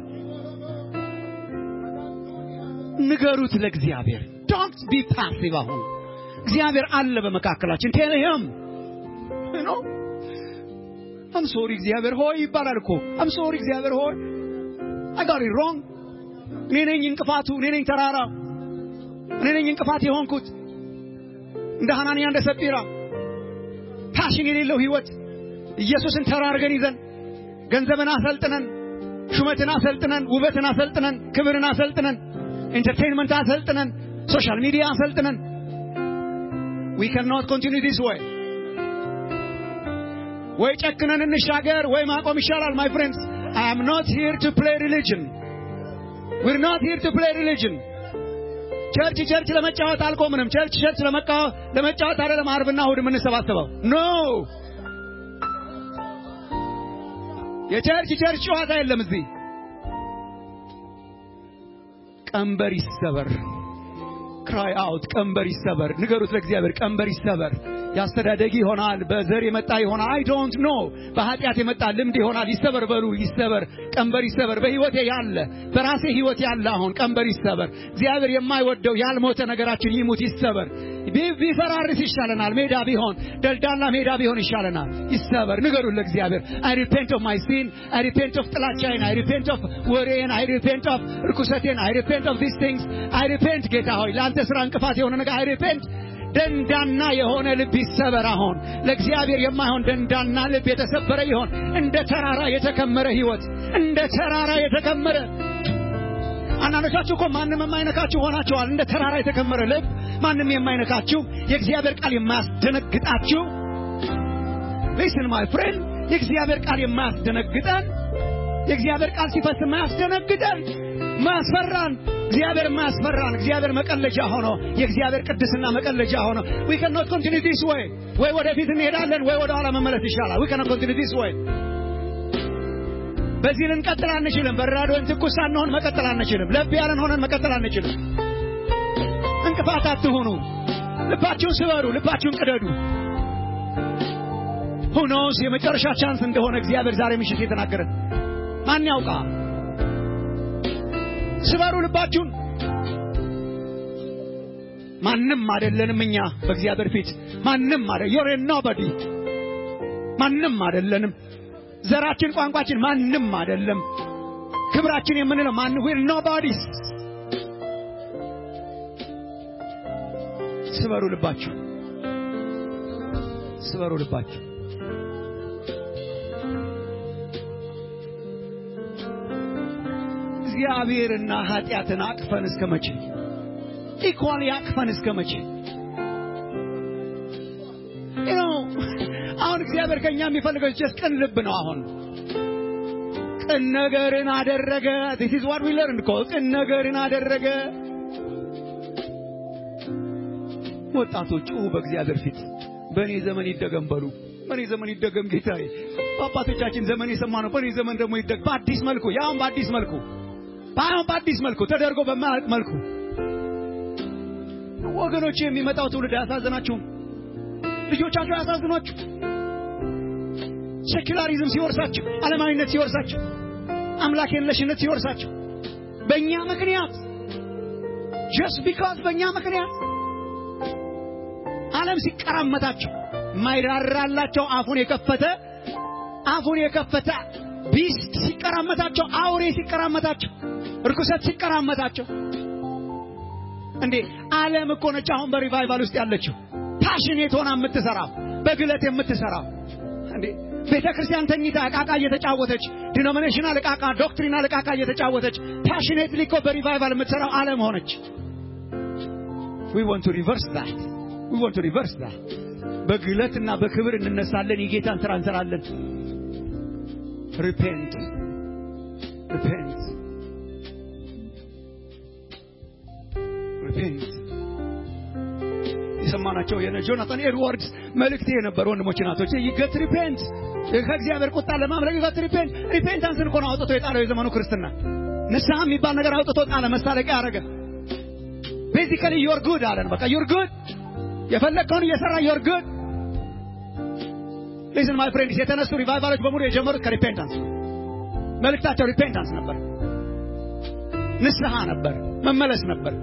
ንገሩት ለእግዚአብሔር ዶንት ቢ ፓሲቭ አሁን እግዚአብሔር አለ በመካከላችን ቴል ሂም ኖ አም ሶሪ እግዚአብሔር ሆይ ይባላል እኮ አም ሶሪ እግዚአብሔር ሆይ አይ ጋት ኢት ሮንግ እኔ ነኝ እንቅፋቱ እኔ ነኝ ተራራ እኔ ነኝ እንቅፋት የሆንኩት እንደ ሐናንያ እንደ ሰጲራ ፓሽን የሌለው ህይወት ኢየሱስን ተራርገን ይዘን ገንዘብን አሰልጥነን ሹመትን አሰልጥነን ውበትን አሰልጥነን ክብርን አሰልጥነን ኢንተርቴንመንት አሰልጥነን ሶሻል ሚዲያ አሰልጥነን we cannot continue this way ወይ ጨክነን እንሻገር ወይ ማቆም ይሻላል my friends i am not here to play religion we're not here to play religion ቸርች ቸርች ለመጫወት አልቆምንም ቸርች ቸርች ለመጫወት አይደለም አርብና እሑድ የምንሰባሰበው ኖ የቸርች ቸርች ጨዋታ የለም እዚህ ቀንበር ይሰበር ክራይ አውት ቀንበር ይሰበር ንገሩት ለእግዚአብሔር ቀንበር ይሰበር ያስተዳደግ ይሆናል በዘር የመጣ ይሆናል አይ ዶንት ኖ በኃጢአት የመጣ ልምድ ይሆናል ይሰበር በሉ ይሰበር ቀንበር ይሰበር በህይወቴ ያለ በራሴ ህይወት ያለ አሁን ቀንበር ይሰበር እግዚአብሔር የማይወደው ያልሞተ ነገራችን ይሙት ይሰበር ቢፈራርስ ይሻለናል ሜዳ ቢሆን ደልዳላ ሜዳ ቢሆን ይሻለናል ይሰበር ንገሩት ለእግዚአብሔር አይ ሪፔንት ኦፍ ማይ ሲን አይ ሪፔንት ኦፍ ጥላቻዬን አይ ሪፔንት ኦፍ ወሬን አይ ሪፔንት ኦፍ ርኩሰቴን አይ ሪፔንት ኦፍ ዲስ ቲንግስ አይ ሪፔንት ጌታ ሆይ ለአንተ ስራ እንቅፋት የሆነ ነገር አይ ሪፔንት ደንዳና የሆነ ልብ ይሰበር አሁን ለእግዚአብሔር የማይሆን ደንዳና ልብ የተሰበረ ይሆን እንደ ተራራ የተከመረ ህይወት እንደ ተራራ የተከመረ አንዳንዶቻችሁ እኮ ማንም የማይነካችሁ ሆናችኋል እንደ ተራራ የተከመረ ልብ ማንም የማይነካችሁ የእግዚአብሔር ቃል የማያስደነግጣችሁ ሊስን ማይ ፍሬንድ የእግዚአብሔር ቃል የማያስደነግጠን የእግዚአብሔር ቃል ሲፈስ የማያስደነግጠን ማያስፈራን እግዚአብሔር ማያስፈራን እግዚአብሔር መቀለጃ ሆኖ የእግዚአብሔር ቅድስና መቀለጃ ሆኖ we cannot continue this way ወይ ወደፊት እንሄዳለን ወይ ወደ ኋላ መመለስ ይሻላል we cannot continue this way በዚህ ልንቀጥል አንችልም በራዶ ወይም ትኩስ ሳንሆን መቀጠል አንችልም ለብ ያለን ሆነን መቀጠል አንችልም እንቅፋት አትሁኑ ልባችሁን ስበሩ ልባችሁን ቅደዱ ሁኖስ የመጨረሻ ቻንስ እንደሆነ እግዚአብሔር ዛሬ ምሽት የተናገረን ማን ያውቃ ስበሩ ልባችሁን ማንም አይደለንም እኛ በእግዚአብሔር ፊት ማንም አይደል ዮር ኖባዲ ማንም አይደለንም ዘራችን ቋንቋችን ማንም አይደለም ክብራችን የምንለው ማን ዊር ኖባዲስ ስበሩ ልባችሁ ስበሩ ልባችሁ እግዚአብሔርና ኃጢአትን አቅፈን እስከ መቼ ኢኳሊ አቅፈን እስከ መቼ You know, አሁን እግዚአብሔር ከኛ የሚፈልገው ጀስት ቅን ልብ ነው አሁን ቅን ነገርን አደረገ this is what we learned እኮ ቅን ነገርን አደረገ ወጣቶቹ በእግዚአብሔር ፊት በእኔ ዘመን ይደገም በሉ በእኔ ዘመን ይደገም ጌታዬ በአባቶቻችን ዘመን የሰማነው በእኔ ዘመን ደግሞ ይደገም በአዲስ መልኩ ያውም በአዲስ መልኩ ባይሆን በአዲስ መልኩ ተደርጎ በማያውቅ መልኩ ወገኖች የሚመጣው ትውልድ አያሳዝናችሁም ልጆቻቸው አያሳዝኗችሁ ሴኩላሪዝም ሲወርሳቸው ዓለማዊነት ሲወርሳቸው አምላክ የለሽነት ሲወርሳቸው በእኛ ምክንያት ጀስት ቢካዝ በእኛ ምክንያት ዓለም ሲቀራመታቸው ማይራራላቸው አፉን የከፈተ አፉን የከፈተ ቢስት ሲቀራመታቸው አውሬ ሲቀራመታቸው እርኩሰት ሲቀራመታቸው እንዴ ዓለም እኮ ነች አሁን በሪቫይቫል ውስጥ ያለችው ፓሽኔት ሆና የምትሰራው በግለት የምትሰራው እንዴ ቤተ ክርስቲያን ተኝታ እቃቃ እየተጫወተች ዲኖሚኔሽናል እቃቃ ዶክትሪናል እቃቃ እየተጫወተች ፓሽኔትሊ እኮ በሪቫይቫል የምትሰራው ዓለም ሆነች we want to reverse that we want to reverse that በግለትና በክብር እንነሳለን የጌታን ስራ እንሰራለን repent repent repent የሰማናቸው የነ ጆናታን ኤድዋርድስ መልእክት የነበር ወንድሞች ናቶች ይገት ሪፔንት ከእግዚአብሔር ቁጣ ለማምለክ ይገት ሪፔንት ሪፔንታንስን እኮ ነው አውጥቶ የጣለው የዘመኑ ክርስትና ንስሐ የሚባል ነገር አውጥቶ ጣለ መሳለቂያ ያደረገ ቤዚካሊ ዩር ጉድ አለን በቃ ዩር ጉድ የፈለግከውን እየሰራ ዩር ጉድ ሊስን ማይ ፍሬንድስ የተነሱ ሪቫይቫሎች በሙሉ የጀመሩት ከሪፔንታንስ መልእክታቸው ሪፔንታንስ ነበር ንስሐ ነበር መመለስ ነበር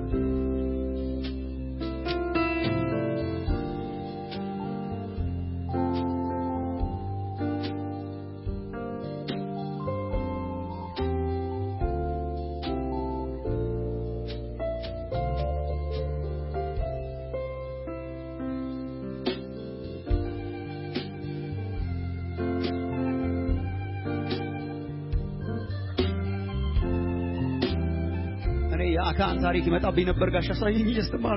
እኔ የአካን ታሪክ ይመጣብኝ ነበር ጋሽ አሳየኝ እያስተማረ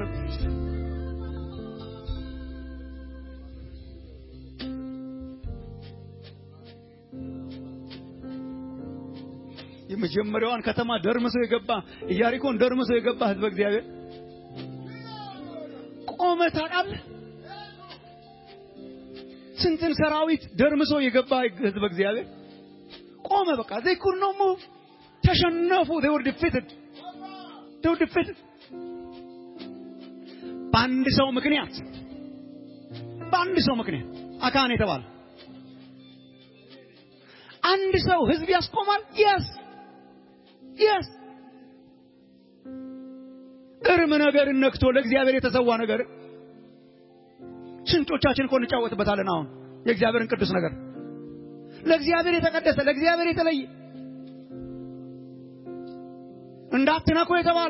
የመጀመሪያዋን ከተማ ደርምሶ የገባ ኢያሪኮን ደርምሶ የገባ ህዝበ እግዚአብሔር ቆመ ታውቃለህ ስንትን ሰራዊት ደርምሶ የገባ ህዝበ እግዚአብሔር ቆመ በቃ they could not move ተሸነፉ they were defeated they were defeated በአንድ ሰው ምክንያት በአንድ ሰው ምክንያት አካን የተባለ አንድ ሰው ህዝብ ያስቆማል የስ የስ እርም ነገርን ነክቶ ለእግዚአብሔር የተሰዋ ነገር ስንቶቻችን እኮ እንጫወትበታለን አሁን የእግዚአብሔርን ቅዱስ ነገር ለእግዚአብሔር የተቀደሰ ለእግዚአብሔር የተለየ እንዳትነኩ የተባለ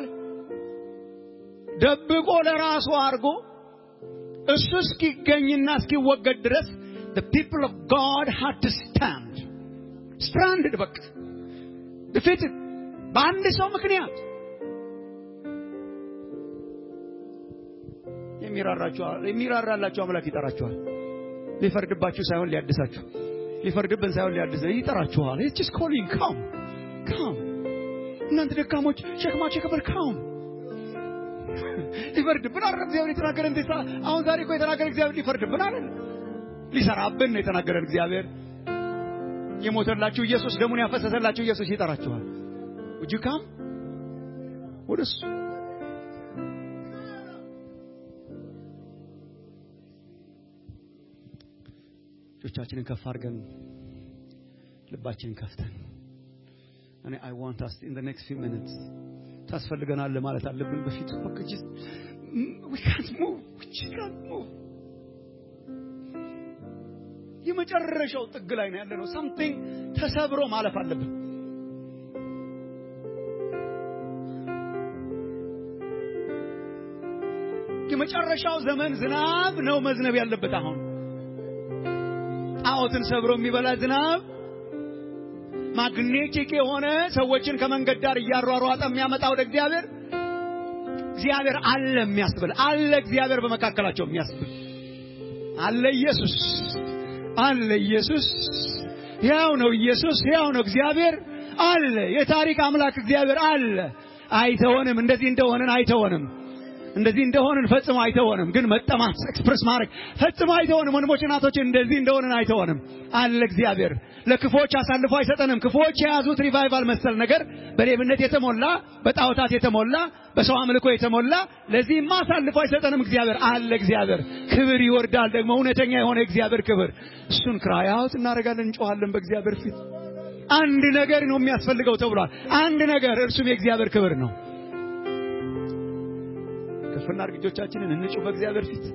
ደብቆ ለራሱ አድርጎ እሱ እስኪገኝና እስኪወገድ ድረስ the people of God had to stand stranded በቃ defeated በአንድ ሰው ምክንያት የሚራራላችሁ አምላክ ይጠራችኋል ሊፈርድባችሁ ሳይሆን ሊያድሳችሁ ሊፈርድብን ሳይሆን ሊያድስ ይጠራችኋል it's just calling come come እናንተ ደካሞች ሸክማችሁ የከበደ come ሊፈርድብን አረ እግዚአብሔር የተናገረ እንዴት አሁን ዛሬ እኮ የተናገረ እግዚአብሔር ሊፈርድብን አለ ሊሰራብን ነው የተናገረን እግዚአብሔር የሞተላችሁ ኢየሱስ ደሙን ያፈሰሰላችሁ ኢየሱስ ይጠራችኋል ውጁ ካም ወደሱ እጆቻችንን ከፍ አድርገን ልባችንን ከፍተን እኔ አይ ዋንት አስ ኢን ዘ ኔክስት ፊው ሚኒትስ ታስፈልገናል ማለት አለብን በፊቱ በቃ ጀስት ዊ ካንት ሙቭ ዊ ካንት ሙቭ የመጨረሻው ጥግ ላይ ነው ያለነው ሳምቲንግ ተሰብሮ ማለፍ አለብን የመጨረሻው ዘመን ዝናብ ነው መዝነብ ያለበት። አሁን ጣዖትን ሰብሮ የሚበላ ዝናብ ማግኔቲክ የሆነ ሰዎችን ከመንገድ ዳር እያሯሯጠ የሚያመጣ ወደ እግዚአብሔር እግዚአብሔር አለ የሚያስብል አለ እግዚአብሔር በመካከላቸው የሚያስብል አለ ኢየሱስ አለ ኢየሱስ ያው ነው ኢየሱስ ያው ነው እግዚአብሔር አለ የታሪክ አምላክ እግዚአብሔር አለ አይተወንም እንደዚህ እንደሆነን አይተወንም እንደዚህ እንደሆንን ፈጽሞ አይተወንም ግን መጠማት ኤክስፕረስ ማድረግ ፈጽሞ አይተወንም ወንድሞች እናቶች እንደዚህ እንደሆንን አይተወንም አለ እግዚአብሔር ለክፎች አሳልፎ አይሰጠንም ክፎች የያዙት ሪቫይቫል መሰል ነገር በሌብነት የተሞላ በጣዖታት የተሞላ በሰው አምልኮ የተሞላ ለዚህማ አሳልፎ አይሰጠንም እግዚአብሔር አለ እግዚአብሔር ክብር ይወርዳል ደግሞ እውነተኛ የሆነ እግዚአብሔር ክብር እሱን ክራያውት እናደርጋለን እንጮኻለን በእግዚአብሔር ፊት አንድ ነገር ነው የሚያስፈልገው ተብሏል አንድ ነገር እርሱም የእግዚአብሔር ክብር ነው ከፍና እርግጆቻችንን እንጩህ በእግዚአብሔር ፊት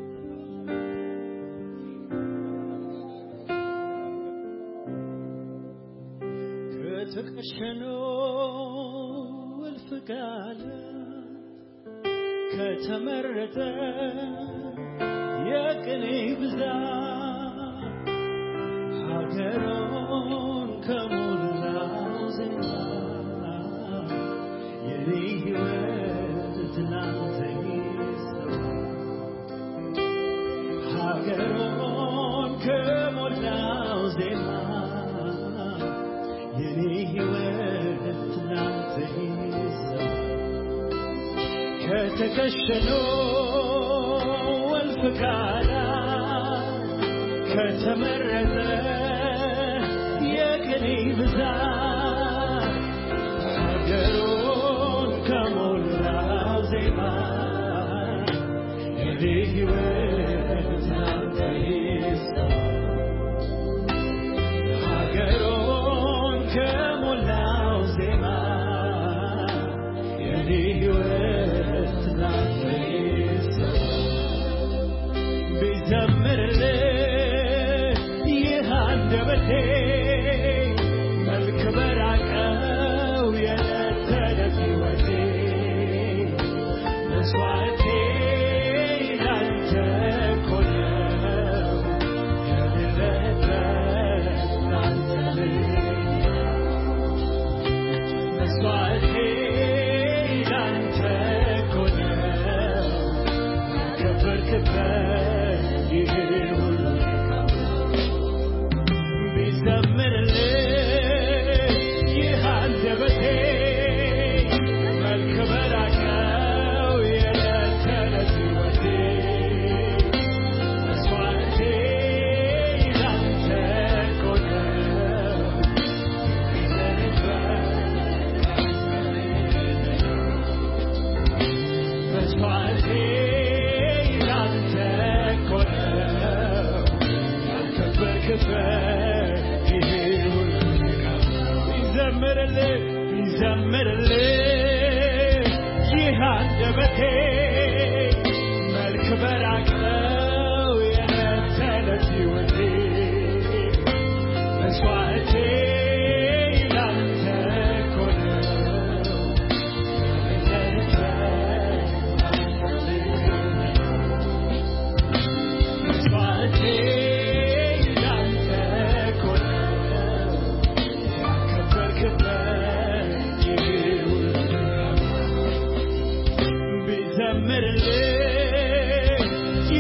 ከተቀሸነው እልፍ ቃል ከተመረጠ የቅኔ ብዛት ሀገሩን ከሞላው ዜማ የኔ ሕይወት ላንተ ይሰዋ ሀገሩን ከሞላው ዜማ የኔ ሕይወት ላንተ ይሰዋ ከተከሸነው እልፍ ቃላት ከተመረጠ የቅኔ ብዛት ሀገሩን ከሞላው ዜማ የኔ ሕይወት ላንተ ይሰዋ ሀገሩን ከሞላው ዜማ የኔ ሕይወት ላንተ ይሰዋ ቢዘምርልህ ይህ አንደበቴ መልክ በራቀው የዕለት ተዕለት ሕይወቴ መስዋዕቴ ላንተ እኮ ነው የሌለበት ላንተ ልያ መስዋዕቴ ላንተ እኮ ነው ያከበርክበት ይህ ሁሉ ቢዘምርልህ ይህ አንደበቴ መልክ በራቀው የዕለት ተዕለት ሕይወቴ መስዋዕቴ ላንተ እኮ ነው መስዋዕቴ ላንተ እኮ ነው ያከበርክበት ይሄ ሁሉ ይዘምርልህ ይዘምርልህ ይህ አንደበቴ መልክ በራቀው የዕለት ተዕለት ሕይወቴ መስዋዕቴ ላንተ እኮ ነው መስዋዕቴ ላንተ እኮ ነው ያከበርክበት ይህ ሁሉ ቢዘምርልህ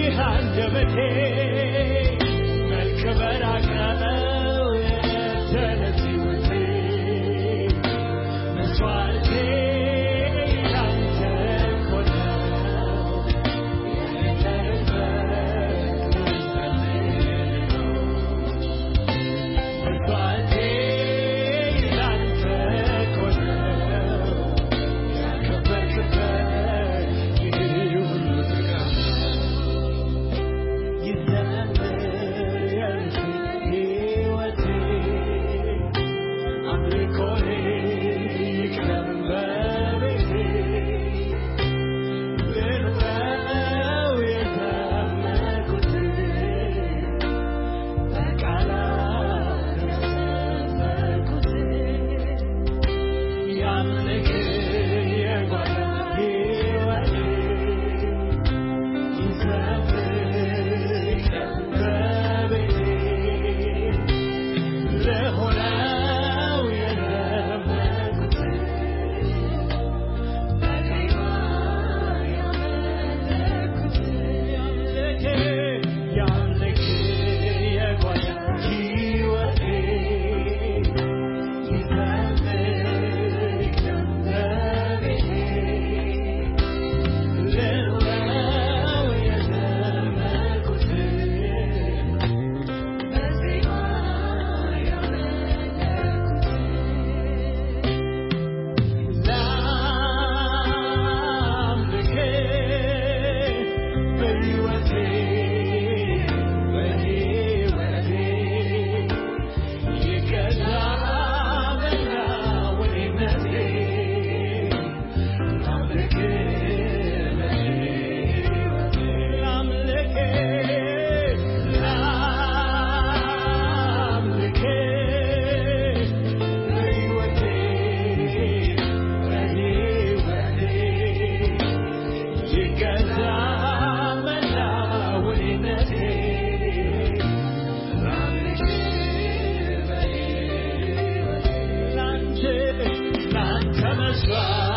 ተስፋ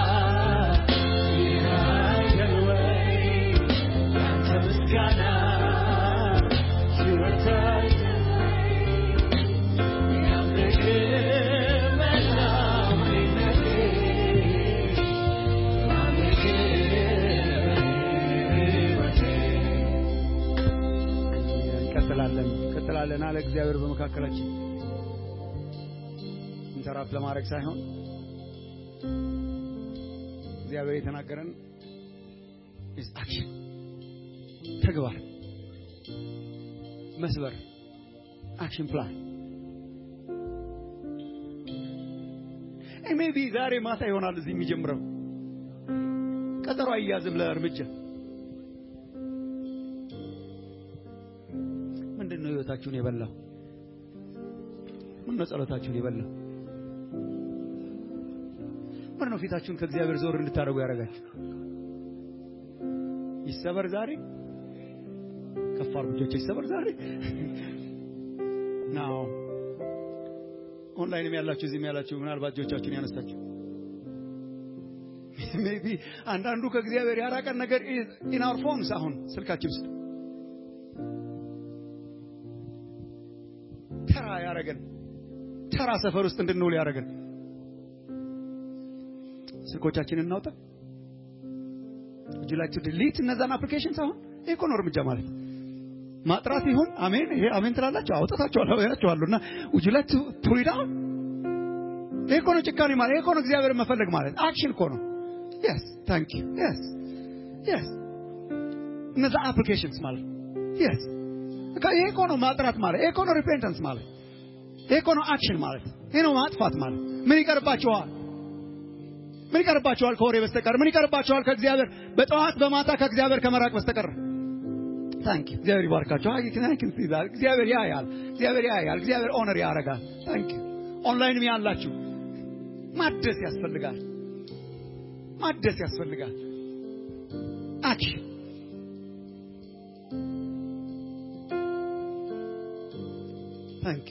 ይህ አይደል ወይ ያንተ ምስጋና ሕይወት አይደል ወይ ያምልክ መላምነቴ ያምልክ ሕይወቴ እንቀጥላለን እንቀጥላለን አለ እግዚአብሔር በመካከላችን ኢንተራፕት ለማድረግ ሳይሆን እግዚአብሔር የተናገረን is action ተግባር መስበር አክሽን ፕላን ሜቢ ዛሬ ማታ ይሆናል እዚህ የሚጀምረው ቀጠሮ አያዝም ለእርምጃ ምንድን ነው ህይወታችሁን የበላው ምን ነው ጸሎታችሁን የበላው ምን ነው ፊታችሁን ከእግዚአብሔር ዞር እንድታደርጉ ያደርጋችሁ ይሰበር ዛሬ ከፍ አድርጉ እጆች ይሰበር ዛሬ ናው ኦንላይንም ያላችሁ እዚህም ያላችሁ ምናልባት እጆቻችሁን ያነሳችሁ ሜቢ አንዳንዱ ከእግዚአብሔር ያራቀን ነገር ኢን አወር ፎንስ አሁን ስልካችን ውስጥ ተራ ያረገን ተራ ሰፈር ውስጥ እንድንውል ያረገን ስልኮቻችንን እናውጣ would you like to delete እነዛን አፕሊኬሽንስ አሁን ይሄ እኮ ነው እርምጃ ማለት ማጥራት ይሁን አሜን ይሄ አሜን ትላላችሁ አውጣታችኋለሁ ያችኋለሁ እና would you like to pull it out ይሄ እኮ ነው ጭካኔ ማለት ይሄ እኮ ነው እግዚአብሔር መፈለግ ማለት አክሽን እኮ ነው yes thank you yes yes እነዛ አፕሊኬሽንስ ማለት yes በቃ ይሄ እኮ ነው ማጥራት ማለት ይሄ እኮ ነው ሪፔንተንስ ማለት ይሄ እኮ ነው አክሽን ማለት ይሄ ነው ማጥፋት ማለት ምን ይቀርባችኋል ምን ይቀርባችኋል ከወሬ በስተቀር ምን ይቀርባችኋል ከእግዚአብሔር በጠዋት በማታ ከእግዚአብሔር ከመራቅ በስተቀር ታንክ እግዚአብሔር ይባርካችሁ አይ ታንክ እግዚአብሔር ያያል እግዚአብሔር ያያል እግዚአብሔር ኦነር ያደርጋል ታንክ ኦንላይንም ያላችሁ ማደስ ያስፈልጋል ማደስ ያስፈልጋል አክሽን ታንክ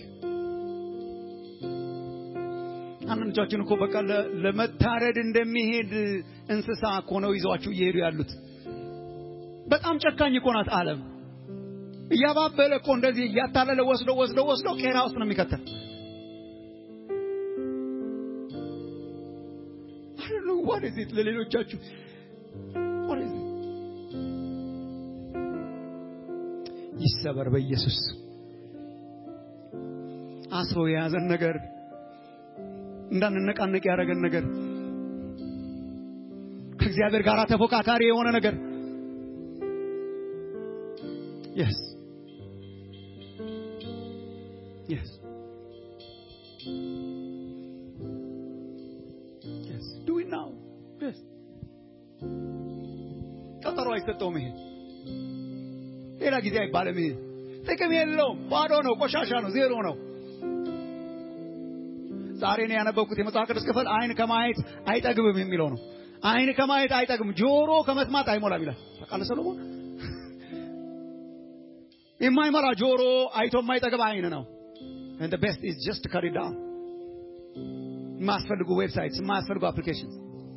አንዳንዶቻችን እኮ በቃ ለ- ለመታረድ እንደሚሄድ እንስሳ እኮ ነው ይዘዋችሁ እየሄዱ ያሉት። በጣም ጨካኝ እኮ ናት ዓለም። እያባበለ እኮ እንደዚህ እያታለለ ወስዶ ወስዶ ወስዶ ቄራ ውስጥ ነው የሚከተል። I don't know what is it ለሌሎቻችሁ what is it? ይሰበር በኢየሱስ አስሮ የያዘን ነገር እንዳንነቃነቅ ያደረገን ነገር ከእግዚአብሔር ጋር ተፎካካሪ የሆነ ነገር yes yes yes do it now yes ቀጠሮ አይሰጠውም ይሄ ሌላ ጊዜ አይባልም ይሄ ጥቅም የለውም ባዶ ነው ቆሻሻ ነው ዜሮ ነው ዛሬ ነው ያነበብኩት የመጽሐፍ ቅዱስ ክፍል አይን ከማየት አይጠግብም የሚለው ነው። አይን ከማየት አይጠግብም፣ ጆሮ ከመስማት አይሞላም ይላል። ታውቃለህ ሰሎሞን? የማይሞላ ጆሮ አይቶ የማይጠግብ አይን ነው። and the best is just to cut it down የማያስፈልጉ ዌብሳይትስ፣ የማያስፈልጉ አፕሊኬሽንስ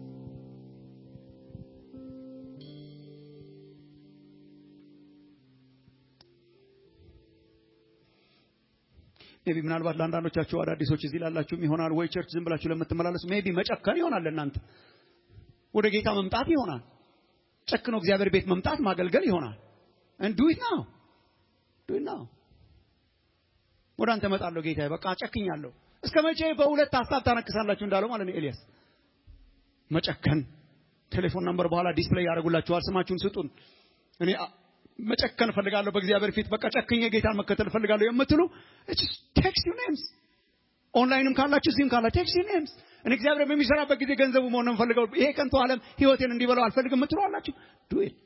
ሜቢ ምናልባት ለአንዳንዶቻችሁ አዳዲሶች እዚህ ላላችሁም ይሆናል ወይ ቸርች ዝም ብላችሁ ለምትመላለሱ ሜቢ መጨከን ይሆናል ለእናንተ ወደ ጌታ መምጣት ይሆናል ጨክኖ እግዚአብሔር ቤት መምጣት ማገልገል ይሆናል and do it now do it now ወደ አንተ እመጣለሁ ጌታዬ በቃ ጨክኛለሁ እስከ መቼ በሁለት ሀሳብ ታነክሳላችሁ እንዳለው ማለት ነው ኤልያስ መጨከን ቴሌፎን ነምበር በኋላ ዲስፕሌይ ያደርጉላችኋል ስማችሁን ስጡን እኔ አ- መጨከን እፈልጋለሁ በእግዚአብሔር ፊት በቃ ጨክኜ ጌታን መከተል እፈልጋለሁ የምትሉ ቴክስት ዩ ኔምስ ኦንላይንም ካላችሁ እዚህም ካላ ቴክስት ዩ ኔምስ እኔ እግዚአብሔር በሚሰራበት ጊዜ ገንዘቡ መሆን ነው የምፈልገው ይሄ ከንቱ ዓለም ህይወቴን እንዲበላው አልፈልግም የምትሉ አላችሁ ዱዌል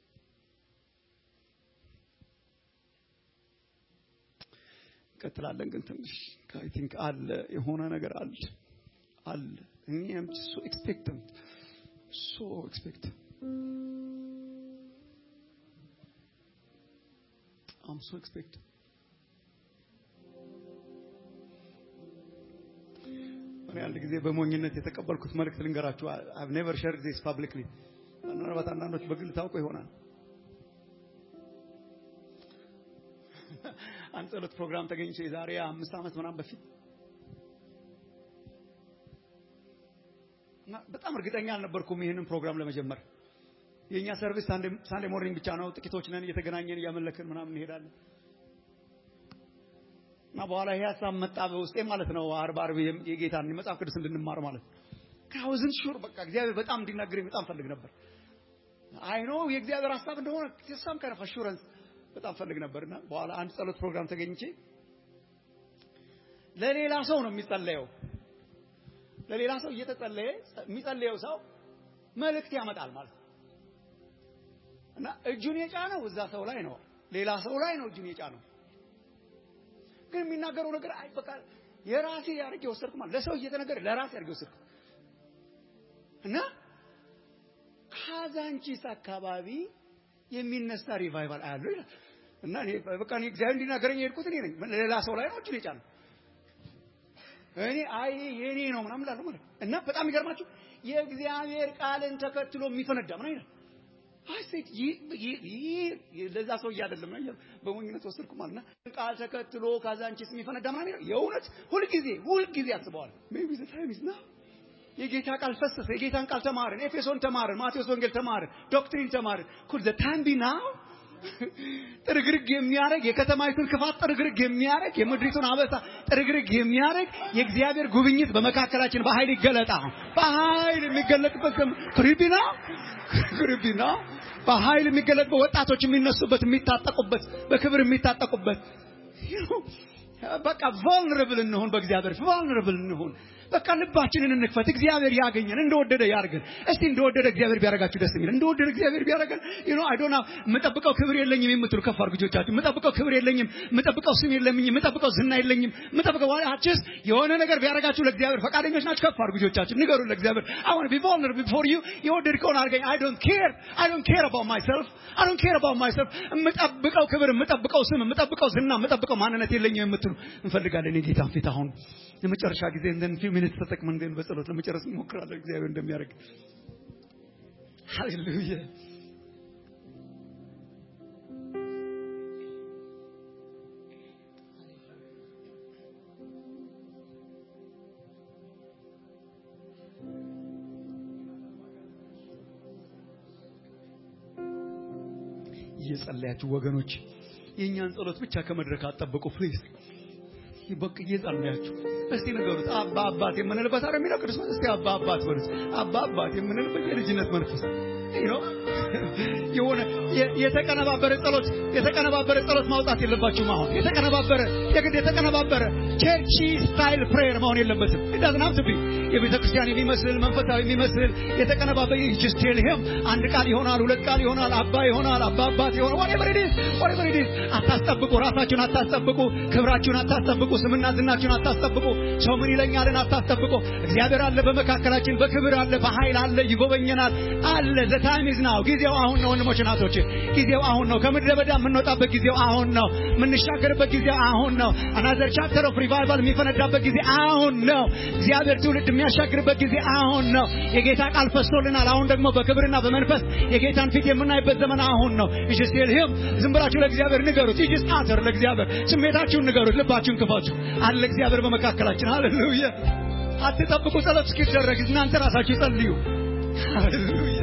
እንቀጥላለን ግን ትንሽ አይ ቲንክ አለ የሆነ ነገር አለ አለ እኔም ሶ ኤክስፔክተንት ሶ ኤክስፔክተንት I'm so expectant. እኔ አንድ ጊዜ በሞኝነት የተቀበልኩት መልእክት ልንገራችሁ። I've never shared this publicly ምናልባት አንዳንዶች በግል ታውቁ ይሆናል። አንድ ጸሎት ፕሮግራም ተገኝቼ የዛሬ አምስት ዓመት ምናምን በፊት እና በጣም እርግጠኛ አልነበርኩም ይህንን ፕሮግራም ለመጀመር። የእኛ ሰርቪስ ሳንዴ ሞርኒንግ ብቻ ነው። ጥቂቶች ነን፣ እየተገናኘን እያመለክን ምናምን እንሄዳለን። እና በኋላ ይሄ ሀሳብ መጣ በውስጤ ማለት ነው። አርብ አርብ የጌታን የመጽሐፍ ቅዱስ እንድንማር ማለት ነው። ካውዝን ሹር በቃ እግዚአብሔር በጣም እንዲናገረኝ በጣም ፈልግ ነበር። አይ ኖ የእግዚአብሔር ሀሳብ እንደሆነ ተሳም ከረፍ አሹረንስ በጣም ፈልግ ነበርና በኋላ አንድ ጸሎት ፕሮግራም ተገኝቼ ለሌላ ሰው ነው የሚጸለየው። ለሌላ ሰው እየተጸለየ የሚጸለየው ሰው መልእክት ያመጣል ማለት ነው። እና እጁን የጫነው እዛ ሰው ላይ ነው፣ ሌላ ሰው ላይ ነው እጁን የጫነው። ግን የሚናገረው ነገር አይ በቃ የራሴ ያርግ የወሰድኩ ማለት ለሰው እየተነገረ ለራሴ ያርግ የወሰድኩ እና ካዛንቺስ አካባቢ የሚነሳ ሪቫይቫል አያለው ይላል። እና እኔ በቃ እኔ እግዚአብሔር እንዲናገረኝ የሄድኩት እኔ ነኝ። ሌላ ሰው ላይ ነው እጁን የጫነው። እኔ አይ የኔ ነው ምናምን እላለሁ ማለት ነው። እና በጣም ይገርማችሁ የእግዚአብሔር ቃልን ተከትሎ የሚፈነዳ ምን አይነት አይ ሴት ይህ ለዛ ሰው አይደለም ነው በሞኝነት ወሰድኩ ማለት ነው። ቃል ተከትሎ ካዛንቺስ የሚፈነዳ ምናምን ይላል። የእውነት ሁልጊዜ ሁልጊዜ አስበዋል። ሜቢ ዘ ታይም ኢዝ ናው የጌታ ቃል ፈሰሰ። የጌታን ቃል ተማርን፣ ኤፌሶን ተማርን፣ ማቴዎስ ወንጌል ተማርን፣ ዶክትሪን ተማርን። ኩል ዘ ታይም ቢ ናው ጥርግርግ የሚያደርግ የከተማይቱን ክፋት ጥርግርግ የሚያደርግ የምድሪቱን አበሳ ጥርግርግ የሚያደርግ የእግዚአብሔር ጉብኝት በመካከላችን በኃይል ይገለጣ። በኃይል የሚገለጥበት ክሪቢና ክሪቢና በኃይል የሚገለጥበት ወጣቶች የሚነሱበት የሚታጠቁበት በክብር የሚታጠቁበት በቃ ቫልነረብል እንሁን። በእግዚአብሔር ቫልነረብል እንሁን። በቃ ልባችንን እንክፈት። እግዚአብሔር ያገኘን እንደወደደ ያርገን። እስቲ እንደወደደ እግዚአብሔር ቢያረጋችሁ ደስ የሚል እንደወደደ እግዚአብሔር ቢያረገን ዩ ኖ አይ ዶንት የምጠብቀው ክብር የለኝም የምትሉ ከፍ አድርጉ እጆቻችሁ። የምጠብቀው ክብር የለኝም፣ የምጠብቀው ስም የለኝም፣ የምጠብቀው ዝና የለኝም፣ የምጠብቀው ዋላችስ የሆነ ነገር ቢያረጋችሁ ለእግዚአብሔር ፈቃደኞች ናችሁ? ከፍ አድርጉ እጆቻችሁ። ንገሩ ለእግዚአብሔር I want to be vulnerable before you የወደድከውን አድርገኝ። I don't care I don't care about myself I don't care about myself የምጠብቀው ክብር፣ የምጠብቀው ስም፣ የምጠብቀው ዝና፣ የምጠብቀው ማንነት የለኝም የምትሉ እንፈልጋለን የጌታን ፊት አሁን የመጨረሻ ጊዜ እንደን ፊው ሚኒትስ ተጠቅመን ግን በጸሎት ለመጨረስ እንሞክራለን። እግዚአብሔር እንደሚያደርግ ሃሌሉያ። እየጸለያችሁ ወገኖች የእኛን ጸሎት ብቻ ከመድረክ አጠብቁ ፕሊዝ። በቃ እየጸለያችሁ እስቲ ንገሩት። አባ አባት የምንልበት አረ የሚለው ቅዱስ እስቲ አባ አባት በሉት። አባ አባት የምንልበት የልጅነት መንፈስ ነው። የሆነ የተቀነባበረ ጸሎት የተቀነባበረ ጸሎት ማውጣት የለባችሁም። አሁን የተቀነባበረ የግድ የተቀነባበረ ቸርቺ ስታይል ፕሬየር መሆን የለበትም። ዳዝን ሀብ ቱ ቢ የቤተ ክርስቲያን የሚመስል መንፈሳዊ የሚመስል የተቀነባበረ ጀስት ቴል ሂም አንድ ቃል ይሆናል፣ ሁለት ቃል ይሆናል፣ አባ ይሆናል፣ አባ አባት ይሆናል። whatever it is whatever it is አታስጠብቁ፣ ራሳችሁን አታስጠብቁ፣ ክብራችሁን አታስጠብቁ፣ ስምና ዝናችሁን አታስጠብቁ፣ ሰው ምን ይለኛልን አታስጠብቁ። እግዚአብሔር አለ በመካከላችን፣ በክብር አለ፣ በኃይል አለ፣ ይጎበኘናል አለ። ዘ ታይም ኢዝ ናው። ጊዜው አሁን ነው ወንድሞች እናቶች፣ ጊዜው አሁን ነው። ከምድረ በዳ የምንወጣበት ጊዜው አሁን ነው። የምንሻገርበት ጊዜው አሁን ነው። አናዘር ቻፕተር ኦፍ ሪቫይቫል የሚፈነዳበት ጊዜ አሁን ነው። እግዚአብሔር ትውልድ የሚያሻግርበት ጊዜ አሁን ነው። የጌታ ቃል ፈሶልናል። አሁን ደግሞ በክብርና በመንፈስ የጌታን ፊት የምናይበት ዘመን አሁን ነው። እሺ ሲልህም ዝም ብላችሁ ለእግዚአብሔር ንገሩት። ይጅ አተር ለእግዚአብሔር ስሜታችሁን ንገሩት። ልባችሁን ክፈቱ። አለ እግዚአብሔር በመካከላችን። ሃሌሉያ። አትጠብቁ ጸሎት እስኪደረግ እናንተ ራሳችሁ ጸልዩ። ሃሌሉያ።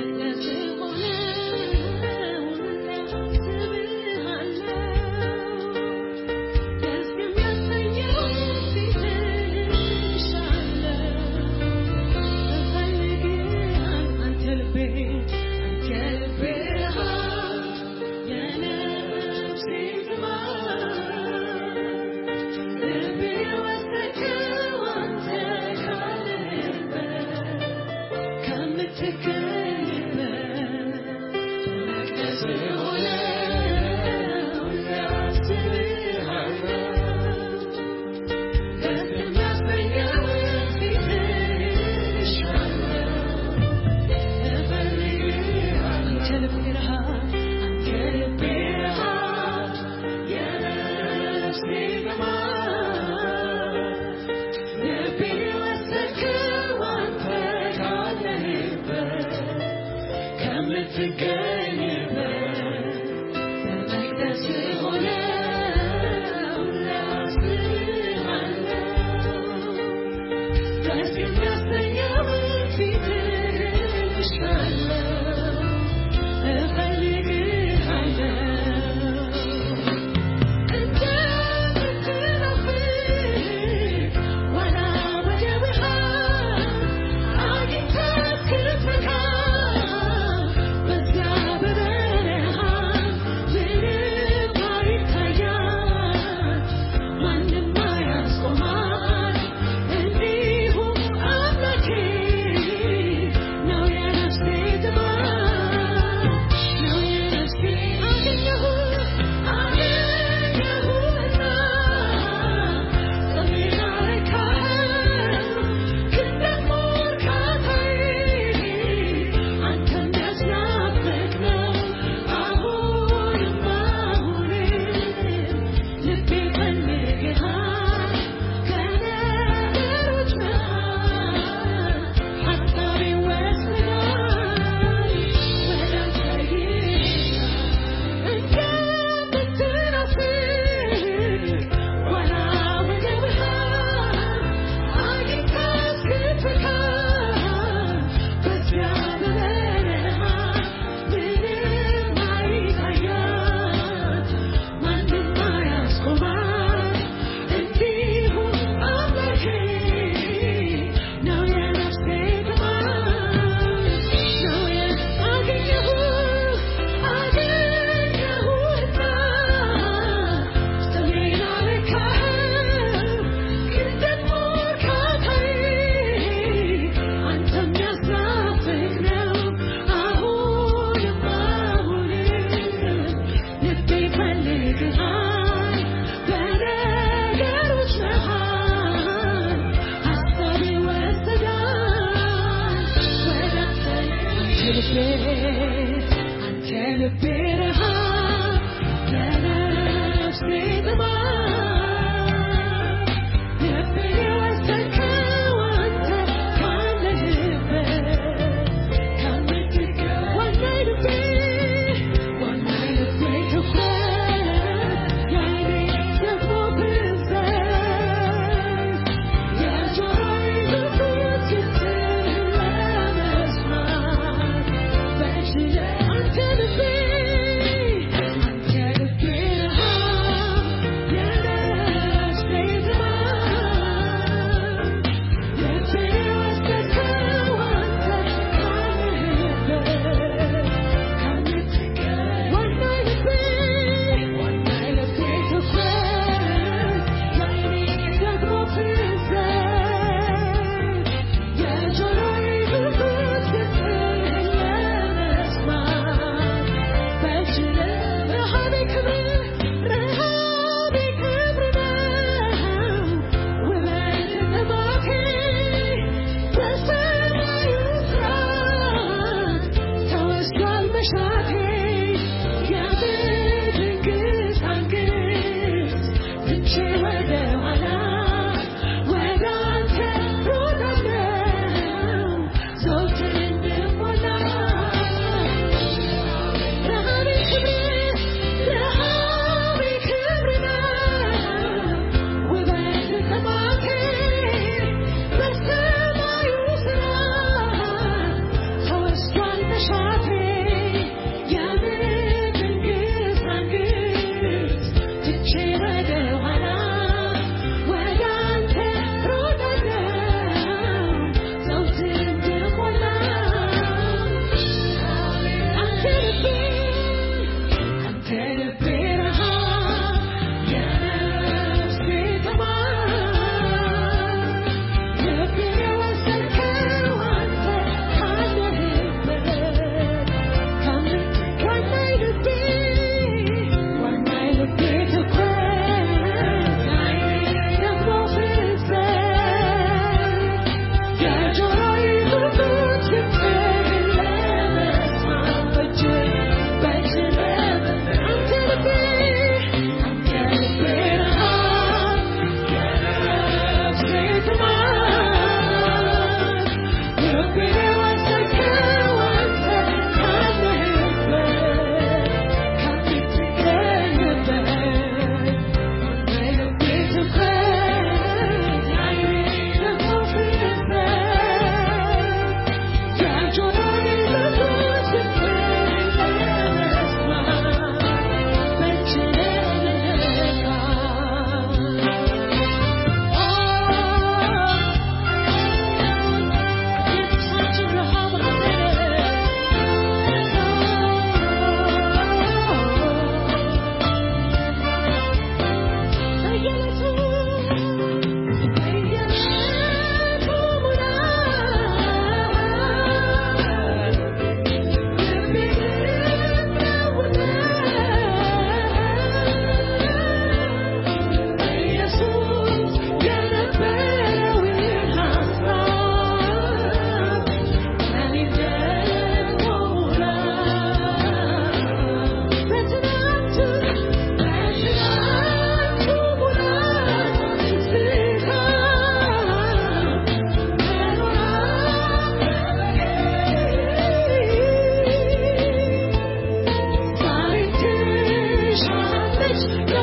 ከምትገኝበት Thank you.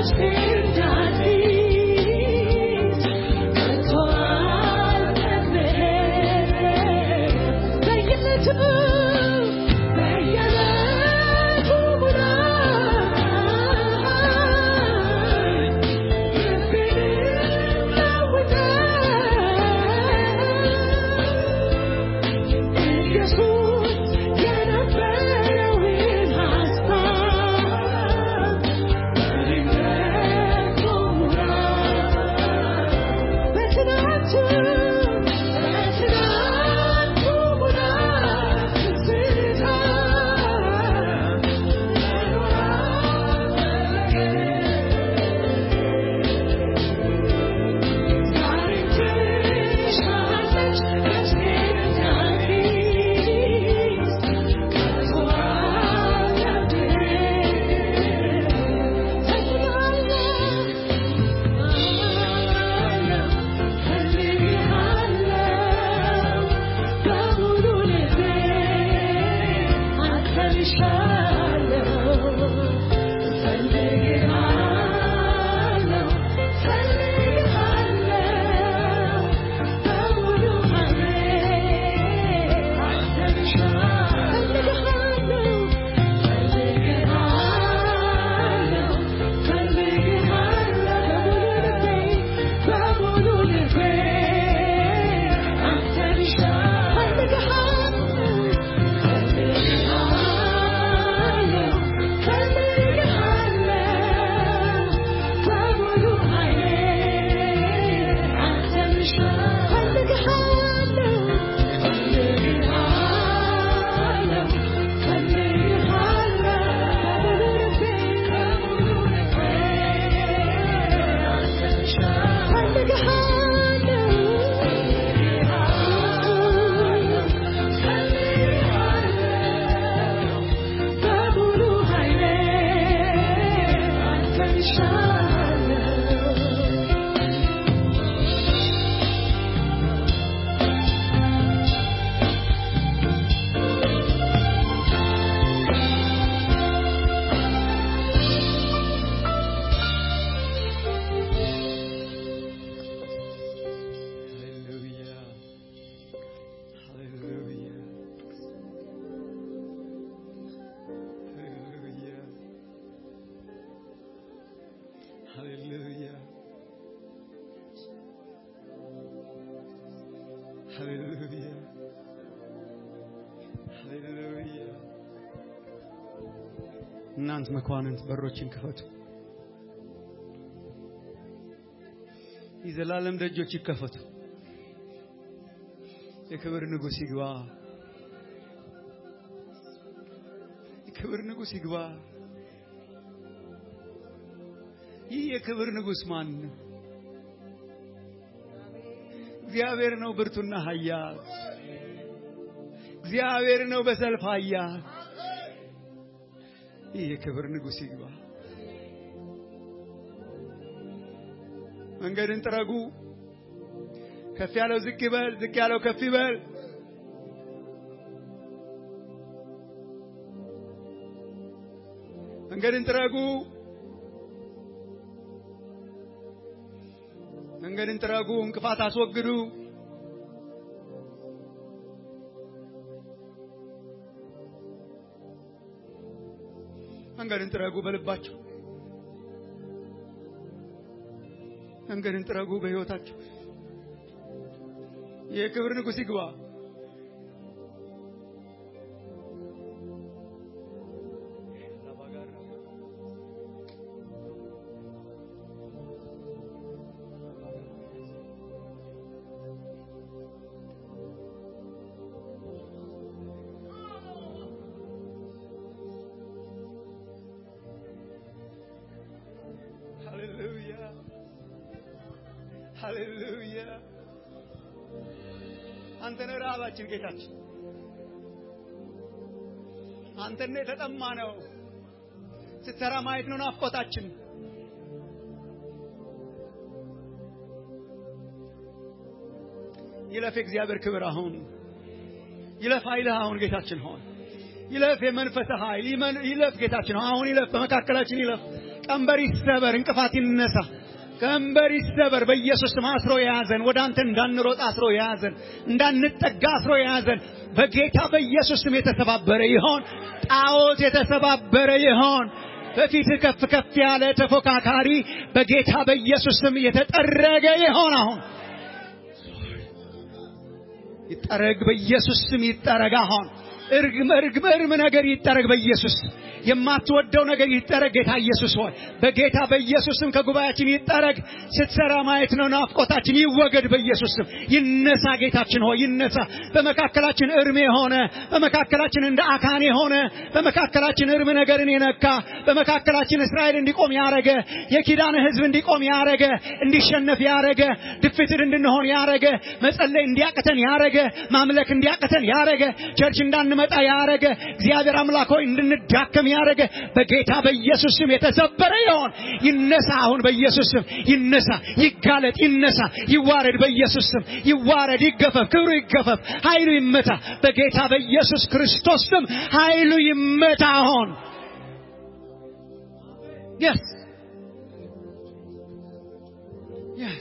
ሃሌሉያ ሃሌሉያ። እናንት መኳንንት በሮችን ክፈቱ፣ የዘላለም ደጆች ይከፈቱ። የክብር ንጉሥ ይግባ፣ የክብር ንጉሥ ይግባ። ይህ የክብር ንጉሥ ማን ነው? እግዚአብሔር ነው ብርቱና ኃያል። እግዚአብሔር ነው በሰልፍ ኃያል። ይህ የክብር ንጉሥ ይግባ። መንገድን ጥረጉ። ከፍ ያለው ዝቅ ይበል፣ ዝቅ ያለው ከፍ ይበል። መንገድን ጥረጉ። መንገድን ጥረጉ። እንቅፋት አስወግዱ። መንገድን ጥረጉ በልባችሁ። መንገድን ጥረጉ በሕይወታችሁ። የክብር ንጉሥ ይግባ። ሃሌሉያ ሃሌሉያ። አንተ ነህ ረሃባችን ጌታችን፣ አንተን ነው የተጠማ ነው። ስትሰራ ማየት ነው ናፍቆታችን። ይለፍ የእግዚአብሔር ክብር አሁን ይለፍ ኃይልህ አሁን ጌታችን ሆን ይለፍ የመንፈስ ኃይል ይመን- ይለፍ ጌታችን አሁን ይለፍ በመካከላችን ይለፍ ቀንበር ይሰበር፣ እንቅፋት ይነሳ። ቀንበር ይሰበር በኢየሱስ ስም። አስሮ የያዘን ወደ አንተ እንዳንሮጥ አስሮ የያዘን እንዳንጠጋ አስሮ የያዘን በጌታ በኢየሱስ ስም የተሰባበረ ይሆን። ጣዖት የተሰባበረ ይሆን። በፊት ከፍ ከፍ ያለ ተፎካካሪ በጌታ በኢየሱስ ስም የተጠረገ ይሆን። አሁን ይጠረግ፣ በኢየሱስ ስም ይጠረግ። አሁን እርግም እርግም እርም ነገር ይጠረግ በኢየሱስ የማትወደው ነገር ይጠረግ። ጌታ ኢየሱስ ሆይ በጌታ በኢየሱስ ስም ከጉባኤያችን ይጠረግ። ስትሰራ ማየት ነው ናፍቆታችን። ይወገድ በኢየሱስ ስም ይነሳ። ጌታችን ሆይ ይነሳ። በመካከላችን እርም የሆነ በመካከላችን እንደ አካን የሆነ በመካከላችን እርም ነገርን የነካ በመካከላችን እስራኤል እንዲቆም ያረገ የኪዳን ሕዝብ እንዲቆም ያረገ እንዲሸነፍ ያረገ ድፍትር እንድንሆን ያረገ መጸለይ እንዲያቅተን ያረገ ማምለክ እንዲያቅተን ያረገ ቸርች እንዳንመጣ ያረገ እግዚአብሔር አምላክ ሆይ እንድንዳከም ያረገ በጌታ በኢየሱስ ስም የተሰበረ ይሆን ይነሳ። አሁን በኢየሱስ ስም ይነሳ፣ ይጋለጥ፣ ይነሳ፣ ይዋረድ። በኢየሱስ ስም ይዋረድ፣ ይገፈፍ፣ ክብሩ ይገፈፍ፣ ኃይሉ ይመታ። በጌታ በኢየሱስ ክርስቶስ ስም ኃይሉ ይመታ። አሁን yes yes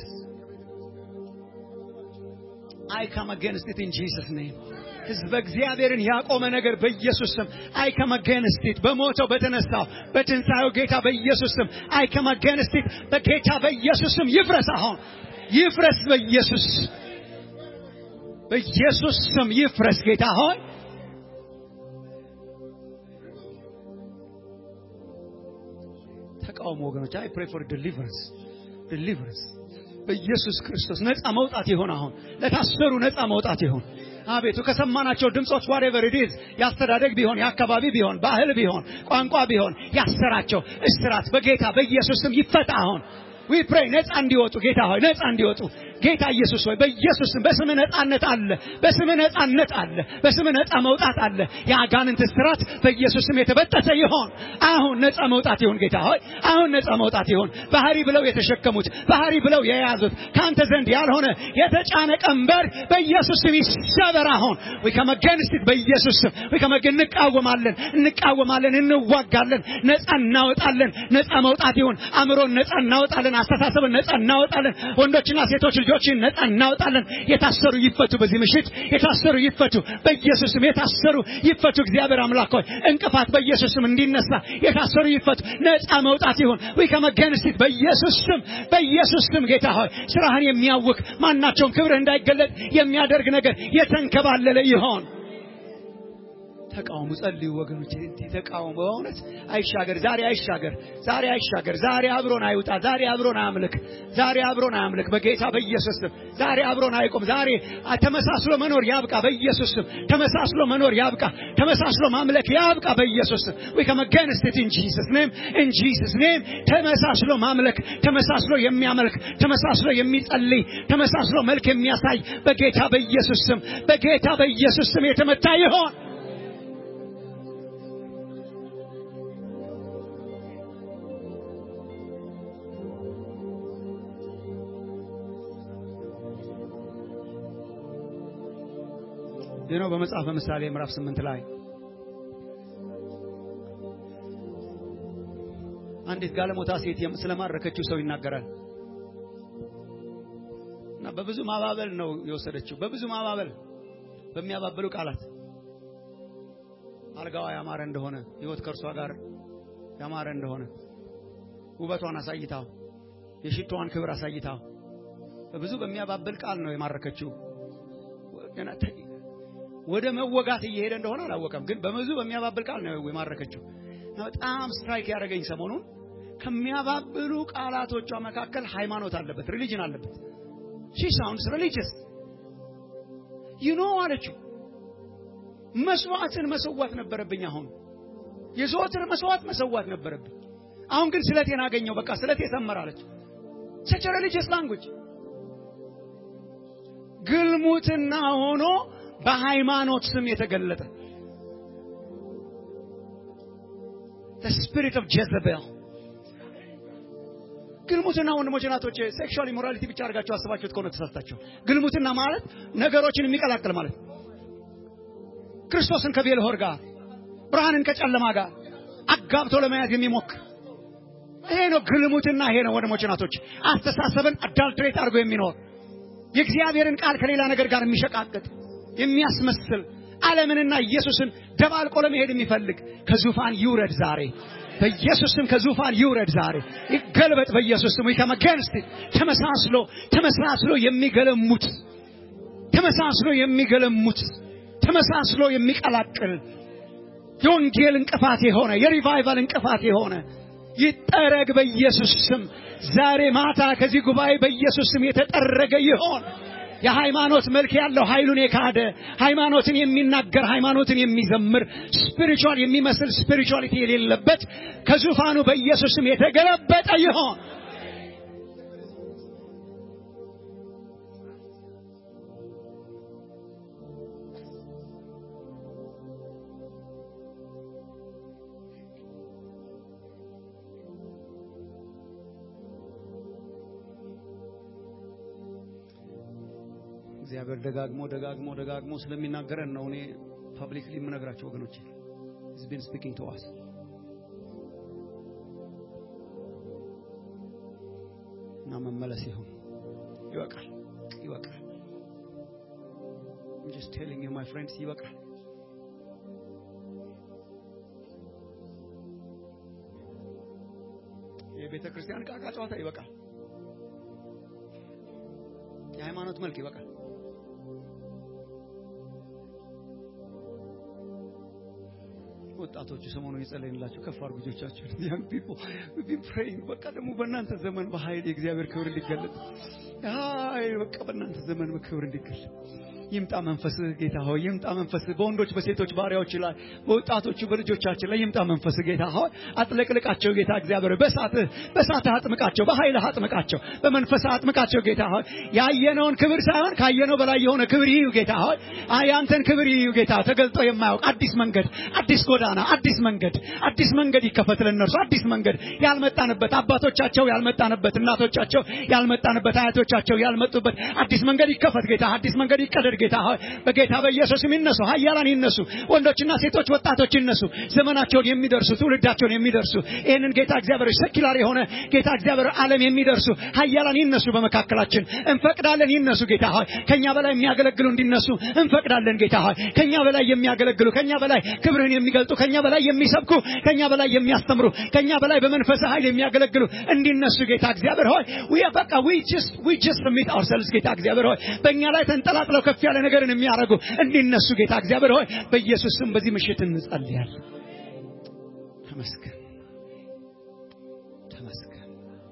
I come against it in Jesus name ህዝበ እግዚአብሔርን ያቆመ ነገር በኢየሱስ ስም አይ ከም አጌንስት ኢት በሞተው በተነሳው በትንሣኤው ጌታ በኢየሱስ ስም አይ ከም አጌንስት ኢት በጌታ በኢየሱስ ስም ይፍረስ። አሁን ይፍረስ። በኢየሱስ በኢየሱስ ስም ይፍረስ። ጌታ ሆይ ተቃውሞ ወገኖች አይ ፕሬ ፎር ዲሊቨረንስ ዲሊቨረንስ በኢየሱስ ክርስቶስ ነፃ መውጣት ይሆን። አሁን ለታሰሩ ነፃ መውጣት ይሆን። አቤቱ ከሰማናቸው ድምጾች ዋሬቨር ኢት ኢዝ ያስተዳደግ ቢሆን የአካባቢ ቢሆን ባህል ቢሆን ቋንቋ ቢሆን ያሰራቸው እስራት በጌታ በኢየሱስ ስም ይፈታ። አሁን ዊ ፕሬይ ነፃ እንዲወጡ ጌታ ሆይ ነፃ እንዲወጡ ጌታ ኢየሱስ ሆይ በኢየሱስ ስም በስምህ ነፃነት አለ፣ በስምህ ነፃነት አለ፣ በስምህ ነፃ መውጣት አለ። የአጋንንት እስራት በኢየሱስ ስም የተበጠሰ ይሆን። አሁን ነፃ መውጣት ይሁን ጌታ ሆይ አሁን ነፃ መውጣት ይሁን። ባህሪ ብለው የተሸከሙት ባህሪ ብለው የያዙት ከአንተ ዘንድ ያልሆነ የተጫነ ቀንበር በኢየሱስ ስም ይሰበር። አሁን ዊ ከም አጌንስት ኢት በኢየሱስ ስም ዊ ከም አጌን እንቃወማለን፣ እንቃወማለን፣ እንዋጋለን። ነፃ እናወጣለን። ነፃ መውጣት ይሁን። አእምሮን ነፃ እናወጣለን። አስተሳሰብን ነፃ እናወጣለን። ወንዶችና ሴቶች ልጆችን ነፃ እናወጣለን። የታሰሩ ይፈቱ። በዚህ ምሽት የታሰሩ ይፈቱ። በኢየሱስም የታሰሩ ይፈቱ። እግዚአብሔር አምላክ ሆይ እንቅፋት በኢየሱስም እንዲነሳ የታሰሩ ይፈቱ። ነፃ መውጣት ይሁን። ወይ ከመገንስት በኢየሱስ ስም በኢየሱስ ስም ጌታ ሆይ ስራህን የሚያውክ ማናቸውም ክብርህ እንዳይገለጥ የሚያደርግ ነገር የተንከባለለ ይሆን። ተቃውሙ፣ ጸልዩ ወገኖች። እንዲህ ተቃውሙ። በእውነት አይሻገር፣ ዛሬ አይሻገር፣ ዛሬ አይሻገር፣ ዛሬ አብሮን አይውጣ፣ ዛሬ አብሮን አያምልክ፣ ዛሬ አብሮን አያምልክ በጌታ በኢየሱስ ስም። ዛሬ አብሮን አይቆም። ዛሬ ተመሳስሎ መኖር ያብቃ በኢየሱስ ስም። ተመሳስሎ መኖር ያብቃ፣ ተመሳስሎ ማምለክ ያብቃ በኢየሱስ ስም። we come against it in Jesus name in Jesus name ተመሳስሎ ማምለክ፣ ተመሳስሎ የሚያመልክ፣ ተመሳስሎ የሚጸልይ፣ ተመሳስሎ መልክ የሚያሳይ በጌታ በኢየሱስ ስም በጌታ በኢየሱስ ስም የተመታ ይሆን። ይህ ነው በመጽሐፈ ምሳሌ ምዕራፍ ስምንት ላይ አንዲት ጋለሞታ ሴት ስለማረከችው ሰው ይናገራል እና በብዙ ማባበል ነው የወሰደችው። በብዙ ማባበል በሚያባብሉ ቃላት አልጋዋ ያማረ እንደሆነ ሕይወት ከእርሷ ጋር ያማረ እንደሆነ ውበቷን አሳይታው የሽቶዋን ክብር አሳይታው በብዙ በሚያባብል ቃል ነው የማረከችው። ወደ መወጋት እየሄደ እንደሆነ አላወቀም፣ ግን በብዙ በሚያባብል ቃል ነው የማረከችው። እና በጣም ስትራይክ ያደረገኝ ሰሞኑን ከሚያባብሉ ቃላቶቿ መካከል ሃይማኖት አለበት፣ ሪሊጅን አለበት። ሺ ሳውንድስ ሪሊጅስ ዩ ኖ አለችው። መስዋዕትን መሰዋት ነበረብኝ። አሁን የዘወትር መስዋዕት መሰዋት ነበረብኝ። አሁን ግን ስለቴን አገኘው። በቃ ስለቴ ሰመር አለች። ሰች ሪሊጅስ ላንጉጅ ግልሙትና ሆኖ በሃይማኖት ስም የተገለጠ the spirit of Jezebel ግልሙትና ወንድሞች እናቶች ሴክሹዋል ኢሞራሊቲ ብቻ አድርጋችሁ አስባችሁት ከሆነ ተሳስታችሁ ግልሙትና ማለት ነገሮችን የሚቀላቅል ማለት ክርስቶስን ከቤልሆር ጋር ብርሃንን ከጨለማ ጋር አጋብቶ ለመያዝ የሚሞክር ይሄ ነው ግልሙትና። ይሄ ነው ወንድሞች ናቶች፣ አስተሳሰብን አዳልትሬት አድርጎ የሚኖር የእግዚአብሔርን ቃል ከሌላ ነገር ጋር የሚሸቃቅጥ የሚያስመስል ዓለምንና ኢየሱስን ደባልቆ ለመሄድ የሚፈልግ ከዙፋን ይውረድ ዛሬ በኢየሱስ ስም ከዙፋን ይውረድ ዛሬ ይገልበጥ በኢየሱስ ስም ከመገንስት ተመሳስሎ ተመሳስሎ የሚገለሙት ተመሳስሎ የሚገለሙት ተመሳስሎ የሚቀላቅል የወንጌል እንቅፋት የሆነ የሪቫይቫል እንቅፋት የሆነ ይጠረግ በኢየሱስ ስም ዛሬ ማታ ከዚህ ጉባኤ በኢየሱስ ስም የተጠረገ ይሆን። የሃይማኖት መልክ ያለው ኃይሉን የካደ ሃይማኖትን የሚናገር ሃይማኖትን የሚዘምር ስፒሪቹዋል የሚመስል ስፒሪቹዋሊቲ የሌለበት ከዙፋኑ በኢየሱስ ስም የተገለበጠ ይሆን። እግዚአብሔር ደጋግሞ ደጋግሞ ደጋግሞ ስለሚናገረን ነው እኔ ፐብሊክሊ የምነግራቸው ወገኖች he's been speaking to us እና መመለስ ይሁን ይበቃል ይበቃል I'm just telling you my friends ይበቃል የቤተ ክርስቲያን ቃቃ ጨዋታ ይበቃል የሃይማኖት መልክ ይበቃል ወጣቶቹ ሰሞኑን የጸለይንላቸው ከፍ አድርጉ ልጆቻችሁን young people we've been praying በቃ ደግሞ በእናንተ ዘመን በኃይል የእግዚአብሔር ክብር እንዲገለጥ አይ በቃ በእናንተ ዘመን ክብር እንዲገለጥ ይምጣ መንፈስህ ጌታ ሆይ ይምጣ መንፈስህ በወንዶች በሴቶች ባሪያዎች ላይ በወጣቶቹ በልጆቻችን ላይ ይምጣ መንፈስህ ጌታ ሆይ አጥለቅልቃቸው ጌታ እግዚአብሔር በሳትህ በሳትህ አጥምቃቸው በኃይልህ አጥምቃቸው በመንፈስህ አጥምቃቸው ጌታ ሆይ ያየነውን ክብር ሳይሆን ካየነው በላይ የሆነ ክብር ይዩ ጌታ ሆይ ያንተን ክብር ይዩ ጌታ ተገልጦ የማያውቅ አዲስ መንገድ አዲስ ጎዳና አዲስ መንገድ አዲስ መንገድ ይከፈት ለእነርሱ አዲስ መንገድ ያልመጣንበት አባቶቻቸው ያልመጣንበት እናቶቻቸው ያልመጣንበት አያቶቻቸው ያልመጡበት አዲስ መንገድ ይከፈት ጌታ አዲስ መንገድ ይቀደድ ጌታ ሆይ በጌታ በኢየሱስም ይነሱ ኃያላን ይነሱ ወንዶችና ሴቶች ወጣቶች ይነሱ ዘመናቸውን የሚደርሱ ትውልዳቸውን የሚደርሱ ይህንን ጌታ እግዚአብሔር ሰኪላር የሆነ ጌታ እግዚአብሔር ዓለም የሚደርሱ ኃያላን ይነሱ በመካከላችን እንፈቅዳለን ይነሱ ጌታ ሆይ ከኛ በላይ የሚያገለግሉ እንዲነሱ እንፈቅዳለን ጌታ ሆይ ከኛ በላይ የሚያገለግሉ ከኛ በላይ ክብርህን የሚገልጡ ከኛ በላይ የሚሰብኩ ከኛ በላይ የሚያስተምሩ ከኛ በላይ በመንፈስ ኃይል የሚያገለግሉ እንዲነሱ ጌታ እግዚአብሔር ሆይ we በቃ we just we just submit ourselves ጌታ እግዚአብሔር ሆይ በእኛ ላይ ተንጠላጥለው ከፍ ያለ ነገርን የሚያደርጉ እንዲነሱ ጌታ እግዚአብሔር ሆይ በኢየሱስ ስም በዚህ ምሽት እንጸልያለን። ተመስገን ተመስገን።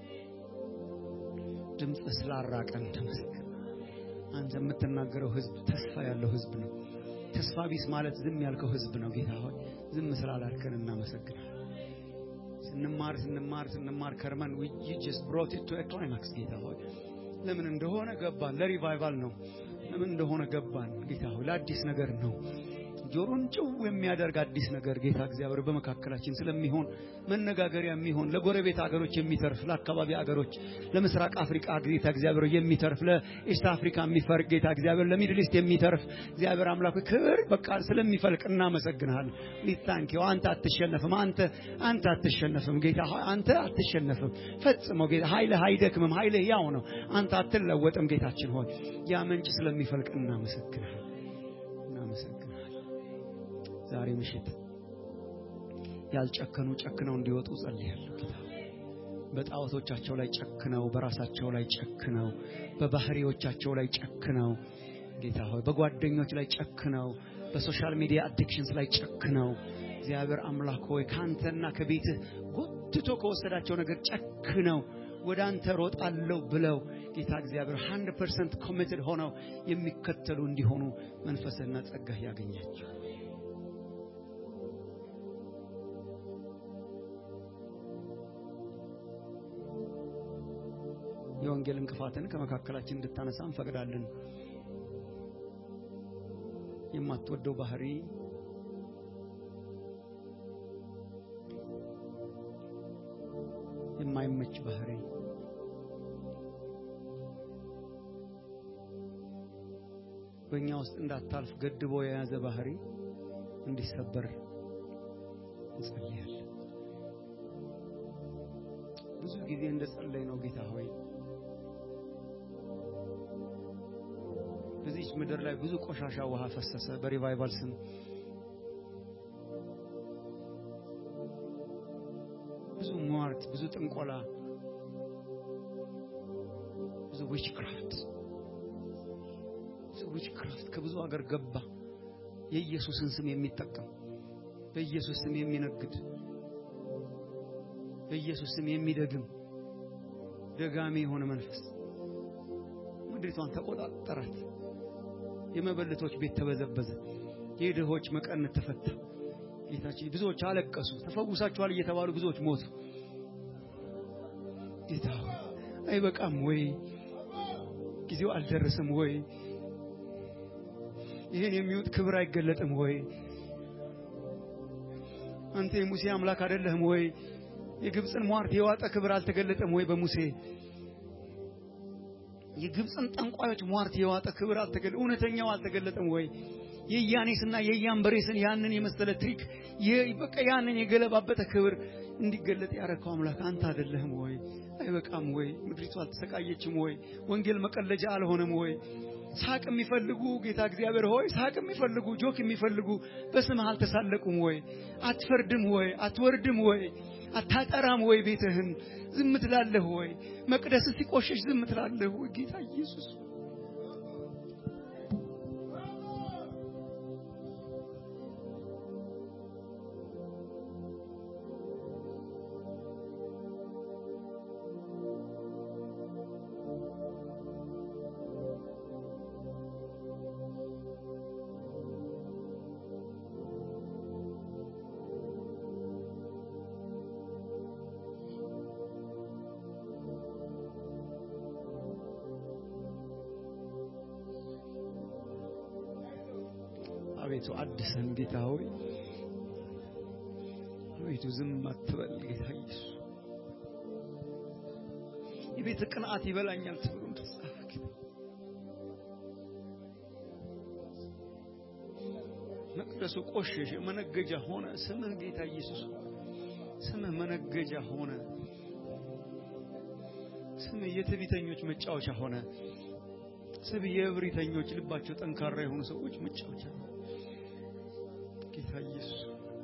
ድምፅ ስላራቀን ተመስገን። አንተ የምትናገረው ህዝብ ተስፋ ያለው ህዝብ ነው። ተስፋ ቢስ ማለት ዝም ያልከው ህዝብ ነው። ጌታ ሆይ ዝም ስላላልከን እናመሰግናለን። ስንማር ስንማር ስንማር ከርመን we you just brought it to a climax ጌታ ሆይ ለምን እንደሆነ ገባን። ለሪቫይቫል ነው። ለምን እንደሆነ ገባን። ጌታ ሆይ ለአዲስ ነገር ነው። ጆሮን ጭው የሚያደርግ አዲስ ነገር ጌታ እግዚአብሔር በመካከላችን ስለሚሆን መነጋገሪያ የሚሆን ለጎረቤት አገሮች የሚተርፍ ለአካባቢ አገሮች ለምስራቅ አፍሪካ ጌታ እግዚአብሔር የሚተርፍ ለኢስት አፍሪካ የሚፈርቅ ጌታ እግዚአብሔር ለሚድል ኢስት የሚተርፍ እግዚአብሔር አምላክ ክብር በቃ ስለሚፈልቅ እናመሰግናለን። ሊታንኪው አንተ አትሸነፍም። አንተ አንተ አትሸነፍም ጌታ ሆይ አንተ አትሸነፍም ፈጽሞ ጌታ ኃይልህ አይደክምም። ኃይልህ ያው ነው። አንተ አትለወጥም ጌታችን ሆይ ያ ምንጭ ስለሚፈልቅ እናመሰግናለን። እናመሰግናለን። ዛሬ ምሽት ያልጨከኑ ጨክነው እንዲወጡ ጸልያለሁ። ጌታ በጣዖቶቻቸው ላይ ጨክነው፣ በራሳቸው ላይ ጨክነው፣ በባህሪዎቻቸው ላይ ጨክነው ጌታ ሆይ በጓደኞች ላይ ጨክነው፣ በሶሻል ሚዲያ አዲክሽንስ ላይ ጨክነው እግዚአብሔር አምላክ ሆይ ከአንተና ከቤትህ ጎትቶ ከወሰዳቸው ነገር ጨክነው ወደ አንተ ሮጣለሁ ብለው ጌታ እግዚአብሔር 100% ኮሚትድ ሆነው የሚከተሉ እንዲሆኑ መንፈስህና ጸጋህ ያገኛቸው። የወንጌል እንቅፋትን ከመካከላችን እንድታነሳ እንፈቅዳለን። የማትወደው ባህሪ የማይመች ባህሪ በእኛ ውስጥ እንዳታልፍ ገድቦ የያዘ ባህሪ እንዲሰበር እንጸልያለን። ጊዜ እንደ ጸለይ ነው ጌታ ሆይ በዚች ምድር ላይ ብዙ ቆሻሻ ውሃ ፈሰሰ በሪቫይቫል ስም ብዙ ሟርት ብዙ ጥንቆላ ብዙ ዊችክራፍት ብዙ ዊችክራፍት ከብዙ ሀገር ገባ የኢየሱስን ስም የሚጠቀም በኢየሱስ ስም የሚነግድ በኢየሱስ ስም የሚደግም ደጋሚ የሆነ መንፈስ ምድሪቷን ተቆጣጠራት የመበለቶች ቤት ተበዘበዘ የድሆች መቀነት ተፈታ ጌታችን ብዙዎች አለቀሱ ተፈውሳችኋል እየተባሉ ብዙዎች ሞቱ ጌታ ሆይ አይበቃም ወይ ጊዜው አልደረሰም ወይ ይህን የሚውጥ ክብር አይገለጥም ወይ አንተ የሙሴ አምላክ አይደለህም ወይ የግብፅን ሟርት የዋጠ ክብር አልተገለጠም ወይ በሙሴ የግብፅን ጠንቋዮች ሟርት የዋጠ ክብር አልተገለ እውነተኛው አልተገለጠም ወይ የያኔስና የያንበሬስን ያንን የመሰለ ትሪክ በቃ ያንን የገለባበጠ ክብር እንዲገለጥ ያረከው አምላክ አንተ አይደለህም ወይ አይበቃም ወይ ምድሪቱ አልተሰቃየችም ወይ ወንጌል መቀለጃ አልሆነም ወይ ሳቅ የሚፈልጉ ጌታ እግዚአብሔር ሆይ ሳቅ የሚፈልጉ ጆክ የሚፈልጉ በስምህ አልተሳለቁም ወይ አትፈርድም ወይ አትወርድም ወይ አታጠራም ወይ ቤትህን ዝም ትላለህ ወይ መቅደስ ሲቆሸሽ ዝም ትላለህ ወይ ጌታ ኢየሱስ አቤቱ አድሰን ጌታ ሆይ አቤቱ ዝም አትበል ጌታ ኢየሱስ የቤት ቅንዓት ይበላኛል ተብሎ እንደተጻፈ ጌታ መቅደሱ ቆሸሸ መነገጃ ሆነ ስምህ ጌታ ኢየሱስ ስምህ መነገጃ ሆነ ስምህ የትዕቢተኞች መጫወቻ ሆነ ስምህ የእብሪተኞች ልባቸው ጠንካራ የሆኑ ሰዎች መጫወቻ ሆነ ጌታ ኢየሱስ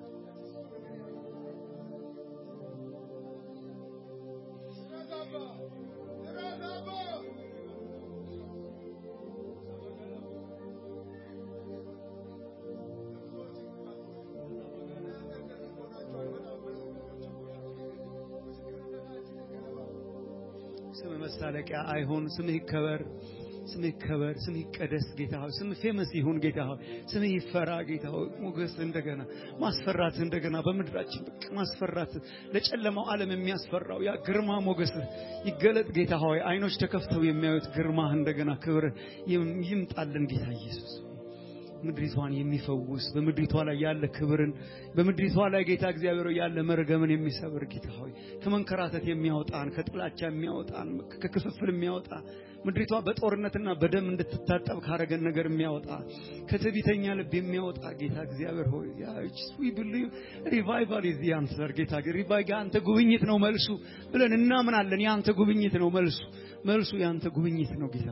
ስም መሳለቂያ አይሆን ስምህ ይከበር ስምህ ይከበር ስምህ ይቀደስ ጌታ ሆይ ስምህ ፌመስ ይሁን ጌታ ሆይ ስምህ ይፈራ ጌታ ሆይ ሞገስ እንደገና ማስፈራት እንደገና በምድራችን በቃ ማስፈራት ለጨለማው ዓለም የሚያስፈራው ያ ግርማ ሞገስ ይገለጥ ጌታ ሆይ አይኖች ተከፍተው የሚያዩት ግርማህ እንደገና ክብር ይምጣልን ጌታ ኢየሱስ ምድሪቷን የሚፈውስ በምድሪቷ ላይ ያለ ክብርን በምድሪቷ ላይ ጌታ እግዚአብሔር ያለ መርገምን የሚሰብር ጌታ ሆይ ከመንከራተት የሚያወጣን ከጥላቻ የሚያወጣን ከክፍፍል የሚያወጣ ምድሪቷ በጦርነትና በደም እንድትታጠብ ካረገን ነገር የሚያወጣ ከትዕቢተኛ ልብ የሚያወጣ ጌታ እግዚአብሔር ሆይ ሪቫይቫል ኢዝ አንሰር ጌታ ሪቫይቫል የአንተ ጉብኝት ነው መልሱ ብለን እናምናለን የአንተ ጉብኝት ነው መልሱ መልሱ የአንተ ጉብኝት ነው ጌታ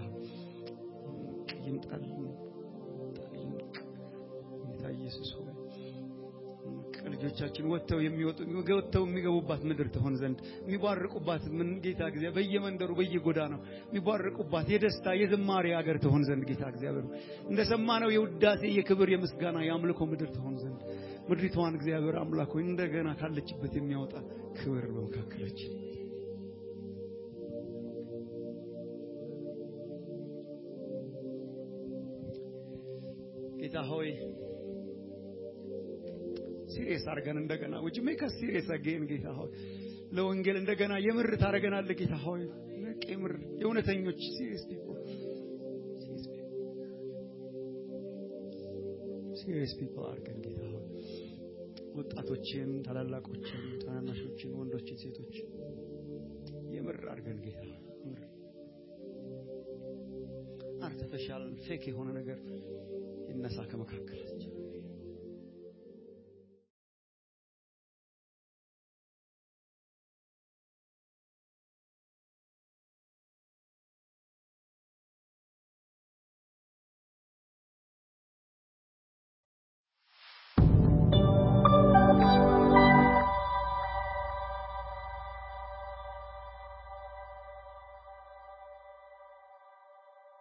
ይምጣልን ጌታ ኢየሱስ ሆይ ልጆቻችን ወጥተው የሚወጡ ወጥተው የሚገቡባት ምድር ትሆን ዘንድ የሚባርቁባት ምን ጌታ እግዚአብሔር በየመንደሩ በየጎዳናው የሚባርቁባት የደስታ የዝማሬ ሀገር ትሆን ዘንድ ጌታ እግዚአብሔር እንደሰማነው የውዳሴ የክብር የምስጋና የአምልኮ ምድር ትሆን ዘንድ ምድሪቷን እግዚአብሔር አምላክ ሆይ እንደገና ካለችበት የሚያወጣ ክብር በመካከላችን ጌታ ሆይ ሲሪየስ አድርገን እንደገና ውጭ ሜክ አስ ሲሪየስ አጌን ጌታ ሆይ ለወንጌል እንደገና የምር ታደርገናለህ ጌታ ሆይ የምር የእውነተኞች ሲሪየስ ፒፕል ሲሪየስ ፒፕል አድርገን ጌታ ሆይ ወጣቶችን፣ ታላላቆችን፣ ታናናሾችን፣ ወንዶችን፣ ሴቶች የምር አድርገን ጌታ ምር አርቲፊሻል ፌክ የሆነ ነገር ይነሳ ከመካከላችን